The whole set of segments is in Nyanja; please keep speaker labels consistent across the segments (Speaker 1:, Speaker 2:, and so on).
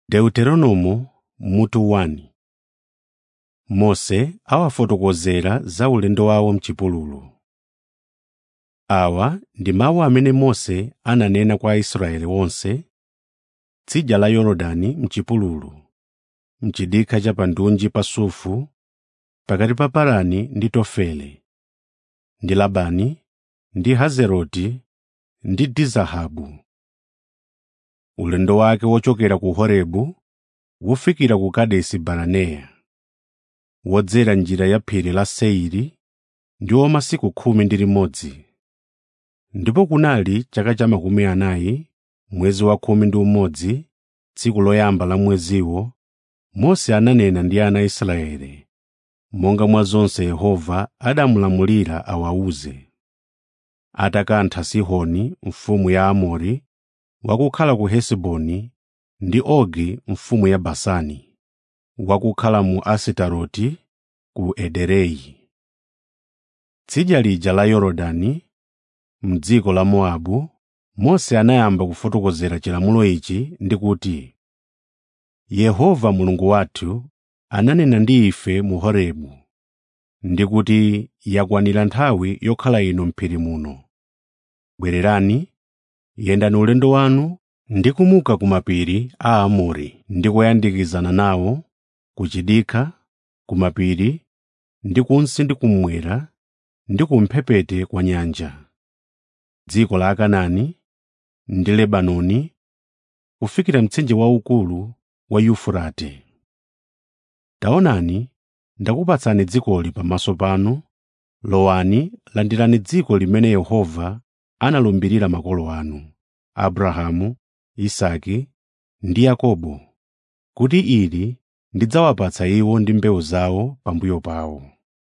Speaker 1: Deuteronomo mutu 1 Mose awafotokozera za ulendo wawo m'chipululu. Awa ndi mawu amene Mose ananena kwa Aisraeli onse tsidya la Yorodani m'chipululu, m'chidikha cha pandunji pa Sufu, pakati pa Parani ndi Tofeli, ndi Labani, ndi Hazeroti, ndi Dizahabu. Ulendo wake wochokera ku Horebu wofikira ku Kadesi Baranea, wodzera njira ya phiri la Seiri ndiwo masiku khumi ndi limodzi. Ndipo kunali chaka cha makumi anayi, mwezi wa khumi ndi umodzi, tsiku loyamba la mweziwo, Mose ananena ndi ana a Israeli, monga mwa zonse Yehova adamulamulira awawuze. Atakantha Sihoni mfumu ya Aamori, wakukhala ku Hesiboni, ndi Ogi mfumu ya Basani, wakukhala mu Asitaroti ku Ederei. Tsidya lija la Yorodani, m'dziko la Mowabu, Mose anayamba kufotokozera chilamulo ichi ndi kuti, Yehova Mulungu wathu ananena ndi ife mu Horebu, ndi kuti yakwanira nthawi yokhala inu m'phiri muno. Bwererani, yendani ulendo wanu ndi kumuka ku mapiri a Aamori ndi kuyandikizana nawo, ku chidikha, ku mapiri, ndi kunsi ndi kummwera, ndi kumphepete kwa nyanja, dziko la Akanaani ndi Lebanoni, kufikira mtsinje waukulu wa Yufurate. Taonani, ndakupatsani dzikoli pamaso panu, lowani landirani dziko limene Yehova analumbirira makolo anu, Abrahamu, Isake ndi Yakobo, kuti ili ndidzawapatsa iwo ndi mbewu zawo pambuyo pawo.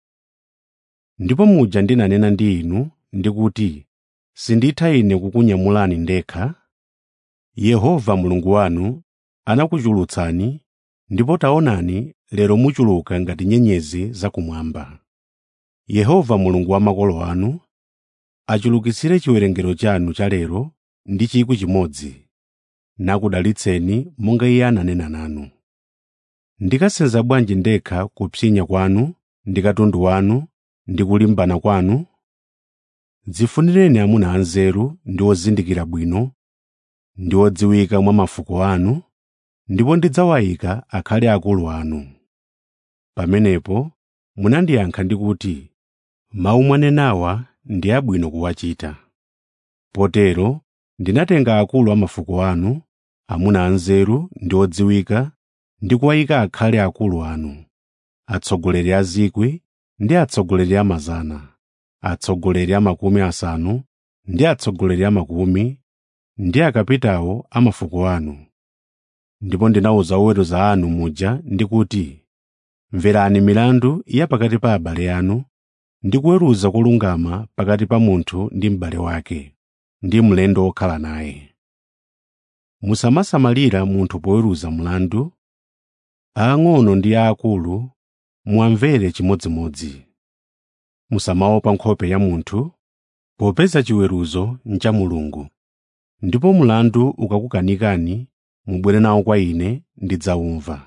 Speaker 1: Ndipo muja ndinanena ndi inu ndi kuti sinditha ine kukunyamulani ndekha. Yehova Mulungu wanu anakuchulutsani, ndipo taonani lero muchuluka ngati nyenyezi zakumwamba. Yehova Mulungu wa makolo anu achulukitsire chiwerengero chanu cha lero ndi chikwi chimodzi, nakudalitseni monga Iye ananena nanu. Ndikasenza bwanji ndekha kupsinya kwanu ndi katundu wanu ndi kulimbana kwanu? Dzifunireni amuna anzeru ndi ozindikira bwino, ndi odziwika mwa mafuko anu, ndipo ndidzawayika akhale akulu anu. Pamenepo munandiyankha ndi kuti, “Mawu mwanenawa ndi abwino kuwachita.” Potero ndinatenga akulu a mafuko anu, amuna anzeru ndi odziwika, ndi kuwayika akhale akulu anu, atsogoleri a zikwi ndi atsogoleri a mazana, atsogoleri a makumi asanu ndi atsogoleri a makumi, ndi akapitawo a mafuko anu. Ndipo ndinawuza oweruza anu muja ndi kuti, “Mverani milandu ya pakati pa abale anu, ndi kuweruza kolungama pakati pa munthu ndi m'bale wake, ndi mlendo wokhala naye. Musamasamalira munthu poweruza mlandu, aang'ono ndi aakulu muwamvere chimodzimodzi. Musamaopa nkhope ya munthu, popeza chiweruzo ncha Mulungu. Ndipo mlandu ukakukanikani, mubwere nawo kwa ine ndidzawumva.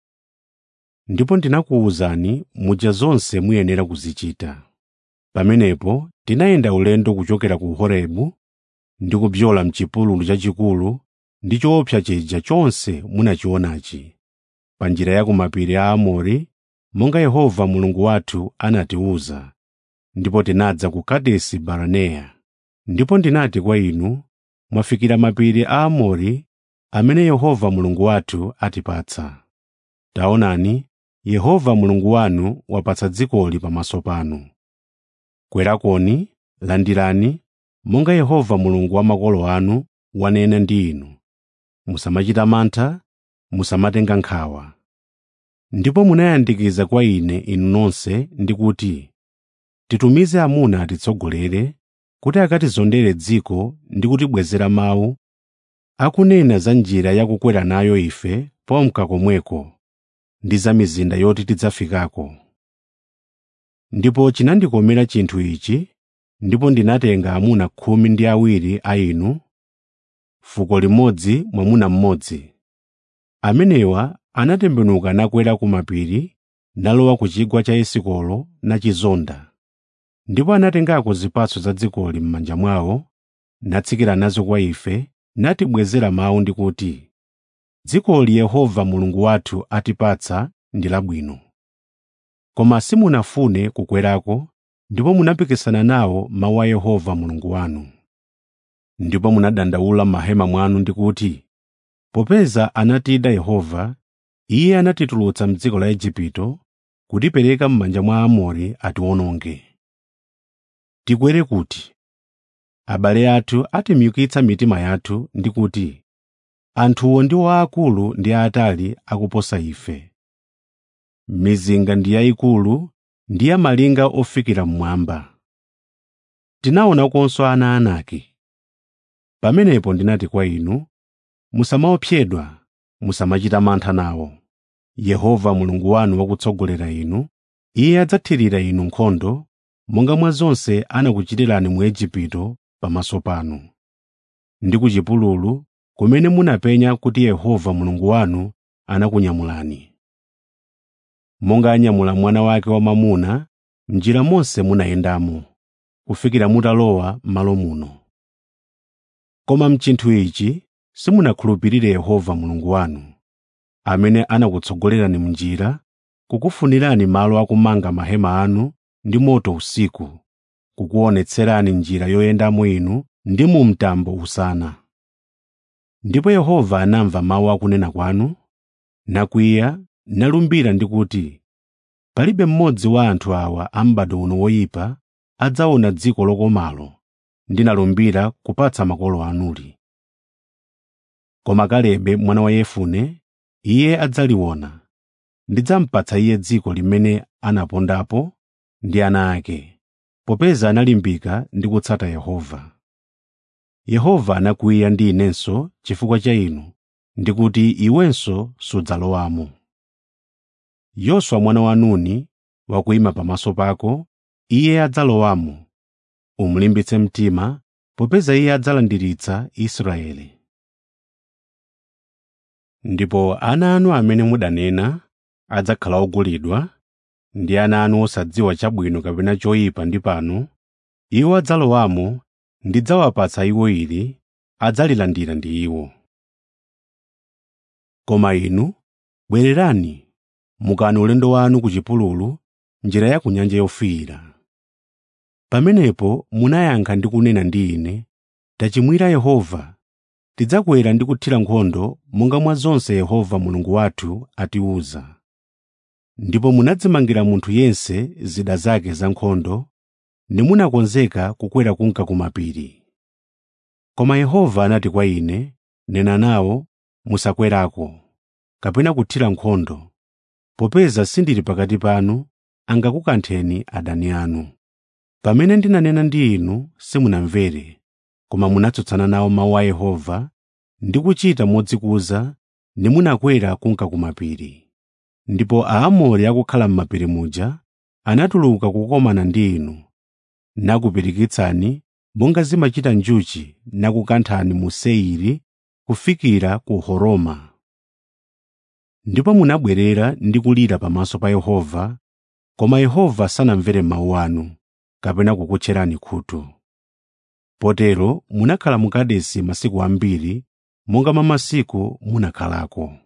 Speaker 1: Ndipo ndinakuwuzani muja zonse muyenera kuzichita. Pamenepo tinayenda ulendo kuchokera ku Horebu ndi kubzola m'chipululu chachikulu ndi choopsa chija chonse munachionachi, pa njira ya ku mapiri a Aamori, monga Yehova Mulungu wathu anatiwuza. Ndipo tinadza ku Kadesi Baranea. Ndipo ndinati kwa inu, mwafikira mapiri a Aamori amene Yehova Mulungu wathu atipatsa. Taonani, Yehova Mulungu wanu wapatsa dzikoli pamaso panu. Kwerakoni, landirani, monga Yehova Mulungu wa makolo anu wanena ndi inu. Musamachita mantha, musamatenga nkhawa. Ndipo munayandikiza kwa ine inu nonse ndi kuti, titumize amuna atitsogolere, kuti akatizondere dziko ndi kutibwezera mawu, akunena za njira yakukwera nayo ife pomka komweko, ndi za mizinda yoti tidzafikako. Ndipo chinandikomera chinthu ichi, ndipo ndinatenga amuna khumi ndi awiri a inu, fuko limodzi mwamuna mmodzi, amenewa anatembenuka nakwera ku mapiri nalowa ku chigwa cha esikolo nachizonda ndipo anatengako zipatso za dzikoli m'manja mwawo natsikira nazo kwa ife natibwezera mawu ndi kuti dzikoli yehova mulungu wathu atipatsa ndi labwino koma simunafune kukwerako ndipo munapikisana nawo mawu a yehova mulungu wanu ndipo munadandaula m'mahema mwanu ndi kuti popeza anatida yehova iye anatitulutsa m'dziko la igupto kutipereka m'manja mwa aamori atiwononge tikwere kuti abale athu atimyukitsa mitima yathu ndi kuti anthuwo ndiwo aakulu ndi aatali akuposa ife mizinga ndi yayikulu ndi ya malinga ofikira mmwamba tinaonakonso ana anaki pamenepo ndinati kwa inu musamaopsedwa musamachita mantha nawo yehova mulungu wanu wakutsogolera inu iye adzathirira inu nkhondo monga mwa zonse anakuchitirani mu igupto pamaso panu ndi ku chipululu kumene munapenya kuti yehova mulungu wanu anakunyamulani monga anyamula mwana wake wamwamuna m'njira monse munayendamo kufikira mutalowa m'malo muno koma mchinthu ichi simunakhulupirire yehova mulungu wanu amene anakutsogolerani m'njira kukufunirani malo akumanga mahema anu ndi moto usiku kukuonetserani njira yoyendamo inu ndi mu mtambo usana ndipo yehova anamva mawu akunena kwanu nakwiya nalumbira ndi kuti palibe mmodzi wa anthu awa a m'bado uno woyipa adzaona dziko lokomalo ndinalumbira kupatsa makolo anuli koma kalebe mwana wa yefune iye adzaliona ndidzampatsa iye dziko limene anapondapo ndi ana ake popeza analimbika ndi kutsata yehova yehova anakwiya ndi inenso chifukwa cha inu ndi kuti iwenso sudzalowamo yoswa mwana wa nuni wakuyima pamaso pako iye adzalowamo umulimbitse mtima popeza iye adzalandiritsa israeli ndipo ana anu amene mudanena adzakhala ogulidwa ndi ana anu osadziwa chabwino kapena choyipa ndi pano iwo adzalowamo ndidzawapatsa iwo ili adzalilandira ndi iwo koma inu bwererani mukani ulendo wanu ku chipululu njira ya ku nyanja yofiira pamenepo munayankha ndi kunena ndi ine tachimwira yehova tidzakwera ndi kuthira nkhondo monga mwa zonse yehova mulungu wathu atiwuza ndipo munadzimangira munthu yense zida zake za nkhondo nimunakonzeka kukwera kunka ku mapiri koma yehova anati kwa ine nena nawo musakwerako kapena kuthira nkhondo popeza sindili pakati panu angakukantheni adani anu pamene ndinanena ndi inu simunamvere koma munatsutsana nawo mawu a yehova ndi kuchita modzikuza nimunakwera kunka ku mapiri ndipo aamori akukhala m'mapiri muja anatuluka kukomana ndi inu nakupirikitsani monga zimachita njuchi nakukanthani mu seiri kufikira ku horoma ndipo munabwerera ndi kulira pamaso pa yehova koma yehova sanamvere mawu anu kapena kukutcherani khutu potero munakhala mu kadesi masiku ambiri monga mwa masiku munakhalako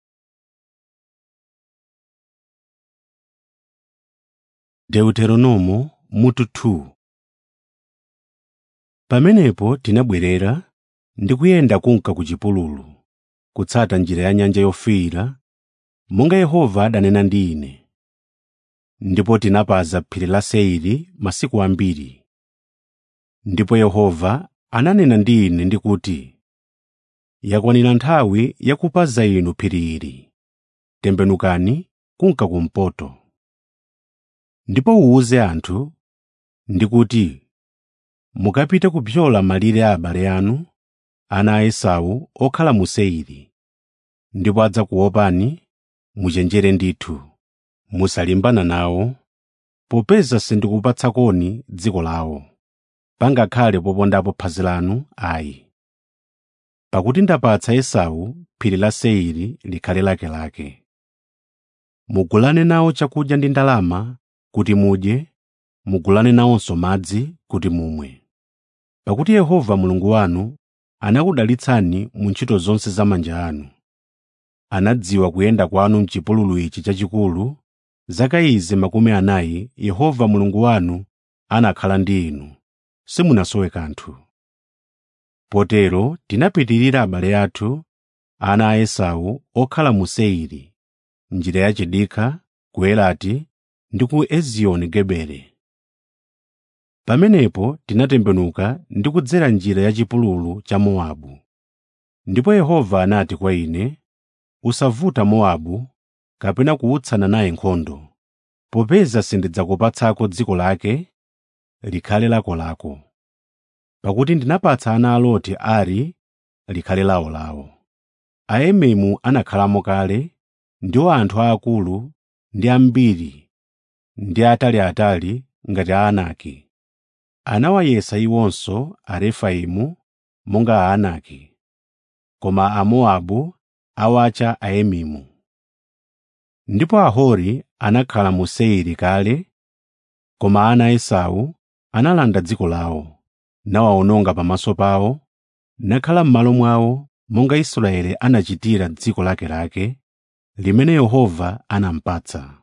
Speaker 1: deuteronomo mutu 2 pamenepo tinabwerera ndi kuyenda kunka ku chipululu kutsata njira ya nyanja yofiira monga yehova adanena ndi ine ndipo tinapaza phiri la seiri masiku ambiri ndipo yehova ananena ndi ine ndi kuti yakwanira nthawi yakupaza inu phiri ili tembenukani kunka kumpoto ndipo uwuze anthu ndi kuti mukapite kupyola malire a abale anu ana a esau okhala mu seiri ndipo adzakuopani muchenjere ndithu musalimbana nawo popeza sindikupatsakoni dziko lawo pangakhale popondapo phazi lanu ayi pakuti ndapatsa esau phiri la seiri likhale lakelake mugulane nawo chakudya ndi ndalama kuti mudye mugulane nawonso madzi kuti mumwe pakuti yehova mulungu wanu anakudalitsani mu ntchito zonse za manja anu anadziwa kuyenda kwanu m'chipululu ichi chachikulu zaka izi makumi anayi yehova mulungu wanu anakhala ndi inu simunasowe kanthu potero tinapitirira abale athu ana a esau okhala mu seiri njira yachidikha ku elati ndi ku ezioni gebere pamenepo tinatembenuka ndi kudzera njira yachipululu cha mowabu ndipo yehova anati kwa ine usavuta mowabu kapena kuutsana naye nkhondo popeza sindidzakupatsako dziko lake likhale lakolako pakuti ndinapatsa ana a loti ari likhale lawolawo aememu anakhalamo kale ndiwo anthu aakulu ndi ambiri ndi ataliatali ngati aanaki anawayesa iwonso arefaimu monga aanaki koma amowabu awatcha aemimu ndipo ahori anakhala mu seiri kale koma ana a esau analanda dziko lawo nawawononga pamaso pawo nakhala m'malo mwawo monga israeli anachitira dziko lakelake limene yehova anampatsa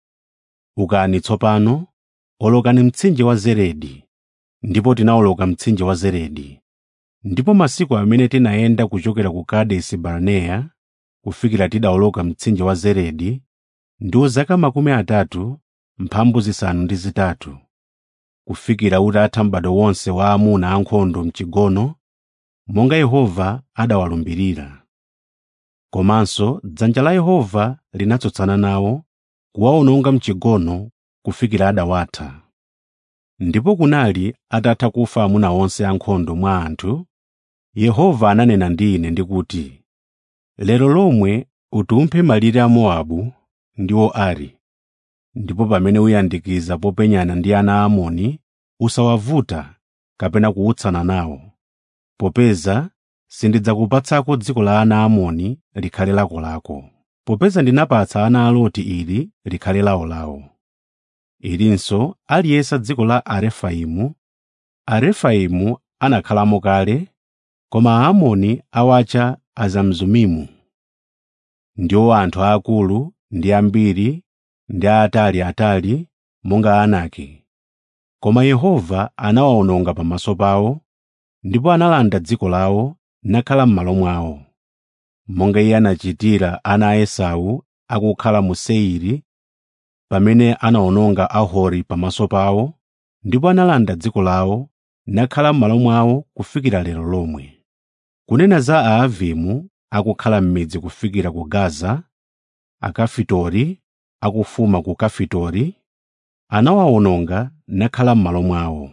Speaker 1: ukani tsopano olokani mtsinje wa zeredi ndipo tinawoloka mtsinje wa zeredi ndipo masiku amene tinayenda kuchokera ku kadesi barneya kufikira tidawoloka mtsinje wa zeredi ndiwo zaka makumi atatu mphambu zisanu ndi zitatu kufikira utatha m'bado wonse wa amuna ankhondo mchigono monga yehova adawalumbirira komanso dzanja la yehova linatsutsana nawo kuwawononga mchigono kufikira adawatha ndipo kunali atatha kufa amuna onse ankhondo mwa anthu yehova ananena ndi ine ndikuti lero lomwe utumphe malire a mowabu ndiwo ari ndipo pamene uyandikiza popenyana ndi ana a amoni usawavuta kapena kuutsana nawo popeza sindidzakupatsako dziko la ana a amoni likhale lakolako popeza ndinapatsa ana a loti ili likhale lawolawo ilinso aliyesa dziko la arefaimu arefaimu anakhalamo kale koma aamoni awatcha azamzumimu ndiwo anthu aakulu ndi ambiri ndi aataliatali monga aanaki koma yehova anawawononga pamaso pawo ndipo analanda dziko lawo nakhala m'malo mwawo monga iye anachitira ana a esau akukhala mu seiri pamene anawononga ahori pamaso pawo ndipo analanda dziko lawo nakhala m'malo mwawo kufikira lero lomwe kunena za aavimu akukhala m'midzi kufikira ku gaza akafitori akufuma ku kafitori anawawononga nakhala m'malo mwawo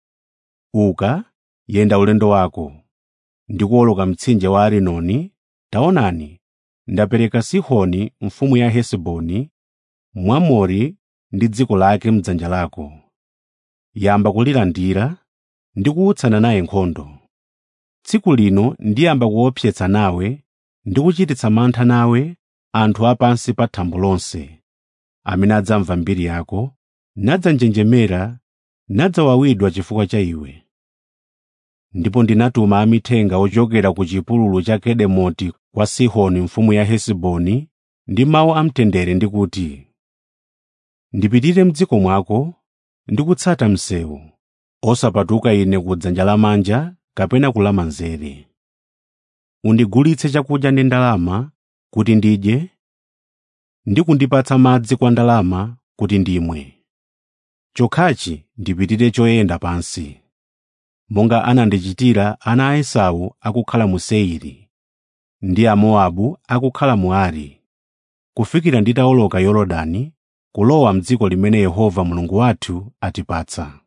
Speaker 1: uka yenda ulendo wako ndi kuwoloka mtsinje wa arinoni taonani ndapereka sihoni mfumu ya hesiboni mwamori ndi dziko lake m'dzanja lako yamba kulilandira ndi kuutsana naye nkhondo tsiku lino ndiyamba kuopsetsa nawe ndi kuchititsa mantha nawe anthu apansi pa thambo lonse amene adzamva mbiri yako nadzanjenjemera nadzawawidwa chifukwa cha iwe ndipo ndinatuma amithenga ochokera ku chipululu cha kedemoti kwa sihoni mfumu ya hesiboni ndi mawu amtendere ndi kuti ndipitire m'dziko mwako ndi kutsata msewu osapatuka ine ku dzanja lamanja kapena kulamanzere undigulitse chakudya ndi ndalama kuti ndidye ndi kundipatsa madzi kwa ndalama kuti ndimwe chokhachi ndipitire choyenda pansi monga anandichitira ana a esau akukhala mu seiri ndi amowabu akukhala mu ari kufikira nditawoloka yorodani kulowa m'dziko limene yehova mulungu wathu atipatsa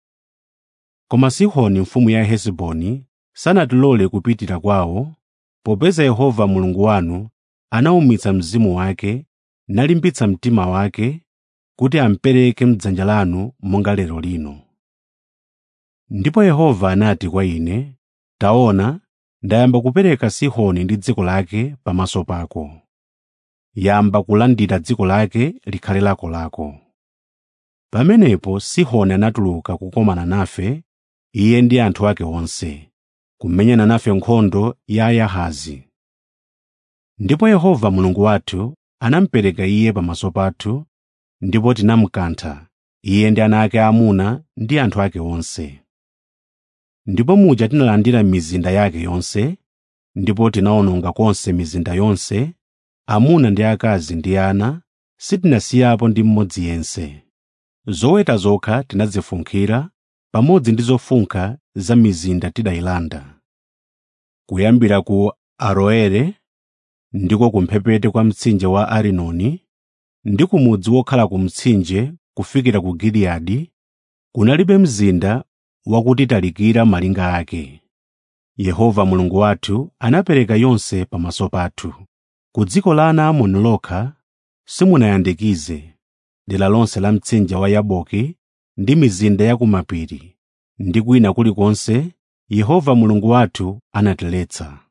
Speaker 1: koma sihoni mfumu ya hesiboni sanatilole kupitira kwawo popeza yehova mulungu wanu anawumitsa mzimu wake nalimbitsa mtima wake kuti ampereke m'dzanja lanu monga lero lino ndipo yehova anati kwa ine taona ndayamba kupereka sihoni ndi dziko lake pamaso pako yamba kulandira dziko lake likhale lako lako pamenepo sihoni anatuluka kukomana nafe iye ndi anthu ake onse kumenyana nafe nkhondo ya yahazi ndipo yehova mulungu wathu anamupereka iye pamaso pathu ndipo tinamukantha iye ndi ana ake aamuna ndi anthu ake onse ndipo muja tinalandira mizinda yake yonse ndipo tinawononga konse mizinda yonse amuna ndi akazi ndi ana sitinasiyapo ndi mmodzi yense zoweta zokha tinazifunkhira pamodzi ndi zofunkha za mizinda tidayilanda kuyambira ku aroere ndiko kumphepete kwa mtsinje wa arinoni ndi kumudzi wokhala ku mtsinje kufikira ku giliyadi kunalibe mzinda wakutitalikira malinga ake yehova mulungu wathu anapereka yonse pamaso pathu ku dziko la ana amoni lokha simunayandikize dera lonse la mtsinje wa yaboki ndi mizinda ya kumapiri ndi kwina kulikonse yehova mulungu wathu anatiletsa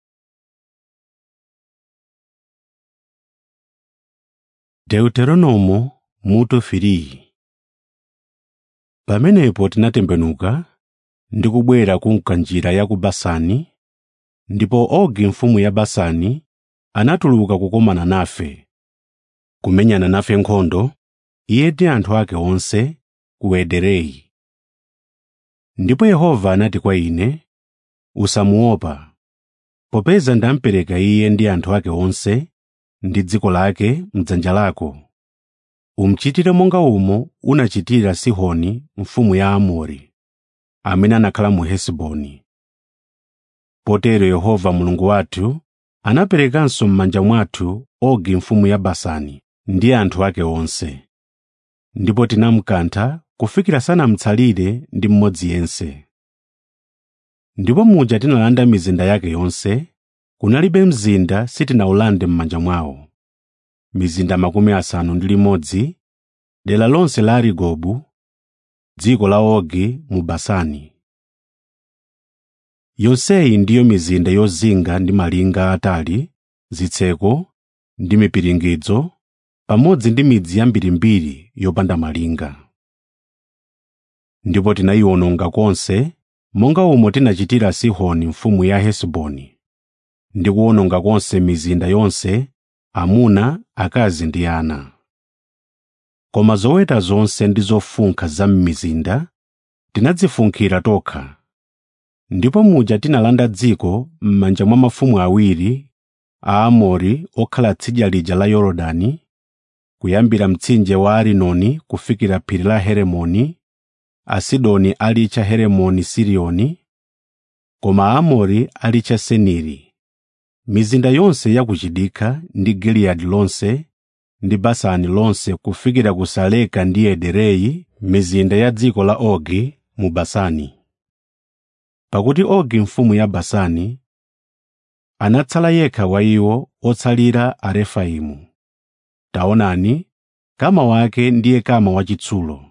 Speaker 1: deuteronomo mutu 3 pamenepo tinatembenuka ndi kubwera kunka njira ya ku basani ndipo ogi mfumu ya basani anatuluka kukomana nafe kumenyana nafe nkhondo iye ndi anthu ake onse ku ederei ndipo yehova anati kwa ine usamuopa popeza ndampereka iye ndi anthu ake onse ndi dziko lake mdzanja lako umuchitire monga umo unachitira sihoni mfumu ya amori amene anakhala mu hesiboni potero yehova mulungu wathu anaperekanso m'manja mwathu ogi mfumu ya basani ndi anthu ake onse ndipo tinamukantha kufikira sanamutsalire ndi mmodzi yense ndipo muja tinalanda mizinda yake yonse kunalibe mzinda sitinawulande m'manja mwawo mizinda makumi asanu ndi limodzi dera lonse la arigobu dziko la ogi mu basani yonseyi ndiyo mizinda yozinga ndi malinga atali zitseko ndi mipiringidzo pamodzi ndi midzi yambirimbiri yopanda malinga ndipo tinayiwononga konse monga umo tinachitira sihoni mfumu ya hesiboni ndi kuwononga konse mizinda yonse amuna akazi ndi ana koma zoweta zonse ndi zofunkha za m'mizinda tinadzifunkhira tokha ndipo muja tinalanda dziko m'manja mwa mafumu awiri a Amori okhala tsidya lija la Yorodani kuyambira mtsinje wa Arinoni kufikira phiri la Heremoni Asidoni alitcha Heremoni Siriyoni koma Aamori alitcha Seniri mizinda yonse ya ku chidikha ndi Giliyadi lonse ndi Basani lonse kufikira ku Saleka ndi Ederei mizinda ya dziko la Ogi mu Basani pakuti Ogi mfumu ya Basani anatsala yekha wa iwo otsalira Arefaimu taonani kama wake ndiye kama wachitsulo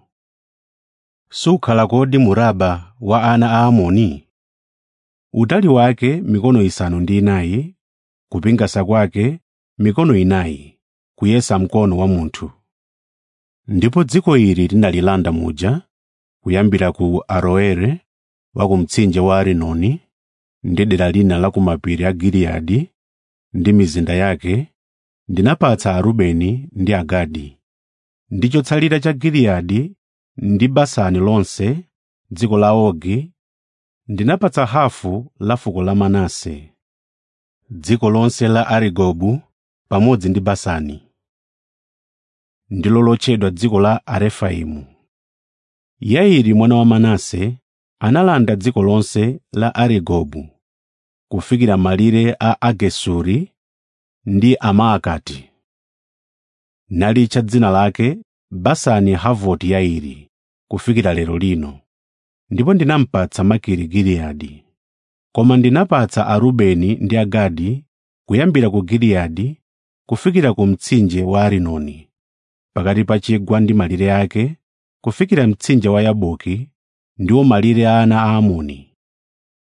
Speaker 1: sukhala kodi mu Raba wa ana a Amoni utali wake mikono isanu ndi inayi kupingasa kwake mikono inayi kuyesa mkono wa munthu ndipo dziko ili tinalilanda muja kuyambira ku Aroere wa ku mtsinje wa Arinoni ndi dera lina la kumapiri a Giliyadi ndi mizinda yake ndinapatsa Arubeni ndi Agadi ndi chotsalira cha Giliyadi ndi Basani lonse dziko la Ogi ndinapatsa hafu la fuko la Manase dziko lonse la Arigobu pamodzi ndi Basani ndilo lotchedwa dziko la Arefaimu Yairi mwana wa Manase analanda dziko lonse la Arigobu kufikira malire a Agesuri ndi Amaakati nalitcha dzina lake Basani Havoti Yairi kufikira lero lino ndipo ndinampatsa Makiri Giliyadi koma ndinapatsa Arubeni ndi Agadi kuyambira ku Giliyadi kufikira ku mtsinje wa Arinoni pakati pa chigwa ndi malire ake kufikira mtsinje wa Yaboki ndiwo malire a ana a Amoni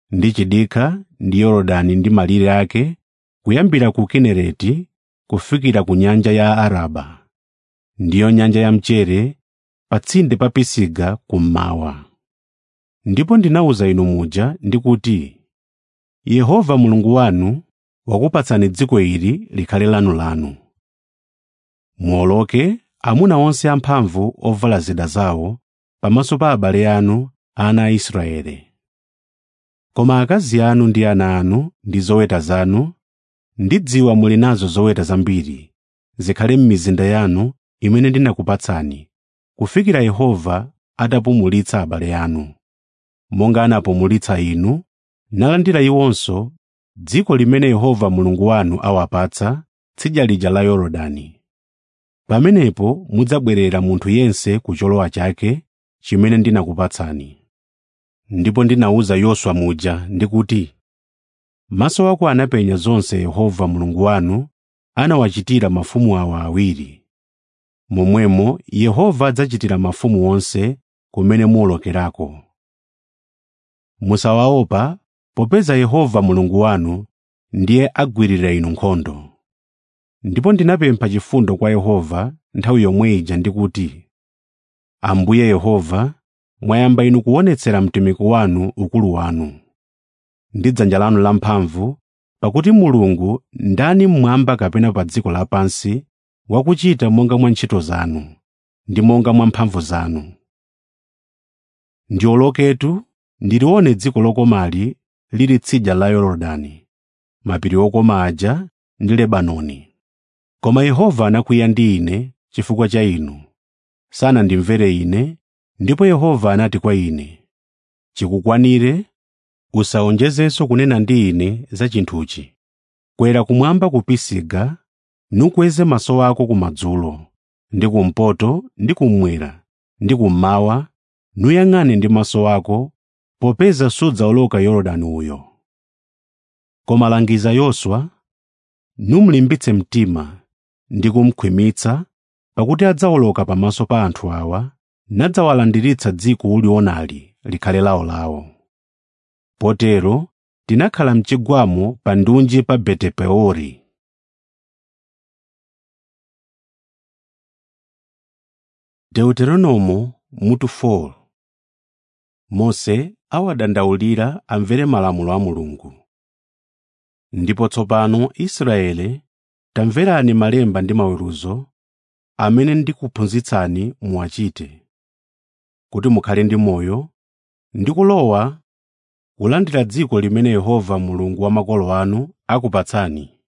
Speaker 1: ndi chidikha ndi yorodani ndi malire ake kuyambira ku kinereti kufikira ku nyanja ya araba ndiyo nyanja ya mchere patsinde pa pisiga kummawa ndipo ndinawuza inu muja ndikuti yehova mulungu wanu wakupatsani dziko ili likhale lanulanu muwoloke amuna onse amphamvu ovala zida zawo pamaso pa abale anu ana a israele koma akazi anu ndi ana anu ndi zoweta zanu ndidziwa muli nazo zoweta zambiri zikhale m'mizinda yanu imene ndinakupatsani kufikira yehova atapumulitsa abale anu monga anapumulitsa inu nalandira iwonso dziko limene yehova mulungu wanu awapatsa tsidya lija la yorodani pamenepo mudzabwerera munthu yense ku cholowa chake chimene ndinakupatsani ndipo ndinawuza yoswa muja ndikuti maso ako anapenya zonse yehova mulungu wanu anawachitira mafumu awa awiri momwemo yehova adzachitira mafumu onse kumene muwolokerako musawaopa popeza yehova mulungu wanu ndiye agwirira inu nkhondo ndipo ndinapempha chifundo kwa yehova nthawi yomwe ija ndikuti ambuye yehova mwayamba inu kuonetsera mtumiki wanu ukulu wanu ndi dzanja lanu lamphamvu pakuti mulungu ndani mmwamba kapena pa dziko lapansi wakuchita monga mwa ntchito zanu ndi monga mwa mphamvu zanu ndioloketu ndilione dziko lokomali lili tsidya la yorodani mapiri okoma aja ndi lebanoni koma yehova anakwiya ndi ine chifukwa cha inu sanandimvere ine ndipo yehova anati kwa ine chikukwanire usawonjezenso kunena ndi ine za chinthuchi kwera kumwamba ku pisiga nukweze maso ako kumadzulo ndi kumpoto ndi kummwera ndi kummawa nuyang'ane ndi maso ako popeza sudzawoloka yorodani uyo koma langiza yoswa numulimbitse mtima ndi kumkhwimitsa pakuti adzawoloka pamaso pa anthu awa nadzawalandiritsa dziko ulionali likhale lawolawo potero tinakhala mchigwamo pa ndunji pa betepeori deuteronomo mutu 4 mose awadandaulira amvere malamulo a mulungu ndipo tsopano israele tamverani malemba ndi maweruzo amene ndikuphunzitsani muwachite kuti mukhale ndi moyo ndi kulowa kulandira dziko limene yehova mulungu wa makolo anu akupatsani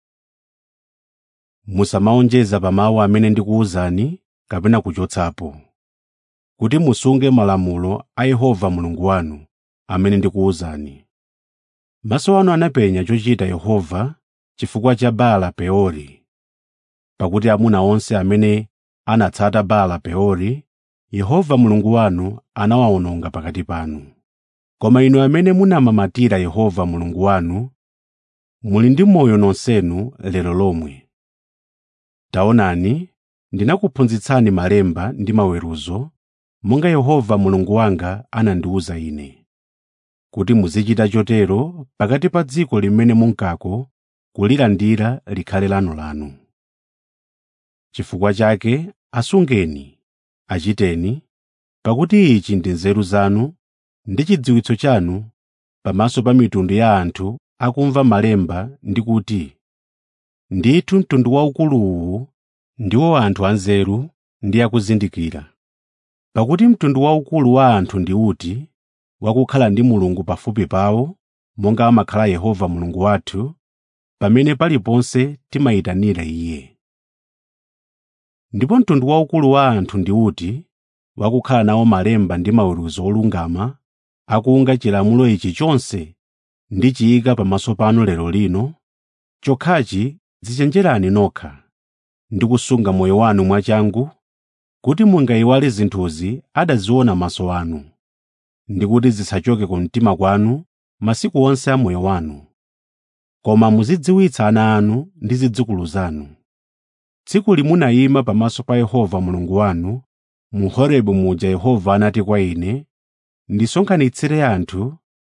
Speaker 1: musamawonjeza pa mawu amene ndikuwuzani kapena kuchotsapo kuti musunge malamulo a yehova mulungu wanu amene ndikuwuzani maso anu anapenya chochita yehova chifukwa cha baala peori pakuti amuna onse amene anatsata baala peori yehova mulungu wanu anawawononga pakati panu koma inu amene munamamatira yehova mulungu wanu muli ndi moyo nonsenu lero lomwe taonani ndinakuphunzitsani malemba ndi maweruzo monga yehova mulungu wanga anandiwuza ine kuti muzichita chotero pakati pa dziko limene munkako kulilandira likhale lanulanu chifukwa chake asungeni achiteni pakuti ichi ndi nzeru zanu ndi chidziwitso chanu pamaso pa mitundu ya anthu akumva malemba ndi kuti ndithu mtundu waukuluwu ndiwo anthu anzeru ndi akuzindikira pakuti mtundu waukulu wa anthu ndi uti wakukhala ndi mulungu pafupi pawo monga amakhala yehova mulungu wathu pamene paliponse timayitanira iye ndipo mtundu waukulu wa anthu ndi uti wakukhala nawo malemba ndi maweruzo olungama akunga chilamulo ichi chonse ndichiyika pamaso panu lero lino chokhachi dzichenjerani nokha ndi kusunga moyo wanu mwachangu kuti mungayiwale zinthuzi adaziona maso anu ndi kuti zisachoke ku mtima kwanu masiku onse a moyo wanu koma muzidziwitsa ana anu ndi zidzukulu zanu tsiku limunayima pamaso pa yehova mulungu wanu mu horebu muja yehova anati kwa ine ndisonkhanitsire anthu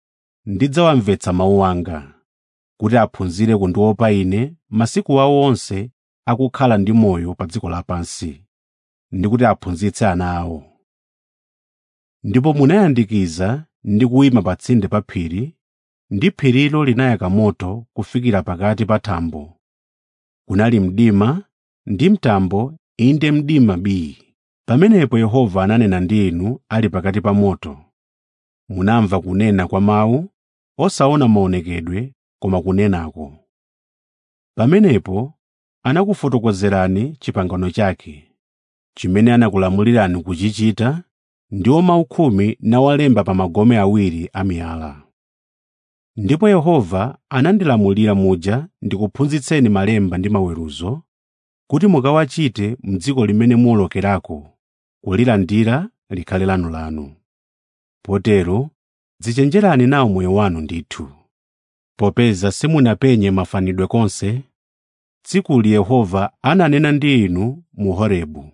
Speaker 1: ndidzawamvetsa mawu anga kuti aphunzire kundiopa ine masiku awo onse akukhala ndi moyo pa dziko lapansi ndi kuti aphunzitse ana awo ndipo munayandikiza ndi kuyima pa tsinde pa phiri ndi phirilo linayaka moto kufikira pakati pa thambo kunali mdima ndi mtambo inde mdima bii pamenepo yehova ananena ndi inu ali pakati pa moto munamva kunena kwa mawu osaona maonekedwe koma kunenako pamenepo anakufotokozerani chipangano chake chimene anakulamulirani kuchichita ndiwo mawu khumi nawalemba pa magome awiri amiyala ndipo yehova anandilamulira muja ndikuphunzitseni malemba ndi maweruzo kuti mukawachite m'dziko limene muwolokerako kulilandira likhale lanulanu potero dzichenjerani nawo moyo wanu ndithu popeza simunapenye mafanidwe konse tsikuli yehova ananena ndi inu mu horebu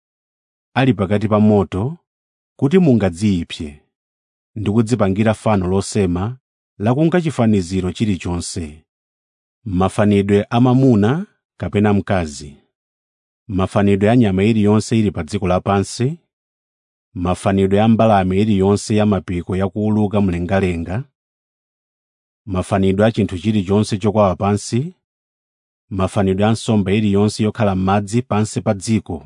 Speaker 1: ali pakati pa moto kuti mungadziyipse ndi kudzipangira fano losema lakunga chifaniziro chilichonse mafanidwe a mamuna kapena mkazi mafanidwe a nyama iliyonse ili pa dziko lapansi mafanidwe a mbalame iliyonse ya mapiko yakuwuluka mlengalenga mafanidwe a chinthu chilichonse chokwawa pansi mafanidwe a nsomba iliyonse yokhala m'madzi pansi pa dziko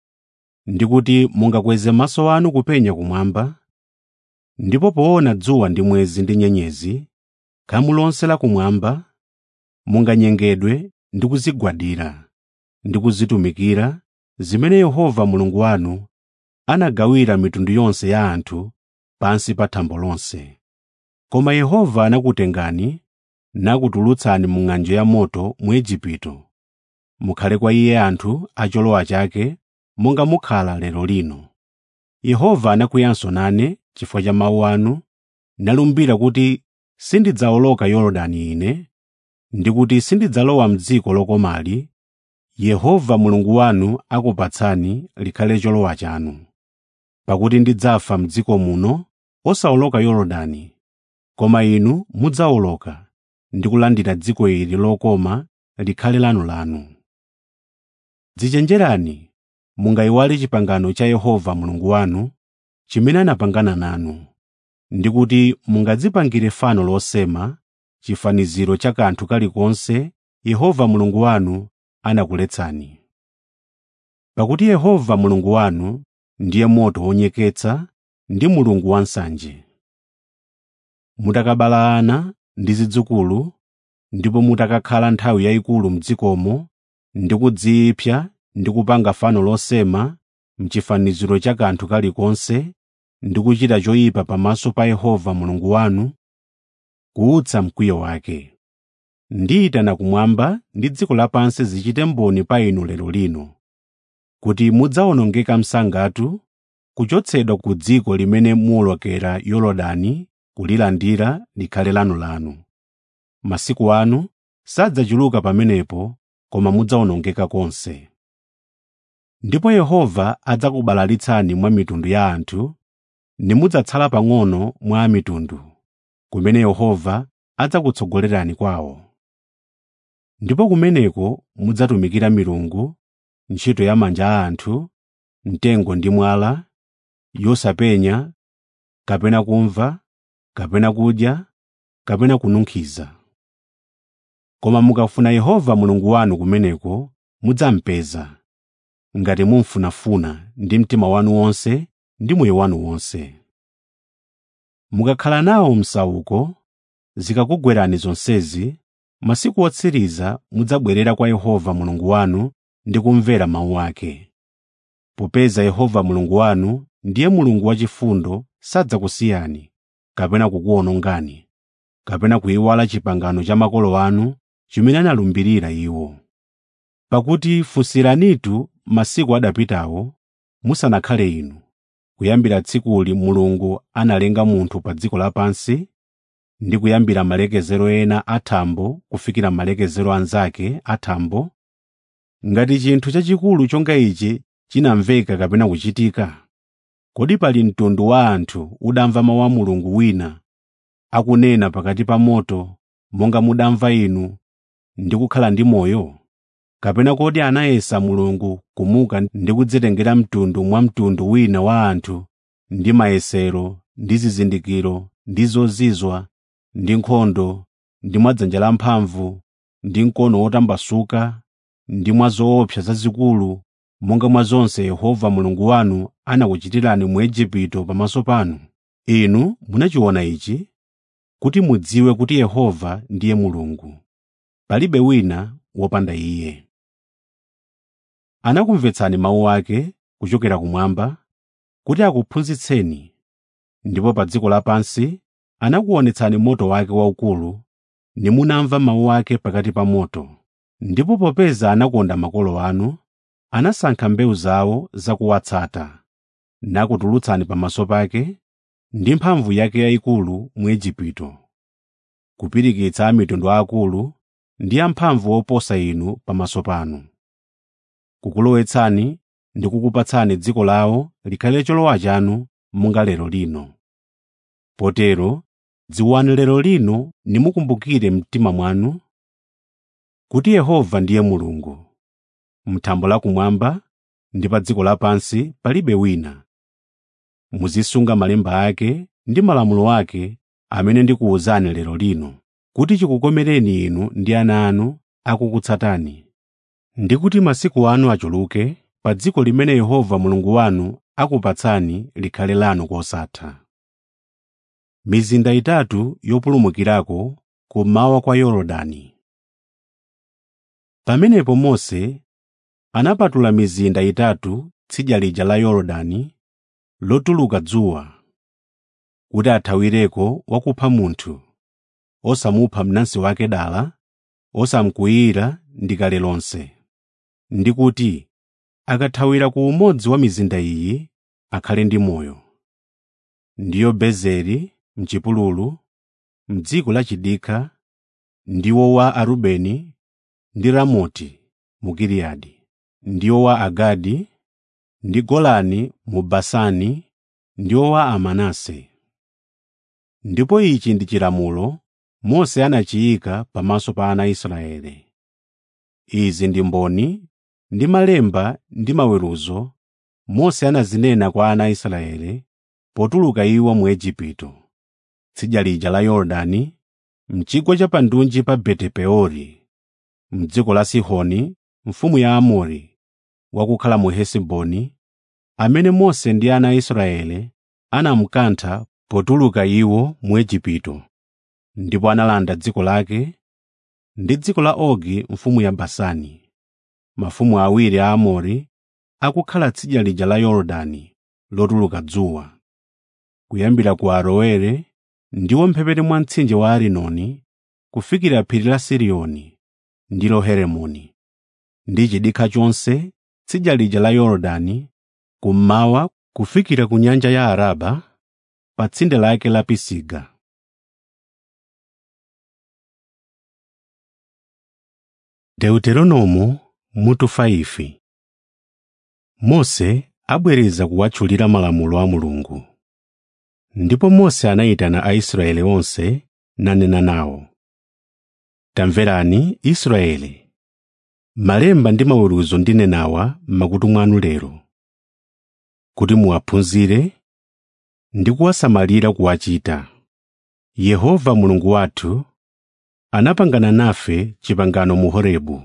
Speaker 1: ndi kuti mungakweze maso anu kupenya kumwamba ndipo poona dzuwa ndi mwezi ndi nyenyezi khamu lonse lakumwamba munganyengedwe ndi kuzigwadira ndi kuzitumikira zimene yehova mulungu wanu anagawira mitundu yonse ya anthu pansi pa thambo lonse koma yehova anakutengani nakutulutsani mu ng'anjo ya moto mu igupto mukhale kwa iye anthu a cholowa chake monga mukhala lero lino yehova anakwiyanso nane chifukwa cha mawu anu nalumbira kuti sindidzawoloka yorodani ine ndi kuti sindidzalowa m'dziko lokomali yehova mulungu wanu akupatsani likhale cholowa chanu pakuti ndidzafa m'dziko muno osawoloka yorodani koma inu mudzawoloka ndi kulandira dziko ili lokoma likhale lanulanu dzichenjerani mungayiwale chipangano cha yehova mulungu wanu chimene anapangana nanu ndi kuti mungadzipangire fano losema chifaniziro cha kanthu kalikonse yehova mulungu wanu anakuletsani pakuti yehova mulungu wanu ndiye moto wonyeketsa ndi mulungu wansanje mutakabala ana ndi zidzukulu ndipo mutakakhala nthawi yayikulu m'dzikomo ndi kudziyipsa ndi kupanga fano losema mchifaniziro cha kanthu kalikonse ndi kuchita choyipa pamaso pa yehova mulungu wanu kuutsa mkwiyo wake ndiyitana kumwamba ndi dziko lapansi zichite mboni pa inu lero lino kuti mudzawonongeka msangatu kuchotsedwa ku dziko limene muwolokera yorodani kulilandira likhale lanulanu masiku anu sadzachuluka pamenepo koma mudzawonongeka konse ndipo yehova adzakubalalitsani mwa mitundu ya anthu nimudzatsala pang'ono mwa mitundu kumene yehova adzakutsogolerani kwawo ndipo kumeneko mudzatumikira milungu ntchito ya manja a anthu mtengo ndi mwala yosapenya kapena kumva kapena kudya kapena kununkhiza koma mukafuna yehova mulungu wanu kumeneko mudzampeza ngati mumfunafuna ndi mtima wanu wonse ndi moyo wanu wonse mukakhala nawo msauko zikakugwerani zonsezi masiku otsiriza mudzabwerera kwa yehova mulungu wanu ndi kumvera mawu ake popeza yehova mulungu wanu ndiye mulungu wachifundo sadzakusiyani kapena kukuwonongani kapena kuyiwala chipangano cha makolo anu chimene analumbirira iwo pakuti funsiranitu masiku adapitawo musanakhale inu kuyambira tsikuli mulungu analenga munthu pa dziko lapansi ndi kuyambira malekezero ena athambo kufikira malekezero anzake athambo ngati chinthu chachikulu chonga ichi chinamveka kapena kuchitika kodi pali mtundu wa anthu udamva mawu a mulungu wina akunena pakati pa moto monga mudamva inu ndi kukhala ndi moyo kapena kodi anayesa mulungu kumuka ndi kudzitengera mtundu mwa mtundu wina wa anthu ndi mayesero ndi zizindikiro ndi zozizwa ndi nkhondo ndi mwa dzanja lamphamvu ndi mkono wotambasuka ndi mwa zoopsa zazikulu monga mwa zonse yehova mulungu wanu anakuchitirani mu igupto pamaso panu inu munachiona ichi kuti mudziwe kuti yehova ndiye mulungu palibe wina wopanda iye anakumvetsani mawu ake kuchokera kumwamba kuti akuphunzitseni ndipo pa dziko lapansi anakuonetsani moto wake waukulu nimunamva mawu ake pakati pa moto ndipo popeza anakonda makolo anu anasankha mbewu zawo zakuwatsata nakutulutsani pamaso pake ndi mphamvu yake yayikulu mu igupto kupirikitsa amitundu aakulu ndi amphamvu oposa inu pamaso panu kukulowetsani ndi kukupatsani dziko lawo likhale cholowa chanu monga lero lino potero dziwani lero lino nimukumbukire mtima mwanu kuti yehova ndiye mulungu m'thambo lakumwamba ndi pa dziko lapansi palibe wina muzisunga malemba ake ndi malamulo ake amene ndikuwuzani lero lino kuti chikukomereni inu ndi ana anu akukutsatani ndi kuti masiku anu achuluke pa dziko limene yehova mulungu wanu akupatsani likhale lanu kosatha mizinda itatu yopulumukirako kummawa kwa yorodani pamenepo mose anapatula mizinda itatu tsidya lija la yorodani lotuluka dzuwa kuti athawireko wakupha munthu osamupha mnansi wake dala osamkwiyira ndi kale lonse ndi kuti akathawira ku umodzi wa mizinda iyi akhale ndi moyo ndiyo bezeri mchipululu mdziko la chidikha ndiwo wa arubeni ndi ramoti mu giliyadi ndiwo wa agadi ndi golani mu basani ndiwo wa amanase ndipo ichi ndi chilamulo mose anachiyika pamaso pa ana a israele izi ndi mboni ndi malemba ndi maweruzo mose anazinena kwa ana a israele potuluka iwo mu igupto tsidya lija la yorodani mchigwa cha pandunji pa beti-peori m'dziko la sihoni mfumu ya amori wakukhala mu hesiboni amene mose ndi ana a israele anamukantha potuluka iwo mu igupto ndipo analanda dziko lake ndi dziko la ogi mfumu ya basani mafumu awiri a amori akukhala tsidya lija la yorodani lotuluka dzuwa kuyambira ku aroere ndiwo mphepete mwa mtsinje wa arinoni kufikira phiri la siriyoni ndilo herimoni ndi chidikha chonse tsidya lija la yorodani kummawa kufikira ku nyanja ya araba pa tsinde lake la pisiga deuteronomo mutu 5 mose abwereza kuwatchulira malamulo a mulungu ndipo mose anayitana aisraeli onse nanena nawo tamverani israeli malemba ndi maweruzo ndinenawa m'makutu mwanu lero kuti muwaphunzire ndi kuwasamalira kuwachita yehova mulungu wathu anapangana nafe chipangano mu horebu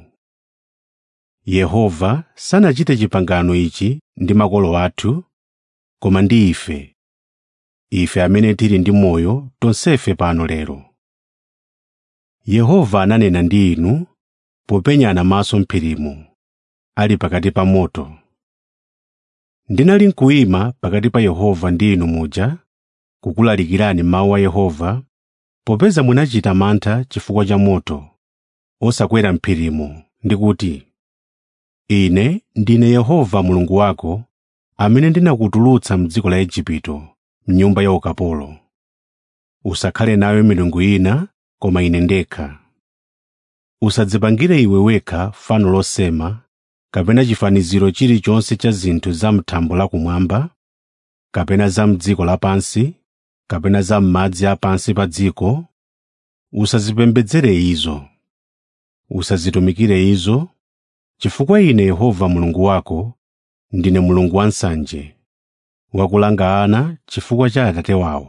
Speaker 1: yehova sanachite chipangano ichi ndi makolo athu koma ndi ife ife amene tili ndi moyo tonsefe pano lero yehova ananena ndi inu popenyana maso m'phirimo ali pakati pa moto ndinali nkuyima pakati pa yehova ndi inu muja kukulalikirani mawu a yehova popeza munachita mantha chifukwa cha moto osakwera m'phirimo ndi kuti ine ndine yehova mulungu wako amene ndinakutulutsa m'dziko la igupto mnyumba ya ukapolo usakhale nayo milungu ina koma ine ndekha usadzipangire iwe wekha fano losema kapena chifaniziro chilichonse cha zinthu za m'thambo lakumwamba kapena za m'dziko lapansi kapena za m'madzi a pansi pa dziko usazipembedzere izo usazitumikire izo chifukwa ine yehova mulungu wako ndine mulungu wansanje wakulanga ana chifukwa cha atate wawo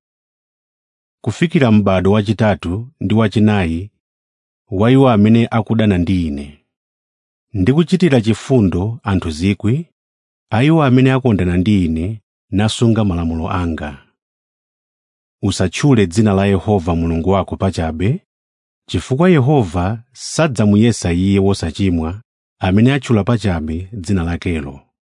Speaker 1: kufikira m'bado wachitatu ndi wachinayi wa iwo amene akudana ndi ine ndikuchitira chifundo anthu zikwi a iwo amene akondana ndi ine nasunga malamulo anga usatchule dzina la yehova mulungu wako pachabe chifukwa yehova sadzamuyesa iye wosachimwa amene atchula pachabe dzina lakelo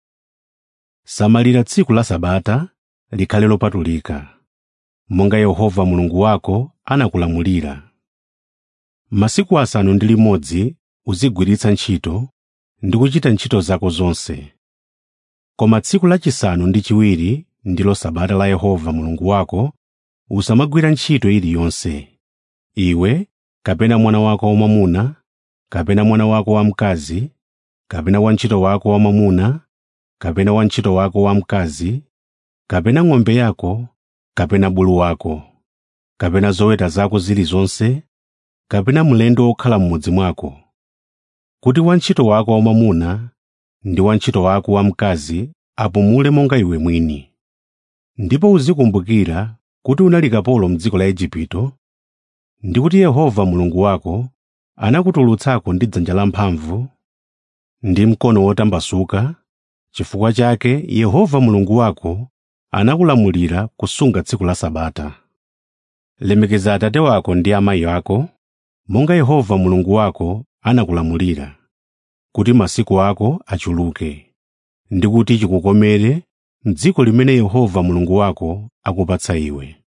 Speaker 1: samalira tsiku la sabata likhale lopatulika monga yehova mulungu wako anakulamulira masiku asanu ndi limodzi uzigwiritsa ntchito ndi kuchita ntchito zako zonse koma tsiku lachisanu ndi chiwiri ndilo sabata la yehova mulungu wako usamagwira ntchito iliyonse iwe kapena mwana wako wamwamuna kapena mwana wako wamkazi kapena wantchito wako wamwamuna kapena wantchito wako wamkazi kapena ng'ombe yako kapena bulu wako kapena zoweta zako zilizonse kapena mlendo wokhala m'mudzi mwako kuti wantchito wako wamwamuna ndi wantchito wako wamkazi apumule monga iwe mwini ndipo uzikumbukira kuti unali kapolo m'dziko la Igupto ndi kuti Yehova Mulungu wako anakutulutsako ndi dzanja lamphamvu ndi mkono wotambasuka chifukwa chake Yehova Mulungu wako anakulamulira kusunga tsiku la Sabata lemekeza atate wako ndi amayi ako monga Yehova Mulungu wako anakulamulira kuti masiku ako achuluke ndi kuti chikukomere m'dziko limene Yehova Mulungu wako akupatsa iwe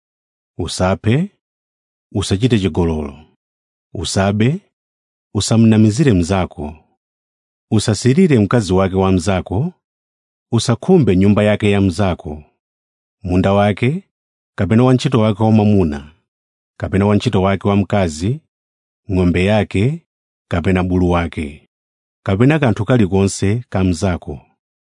Speaker 1: usaphe usachite chigololo usabe usamnamizire mnzako usasirire mkazi wake wa mnzako usakhumbe nyumba yake ya mnzako munda wake kapena wantchito wake wamwamuna kapena wantchito wake wamkazi ng'ombe yake kapena bulu wake kapena kanthu kalikonse ka mnzako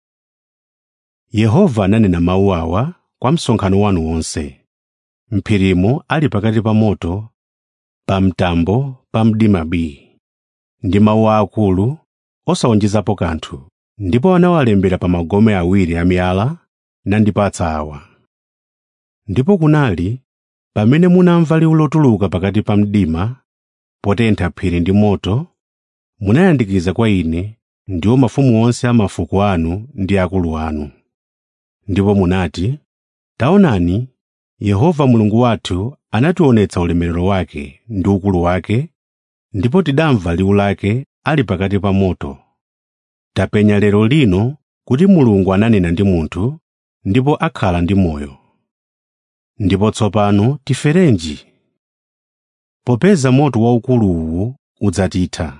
Speaker 1: yehova ananena mawu awa kwa msonkhano wanu wonse m'phirimo ali pakati pa moto pa mtambo pa mdimabi ndi mawu aakulu osawonjezapo kanthu ndipo anawalembera pa magome awiri amiyala nandipatsa awa ndipo kunali pamene munamva liwu lotuluka pakati pa mdima potentha phiri ndi moto munayandikiza kwa ine ndiwo mafumu onse a mafuko anu ndi akulu anu ndipo munati taonani yehova mulungu wathu anationetsa ulemerero wake ndi ukulu wake ndipo tidamva liwu lake ali pakati pa moto tapenya lero lino kuti mulungu ananena ndi munthu ndipo akhala ndi moyo ndipo tsopano tiferenji popeza moto waukulu uwu udzatitha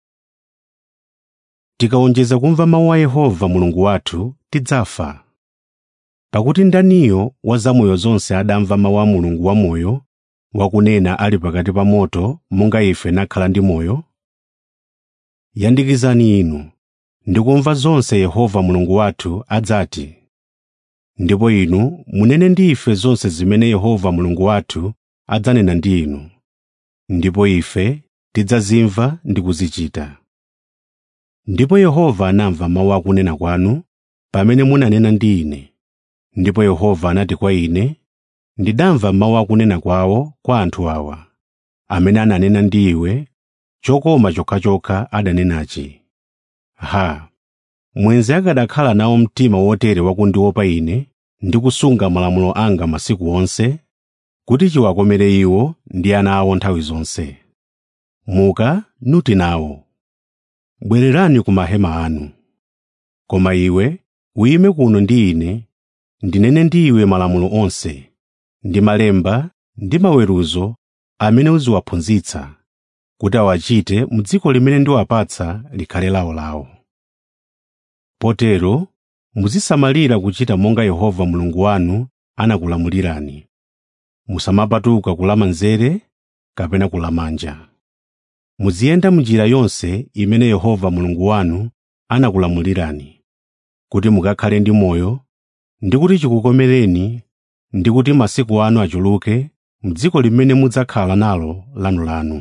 Speaker 1: tikawonjeza kumva mawu a yehova mulungu wathu tidzafa pakuti ndaniyo wa zamoyo zonse adamva mawu a mulungu wamoyo wakunena ali pakati pa moto monga ife nakhala ndi moyo yandikizani inu ndikumva zonse yehova mulungu wathu adzati ndipo inu munene ndi ife zonse zimene yehova mulungu wathu adzanena ndi inu ndipo ife tidzazimva ndi kuzichita ndipo yehova anamva mawu akunena kwanu pamene munanena ndi ine ndipo yehova anati kwa ine ndidamva mawu akunena kwawo kwa anthu awa amene ananena ndi iwe chokoma chokhachokha adanenachi ha mwenzi akadakhala nawo mtima wotere wakundiopa ine ndi kusunga malamulo anga masiku onse kuti chiwakomere iwo ndi ana awo nthawi zonse muka nuti nawo bwererani ku mahema anu koma iwe uyime kuno ndi ine ndinene ndi iwe malamulo onse ndi malemba ndi maweruzo amene uziwaphunzitsa kuti awachite m'dziko limene ndiwapatsa likhale lawolawo potero muzisamalira kuchita monga yehova mulungu wanu anakulamulirani musamapatuka kulamanzere kapena kulamanja muziyenda m'njira yonse imene yehova mulungu wanu anakulamulirani kuti mukakhale ndi moyo ndi kuti chikukomereni ndi kuti masiku anu achuluke m'dziko limene mudzakhala nalo lanulanu.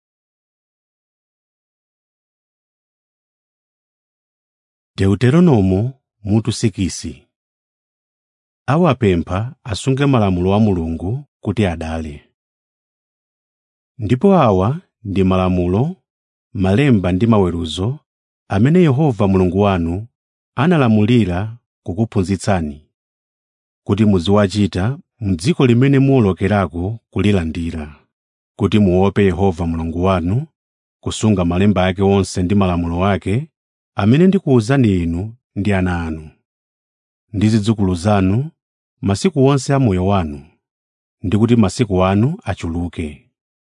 Speaker 1: Deuteronomo mutu sikisi awapempha asunge malamulo a Mulungu kuti adale. Ndipo awa ndi malamulo, malemba ndi maweruzo amene Yehova Mulungu wanu analamulira kukuphunzitsani, kuti muziwachita m'dziko limene muwolokerako kulilandira, kuti muope Yehova Mulungu wanu, kusunga malemba ake onse ndi malamulo ake amene ndikuwuzani inu ndi ana anu, ndi zidzukulu zanu masiku onse a moyo wanu, ndi kuti masiku anu achuluke.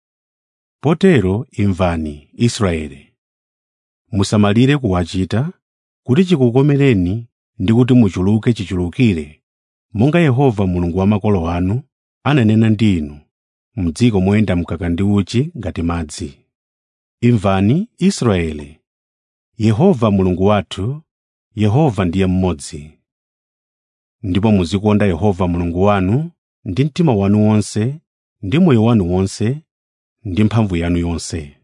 Speaker 1: Potero imvani, Israeli, musamalire kuwachita, kuti chikukomereni ndi kuti muchuluke chichulukire, monga Yehova Mulungu wa makolo anu ananena ndi inu, m'dziko moyenda mkaka ndi uchi ngati madzi. Imvani, Israeli, Yehova Mulungu wathu, Yehova ndiye mmodzi. Ndipo muzikonda Yehova Mulungu wanu ndi mtima wanu wonse, ndi moyo wanu wonse, ndi mphamvu yanu yonse.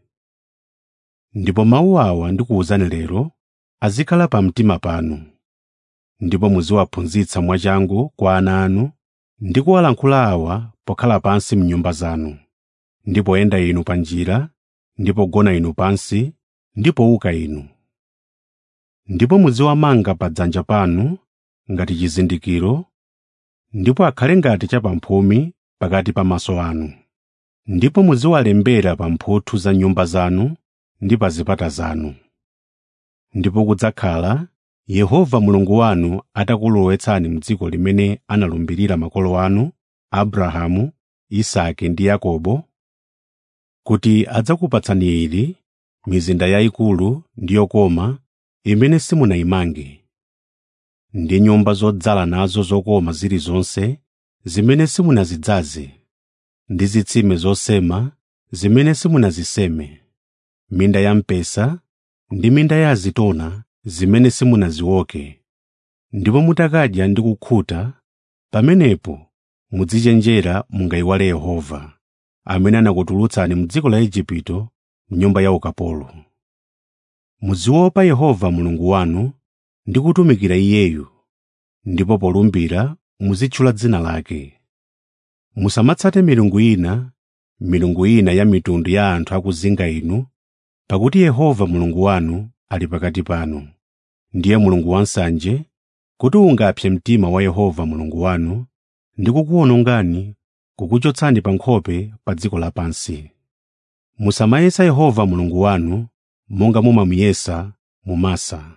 Speaker 1: Ndipo mawu awa ndikuwuzani lero azikhala pamtima panu. Ndipo muziwaphunzitsa mwachangu kwa ana anu ndi kuwalankhula awa pokhala pansi m'nyumba zanu, ndi poyenda inu pa njira, ndi pogona inu pansi, ndi powuka inu. Ndipo muziwamanga pa dzanja panu ngati chizindikiro, ndipo akhale ngati chapamphumi pakati pa maso anu. Ndipo muziwalembera pa mphuthu za nyumba zanu ndi pa zipata zanu. Ndipo kudzakhala Yehova Mulungu wanu atakulowetsani m'dziko limene analumbirira makolo anu, Abrahamu, Isake ndi Yakobo, kuti adzakupatsani ili mizinda yayikulu ndi yokoma imene simunayimange, ndi nyumba zodzala nazo zokoma zilizonse zimene simunazidzaze, ndi zitsime zosema zimene simunaziseme, minda ya mpesa ndi minda ya azitona zimene simunazioke. Ndipo mutakadya ndi kukhuta, pamenepo muzichenjera mungayiwale Yehova, amene anakutulutsani m'dziko la Igupto m'nyumba ya ukapolo. Muziopa Yehova Mulungu wanu ndi kutumikira Iyeyu, ndipo polumbira muzitchula dzina lake. Musamatsate milungu ina, milungu ina ya mitundu ya anthu akuzinga inu, pakuti Yehova Mulungu wanu ali pakati panu. Ndiye Mulungu wansanje, kuti ungapse mtima wa Yehova Mulungu wanu ndi kukuwonongani, kukuchotsani pa nkhope pa dziko lapansi. Musamayesa Yehova Mulungu wanu monga mumamuyesa mu Masa.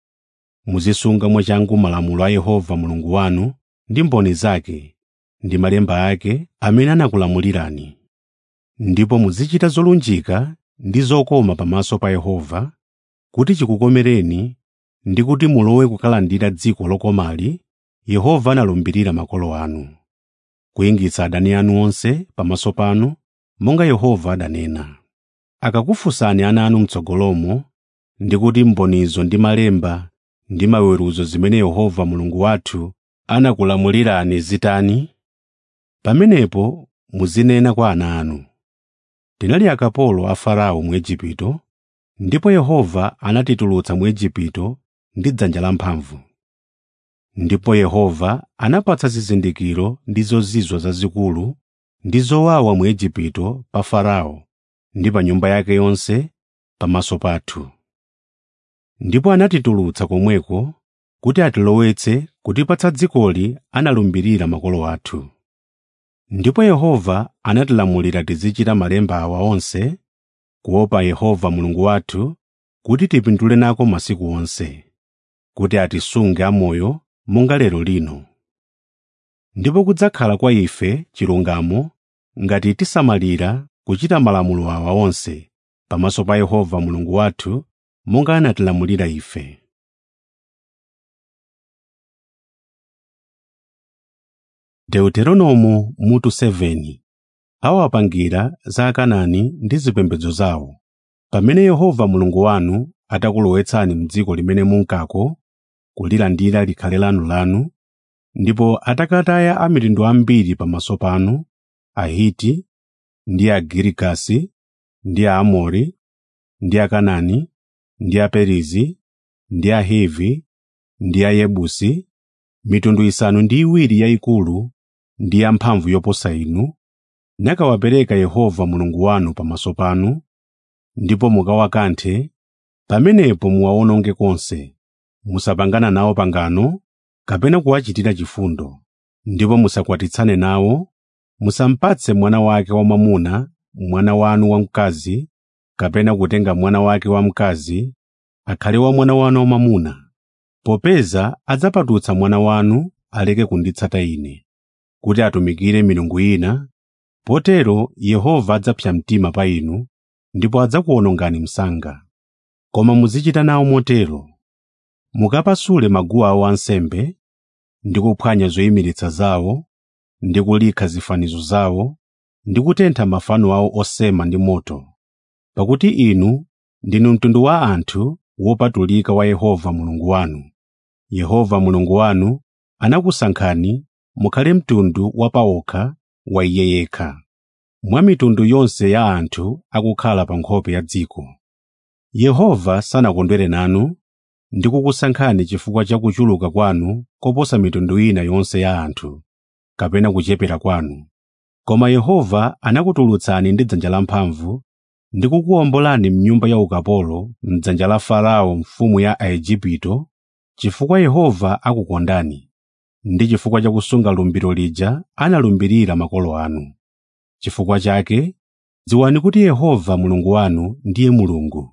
Speaker 1: Muzisunga mwachangu malamulo a Yehova Mulungu wanu ndi mboni zake ndi malemba ake amene anakulamulirani. Ndipo muzichita zolunjika ndi zokoma pamaso pa Yehova, kuti chikukomereni ndi kuti mulowe kukalandira dziko lokomali Yehova analumbirira makolo anu, kuyingitsa adani anu onse pamaso panu monga Yehova adanena. Akakufunsani ana anu m'tsogolomo ndi kuti mbonizo ndi malemba ndi maweruzo zimene Yehova Mulungu wathu anakulamulirani zitani, pamenepo muzinena kwa ana anu, tinali akapolo a Farao mu Igupto, ndipo Yehova anatitulutsa mu Igupto ndi dzanja lamphamvu. Ndipo Yehova anapatsa zizindikiro ndi zozizwa zazikulu ndi zowawa mu Igupto pa Farao ndi pa nyumba yake yonse pamaso pathu. Ndipo anatitulutsa komweko kuti atilowetse kutipatsa dzikoli analumbirira makolo athu. Ndipo Yehova anatilamulira tizichita malemba awa onse, kuopa Yehova Mulungu wathu, kuti tipindule nako masiku onse, kuti atisunge amoyo monga lero lino. Ndipo kudzakhala kwa ife chilungamo ngati tisamalira kuchita malamulo awa onse pamaso pa Yehova Mulungu wathu monga anatilamulira ife. Deuteronomo mutu 7 awapangira za Akanaani ndi zipembedzo zawo. Pamene Yehova Mulungu wanu atakulowetsani m'dziko limene munkako kulilandira likhale lanu lanu, ndipo atakataya a mitundu ambiri pamaso panu ahiti ndi agirigasi ndi aamori ndi akanani ndi aperizi ndi ahivi ndi ayebusi mitundu isanu ndi iwiri yayikulu ndi yamphamvu yoposa inu nakawapereka yehova mulungu wanu pamaso panu ndipo mukawakanthe pamenepo muwawononge konse musapangana nawo pangano kapena kuwachitira chifundo ndipo musakwatitsane nawo musampatse mwana wake wamwamuna mwana wanu wamkazi kapena kutenga mwana wake wamkazi akhale wa mwana wanu wamwamuna popeza adzapatutsa mwana wanu aleke kunditsata ine kuti atumikire milungu ina potero yehova adzapsa mtima pa inu ndipo adzakuwonongani msanga koma muzichita nawo motero mukapasule maguwa awo ansembe ndi kuphwanya zoyimiritsa zawo ndi kulikha zifanizo zawo ndi kutentha mafano awo osema ndi moto pakuti inu ndinu mtundu wa anthu wopatulika wa yehova mulungu wanu yehova mulungu wanu anakusankhani mukhale mtundu wapawokha wa iye yekha mwa mitundu yonse ya anthu akukhala pa nkhope ya dziko yehova sanakondwere nanu ndi kukusankhani chifukwa cha kuchuluka kwanu koposa mitundu ina yonse ya anthu kapena kuchepera kwanu koma yehova anakutulutsani ndi dzanja lamphamvu ndi kukuwombolani mnyumba ya ukapolo mdzanja la farao mfumu ya aigupto chifukwa yehova akukondani ndi chifukwa cha kusunga lumbiro lija analumbirira makolo anu chifukwa chake dziwani kuti yehova mulungu wanu ndiye mulungu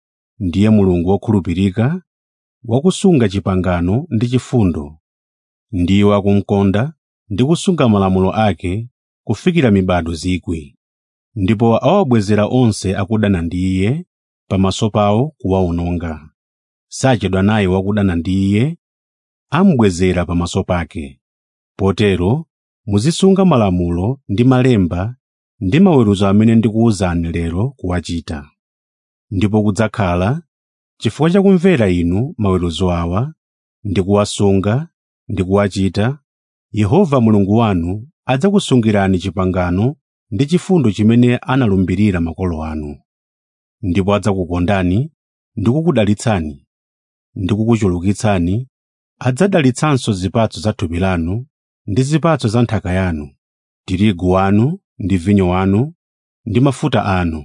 Speaker 1: ndiye mulungu wokhulupirika wakusunga chipangano ndi chifundo ndiye wakumkonda ndi kusunga malamulo ake kufikira mibado zikwi ndipo awabwezera onse akudana ndi iye pamaso pawo kuwawononga sachedwa naye wakudana ndi iye amubwezera pamaso pake potero muzisunga malamulo ndi malemba ndi maweruzo amene ndikuwuzani lero kuwachita ndipo kudzakhala chifukwa cha kumvera inu maweruzo awa ndi kuwasunga ndi kuwachita yehova mulungu wanu adzakusungirani chipangano ndi chifundo chimene analumbirira makolo anu ndipo adzakukondani ndi kukudalitsani ndi kukuchulukitsani adzadalitsanso zipatso za thupi lanu ndi zipatso za nthaka yanu tirigu wanu ndi vinyo wanu ndi mafuta anu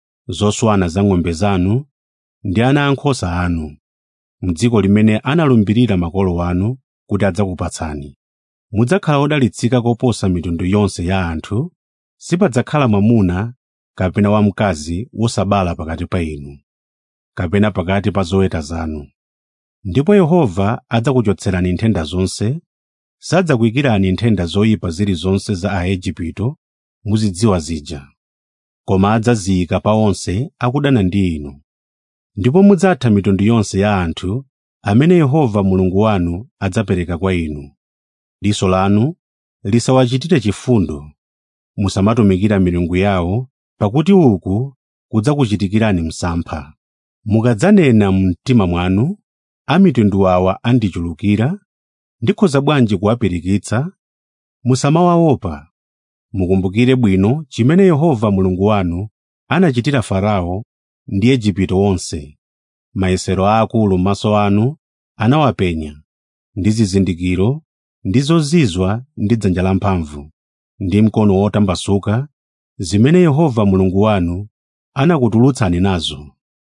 Speaker 1: zoswana za ng'ombe zanu ndi ana ankhosa anu m'dziko limene analumbirira makolo anu kuti adzakupatsani mudzakhala odalitsika koposa mitundu yonse ya anthu sipadzakhala mwamuna kapena wamkazi wosabala pakati pa inu kapena pakati pa zoweta zanu ndipo yehova adzakuchotserani nthenda zonse sadzakuyikirani nthenda zoyipa zilizonse za aigupto muzidziwa zija koma adzaziyika pa onse akudana ndi inu ndipo mudzatha mitundu yonse ya anthu amene yehova mulungu wanu adzapereka kwa inu diso lanu lisawachitire chifundo musamatumikira milungu yawo pakuti uku kudzakuchitikirani msampha mukadzanena mu mtima mwanu a mitundu awa andichulukira ndikhoza bwanji kuwapirikitsa musamawaopa mukumbukire bwino chimene yehova mulungu wanu anachitira farao ndi igupto wonse mayesero aakulu m'maso anu anawapenya ndi zizindikiro ndi zozizwa ndi dzanja lamphamvu ndi mkono wotambasuka zimene yehova mulungu wanu anakutulutsani nazo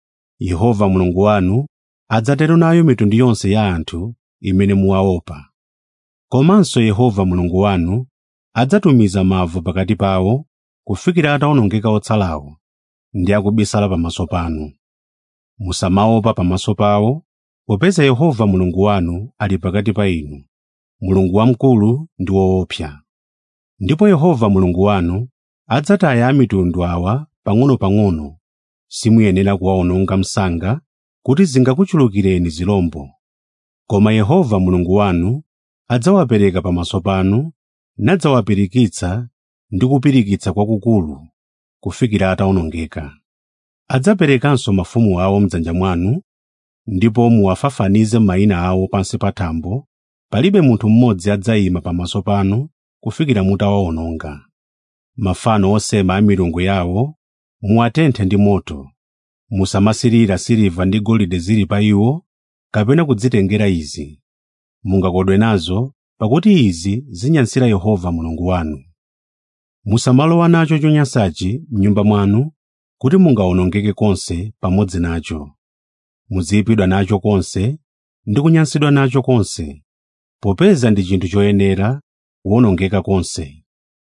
Speaker 1: yehova mulungu wanu adzatero nayo mitundu yonse ya anthu imene muwaopa komanso yehova mulungu wanu adzatumiza mavu pakati pawo kufikira atawonongeka otsalawo ndi akubisala pamaso panu musamaopa pamaso pawo popeza yehova mulungu wanu ali pakati pa inu mulungu wamkulu ndi woopsa ndipo yehova mulungu wanu adzataya a mitundu awa pang'ono-pang'ono simuyenera kuwawononga msanga kuti zingakuchulukireni zilombo koma yehova mulungu wanu adzawapereka pamaso panu nadzawapirikitsa ndi kupirikitsa kwakukulu kufikira atawonongeka adzaperekanso mafumu awo m'dzanja mwanu ndipo muwafafanize mayina awo pansi pa thambo palibe munthu mmodzi adzayima pamaso panu kufikira mutawawononga mafano osema a milungu yawo muwatenthe ndi moto musamasirira siliva ndi golide zili pa iwo kapena kudzitengera izi mungakodwe nazo pakuti izi zinyansira yehova mulungu wanu musamalowa nacho chonyansachi m'nyumba mwanu kuti mungawonongeke konse pamodzi nacho muziyipidwa nacho konse ndi kunyansidwa nacho konse popeza ndi chinthu choyenera kuwonongeka konse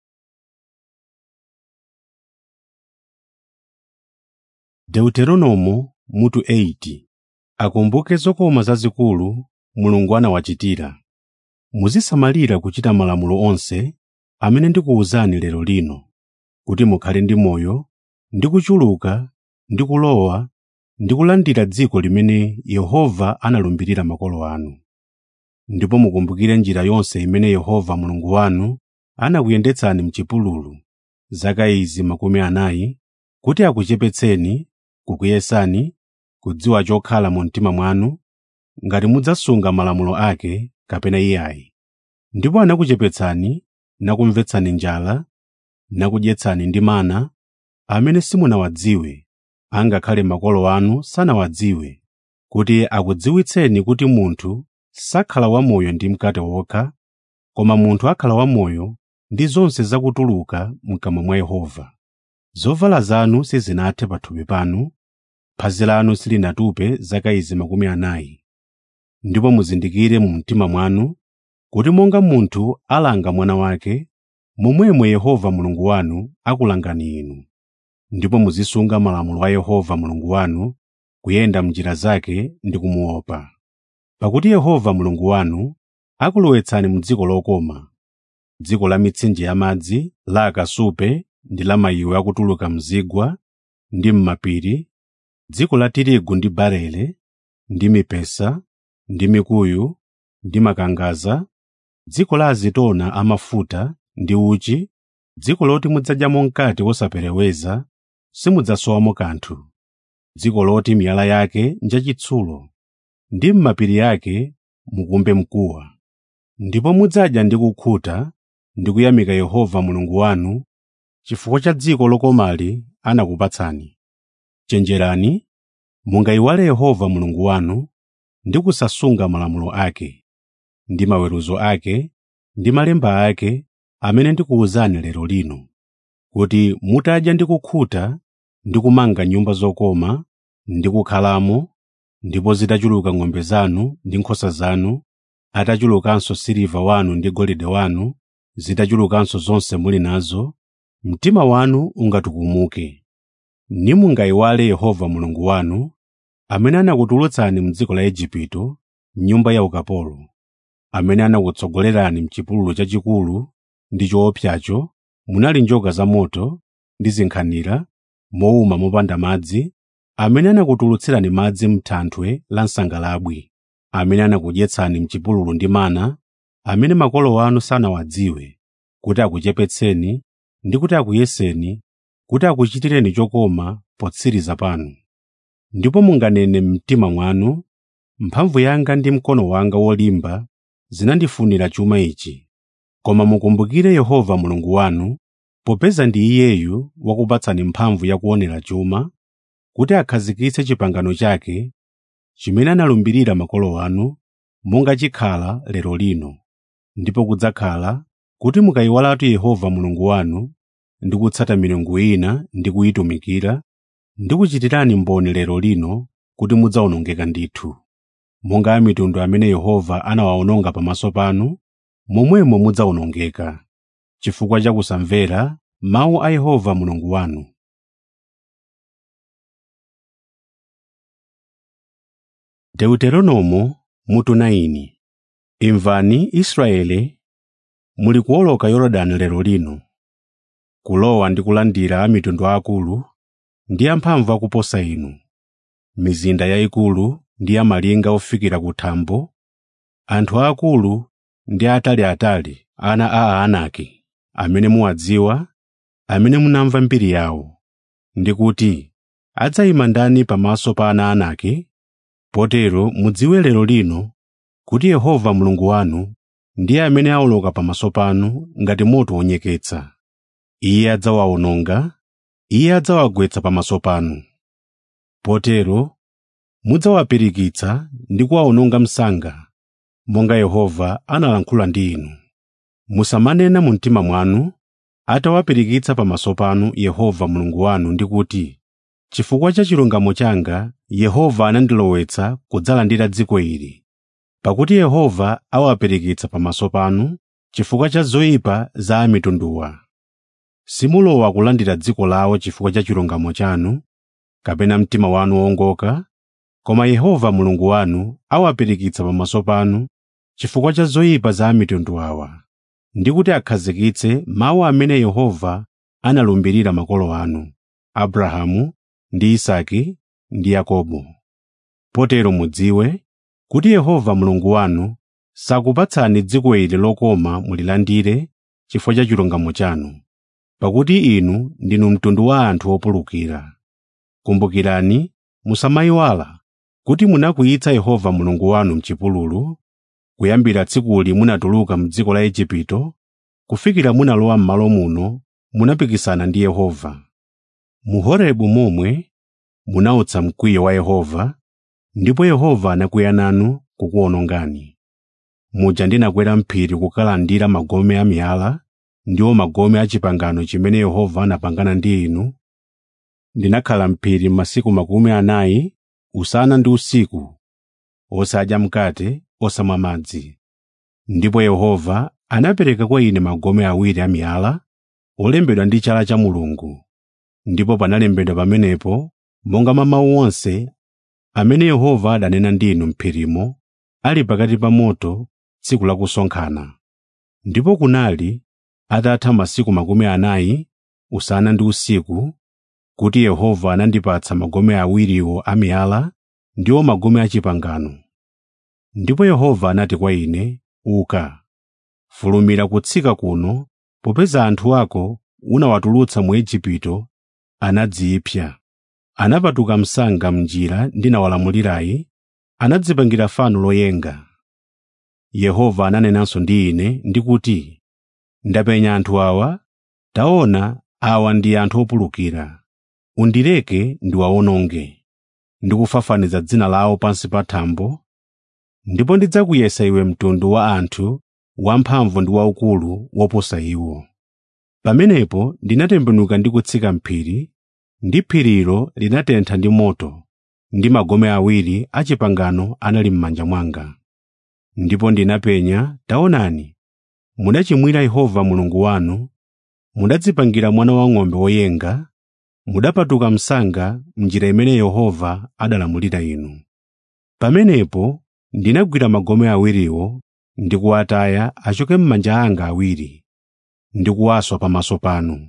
Speaker 1: deuteronomo mutu 8 akumbuke zokoma zazikulu mulungu anawachitira muzisamalira kuchita malamulo onse amene ndikuwuzani lero lino kuti mukhale ndi moyo ndi kuchuluka ndi kulowa ndi kulandira dziko limene yehova analumbirira makolo anu ndipo mukumbukire njira yonse imene yehova mulungu wanu anakuyendetsani m'chipululu zaka izi makumi anayi kuti akuchepetseni kukuyesani kudziwa chokhala mu mtima mwanu ngati mudzasunga malamulo ake kapena iyayi ndipo anakuchepetsani nakumvetsani njala nakudyetsani ndi mana amene simunawadziwe angakhale makolo anu sanawadziwe kuti akudziwitseni kuti munthu sakhala wamoyo ndi mkate wokha koma munthu akhala wamoyo ndi zonse zakutuluka mkamwa mwa yehova zovala zanu sizinathe pathupi panu phazi lanu silinatupe zaka izi makumi anayi ndipo muzindikire mu mtima mwanu kuti monga munthu alanga mwana wake momwemo yehova mulungu wanu akulangani inu ndipo muzisunga malamulo a yehova mulungu wanu kuyenda m'njira zake ndi kumuopa pakuti yehova mulungu wanu akulowetsani mu dziko lokoma dziko la mitsinje yamadzi la akasupe ndi la mayiwe akutuluka mzigwa ndi m'mapiri dziko la tirigu ndi barele ndi mipesa ndi mikuyu ndi makangaza dziko la azitona amafuta ndi uchi dziko loti mudzadyamo mkate wosapereweza simudzasowamo kanthu dziko loti miyala yake njachitsulo ndi m'mapiri yake mukumbe mkuwa ndipo mudzadya ndi kukhuta ndi kuyamika yehova mulungu wanu chifukwa cha dziko lokomali anakupatsani chenjerani mungayiwale yehova mulungu wanu ndi kusasunga malamulo ake ndi maweruzo ake ndi malemba ake amene ndikuwuzani lero lino kuti mutadya ndi kukhuta ndi kumanga nyumba zokoma ndi kukhalamo ndipo zitachuluka ng'ombe zanu ndi nkhosa zanu atachulukanso siliva wanu ndi golide wanu zitachulukanso zonse muli nazo mtima wanu ungatukumuke nimungayiwale yehova mulungu wanu amene anakutulutsani m'dziko la igupto m'nyumba ya ukapolo amene anakutsogolerani m'chipululu chachikulu ndi choopsacho munali njoka zamoto ndi zinkhanira mowuma mopanda madzi amene anakutulutsirani madzi m'thanthwe la msangalabwi amene anakudyetsani m'chipululu ndi mana amene makolo anu sanawadziwe kuti akuchepetseni ndi kuti akuyeseni kuti akuchitireni chokoma potsiriza panu ndipo munganene m'mtima mwanu mphamvu yanga ndi mkono wanga wolimba zinandifunira chuma ichi koma mukumbukire yehova mulungu wanu popeza ndi iyeyu wakupatsani mphamvu yakuonera chuma kuti akhazikitse chipangano chake chimene analumbirira makolo anu monga chikhala lero lino ndipo kudzakhala kuti mukayiwalatu yehova mulungu wanu ndi kutsata milungu ina ndi kuyitumikira ndi kuchitirani mboni lero lino kuti mudzawonongeka ndithu monga a mitundu amene yehova anawawononga pamaso panu momwemo mudzawonongeka chifukwa cha kusamvera mawu a yehova mulungu wanu deuteronomo mutu 9 imvani israele muli kuwoloka yorodani lero lino kulowa ndi kulandira a mitundu akulu ndi amphamvu akuposa inu mizinda yayikulu ndi yamalinga ofikira ku thambo anthu aakulu ndi ataliatali ana a aanaki amene muwadziwa amene munamva mbiri yawo ndi kuti adzayima ndani pamaso pa ana anaki potero mudziwe lero lino kuti yehova mulungu wanu ndiye amene awoloka pamaso panu ngati moto wonyeketsa iye adzawawononga iye adzawagwetsa pamaso panu potero mudzawapirikitsa ndi kuwawononga msanga monga yehova analankhula ndi inu musamanena mu mtima mwanu atawapirikitsa pamaso panu yehova mulungu wanu ndi kuti chifukwa cha chilungamo changa yehova anandilowetsa kudzalandira dziko ili pakuti yehova awapirikitsa pamaso panu chifukwa cha zoyipa za amitunduwa simulowa kulandira dziko lawo chifukwa cha chilungamo chanu kapena mtima wanu wongoka koma yehova mulungu wanu awapirikitsa pamaso panu chifukwa cha zoyipa za amitundu awa ndi kuti akhazikitse mawu amene yehova analumbirira makolo anu abrahamu ndi isaki ndi yakobo potero mudziwe kuti yehova mulungu wanu sakupatsani dziko ili lokoma mulilandire chifukwa cha chilungamo chanu pakuti inu ndinu mtundu wa anthu opulukira kumbukirani musamayiwala kuti munakwiyitsa yehova mulungu wanu mchipululu kuyambira tsikuli munatuluka m'dziko la igupto kufikira munalowa m'malo muno munapikisana ndi yehova mu horebu momwe munautsa mkwiyo wa yehova ndipo yehova anakwiya nanu kukuwonongani muja ndinakwera mphiri kukalandira magome a miyala ndiwo magome a chipangano chimene yehova anapangana ndi inu ndinakhala mphiri masiku makumi anayi usana ndi usiku osadya mkate osamwa madzi ndipo yehova anapereka kwa ine magome awiri a miyala olembedwa ndi chala cha mulungu ndipo panalembedwa pamenepo monga mwa mawu onse amene yehova adanena ndi inu m'phirimo ali pakati pa moto tsiku la kusonkhana ndipo kunali atatha masiku makumi anayi usana ndi usiku kuti yehova anandipatsa magome awiriwo a miyala ndiwo magome a chipangano ndipo yehova anati kwa ine uka fulumira kutsika kuno popeza anthu ako unawatulutsa mu igupto anadziyipsa anapatuka msanga m'njira ndinawalamulirayi anadzipangira fano loyenga yehova ananenanso ndi ine ndikuti ndapenya anthu awa taona awa ndi anthu opulukira undileke ndiwawononge ndikufafaniza dzina lawo pansi pa thambo ndipo ndidzakuyesa iwe mtundu wa anthu wamphamvu ndi waukulu woposa iwo pamenepo ndinatembenuka ndi kutsika mphiri ndi phirilo linatentha ndi moto ndi magome awiri a chipangano anali m'manja mwanga ndipo ndinapenya taonani mudachimwira yehova mulungu wanu mudadzipangira mwana wang'ombe woyenga mudapatuka msanga m'njira imene yehova adalamulira inu pamenepo ndinagwira magome awiriwo ndi kuwataya achoke m'manja anga awiri ndi kuwaswa pamaso panu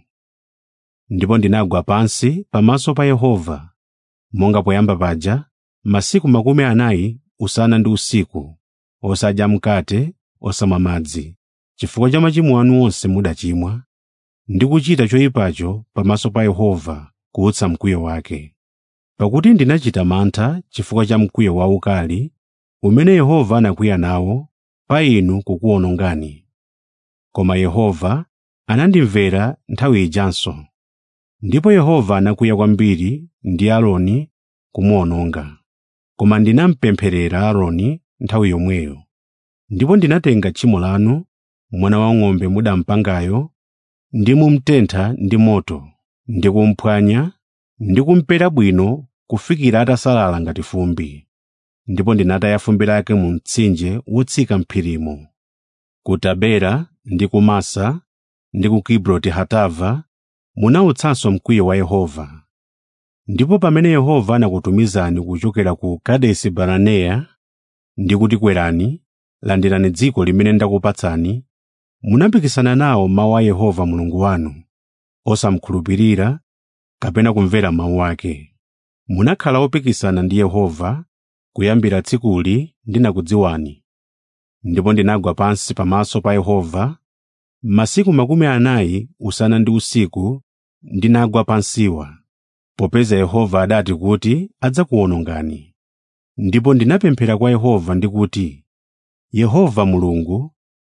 Speaker 1: ndipo ndinagwa pansi pamaso pa yehova monga poyamba paja masiku makumi anayi usana ndi usiku osadya mkate osamwa madzi chifukwa cha machimo anu onse mudachimwa ndi kuchita choyipacho pamaso pa yehova kuutsa mkwiyo wake pakuti ndinachita mantha chifukwa cha mkwiyo waukali umene yehova anakwiya nawo pa inu kukuwonongani koma yehova anandimvera nthawi ijanso ndipo yehova anakwiya kwambiri ndi aaroni kumuwononga koma ndinampempherera aaroni nthawi yomweyo ndipo ndinatenga tchimo lanu mwana wang'ombe mudampangayo ndi mumtentha ndi moto ndi kumphwanya ndi kumpera bwino kufikira atasalala ngati fumbi ndipo ndinataya fumbi lake mu mtsinje wotsika m'phirimo ku tabera ndi ku masa ndi ku kibroti hatava munautsanso mkwiyo wa yehova ndipo pamene yehova anakutumizani kuchokera ku kadesi baraneya ndi kuti kwerani landirani dziko limene ndakupatsani munapikisana nawo mawu a yehova mulungu wanu osamkhulupirira kapena kumvera mawu ake munakhala opikisana ndi yehova kuyambira tsikuli ndinakudziwani ndipo ndinagwa pansi pamaso pa yehova masiku makumi anayi usana ndi usiku ndinagwa pansiwa popeza yehova adati kuti adzakuwonongani ndipo ndinapemphera kwa yehova ndikuti yehova mulungu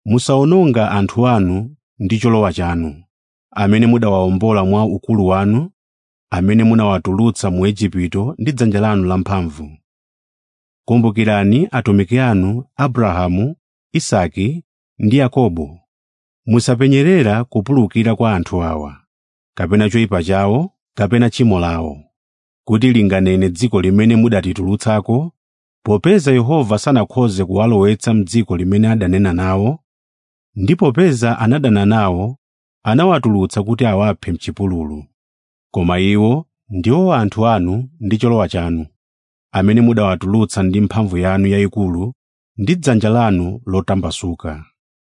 Speaker 1: musawononga anthu anu ndi cholowa chanu amene mudawawombola mwa ukulu wanu amene munawatulutsa mu Igupto ndi dzanja lanu lamphamvu kumbukirani atumiki anu Abrahamu Isake ndi Yakobo musapenyerera kupulukira kwa anthu awa kapena choyipa chawo kapena tchimo lawo kuti linganene dziko limene mudatitulutsako popeza Yehova sanakhoze kuwalowetsa m'dziko limene adanena nawo ndi popeza anadana nawo anawatulutsa kuti awaphe m'chipululu koma iwo ndiwo anthu anu ndi cholowa chanu amene mudawatulutsa ndi mphamvu yanu yayikulu ndi dzanja lanu lotambasuka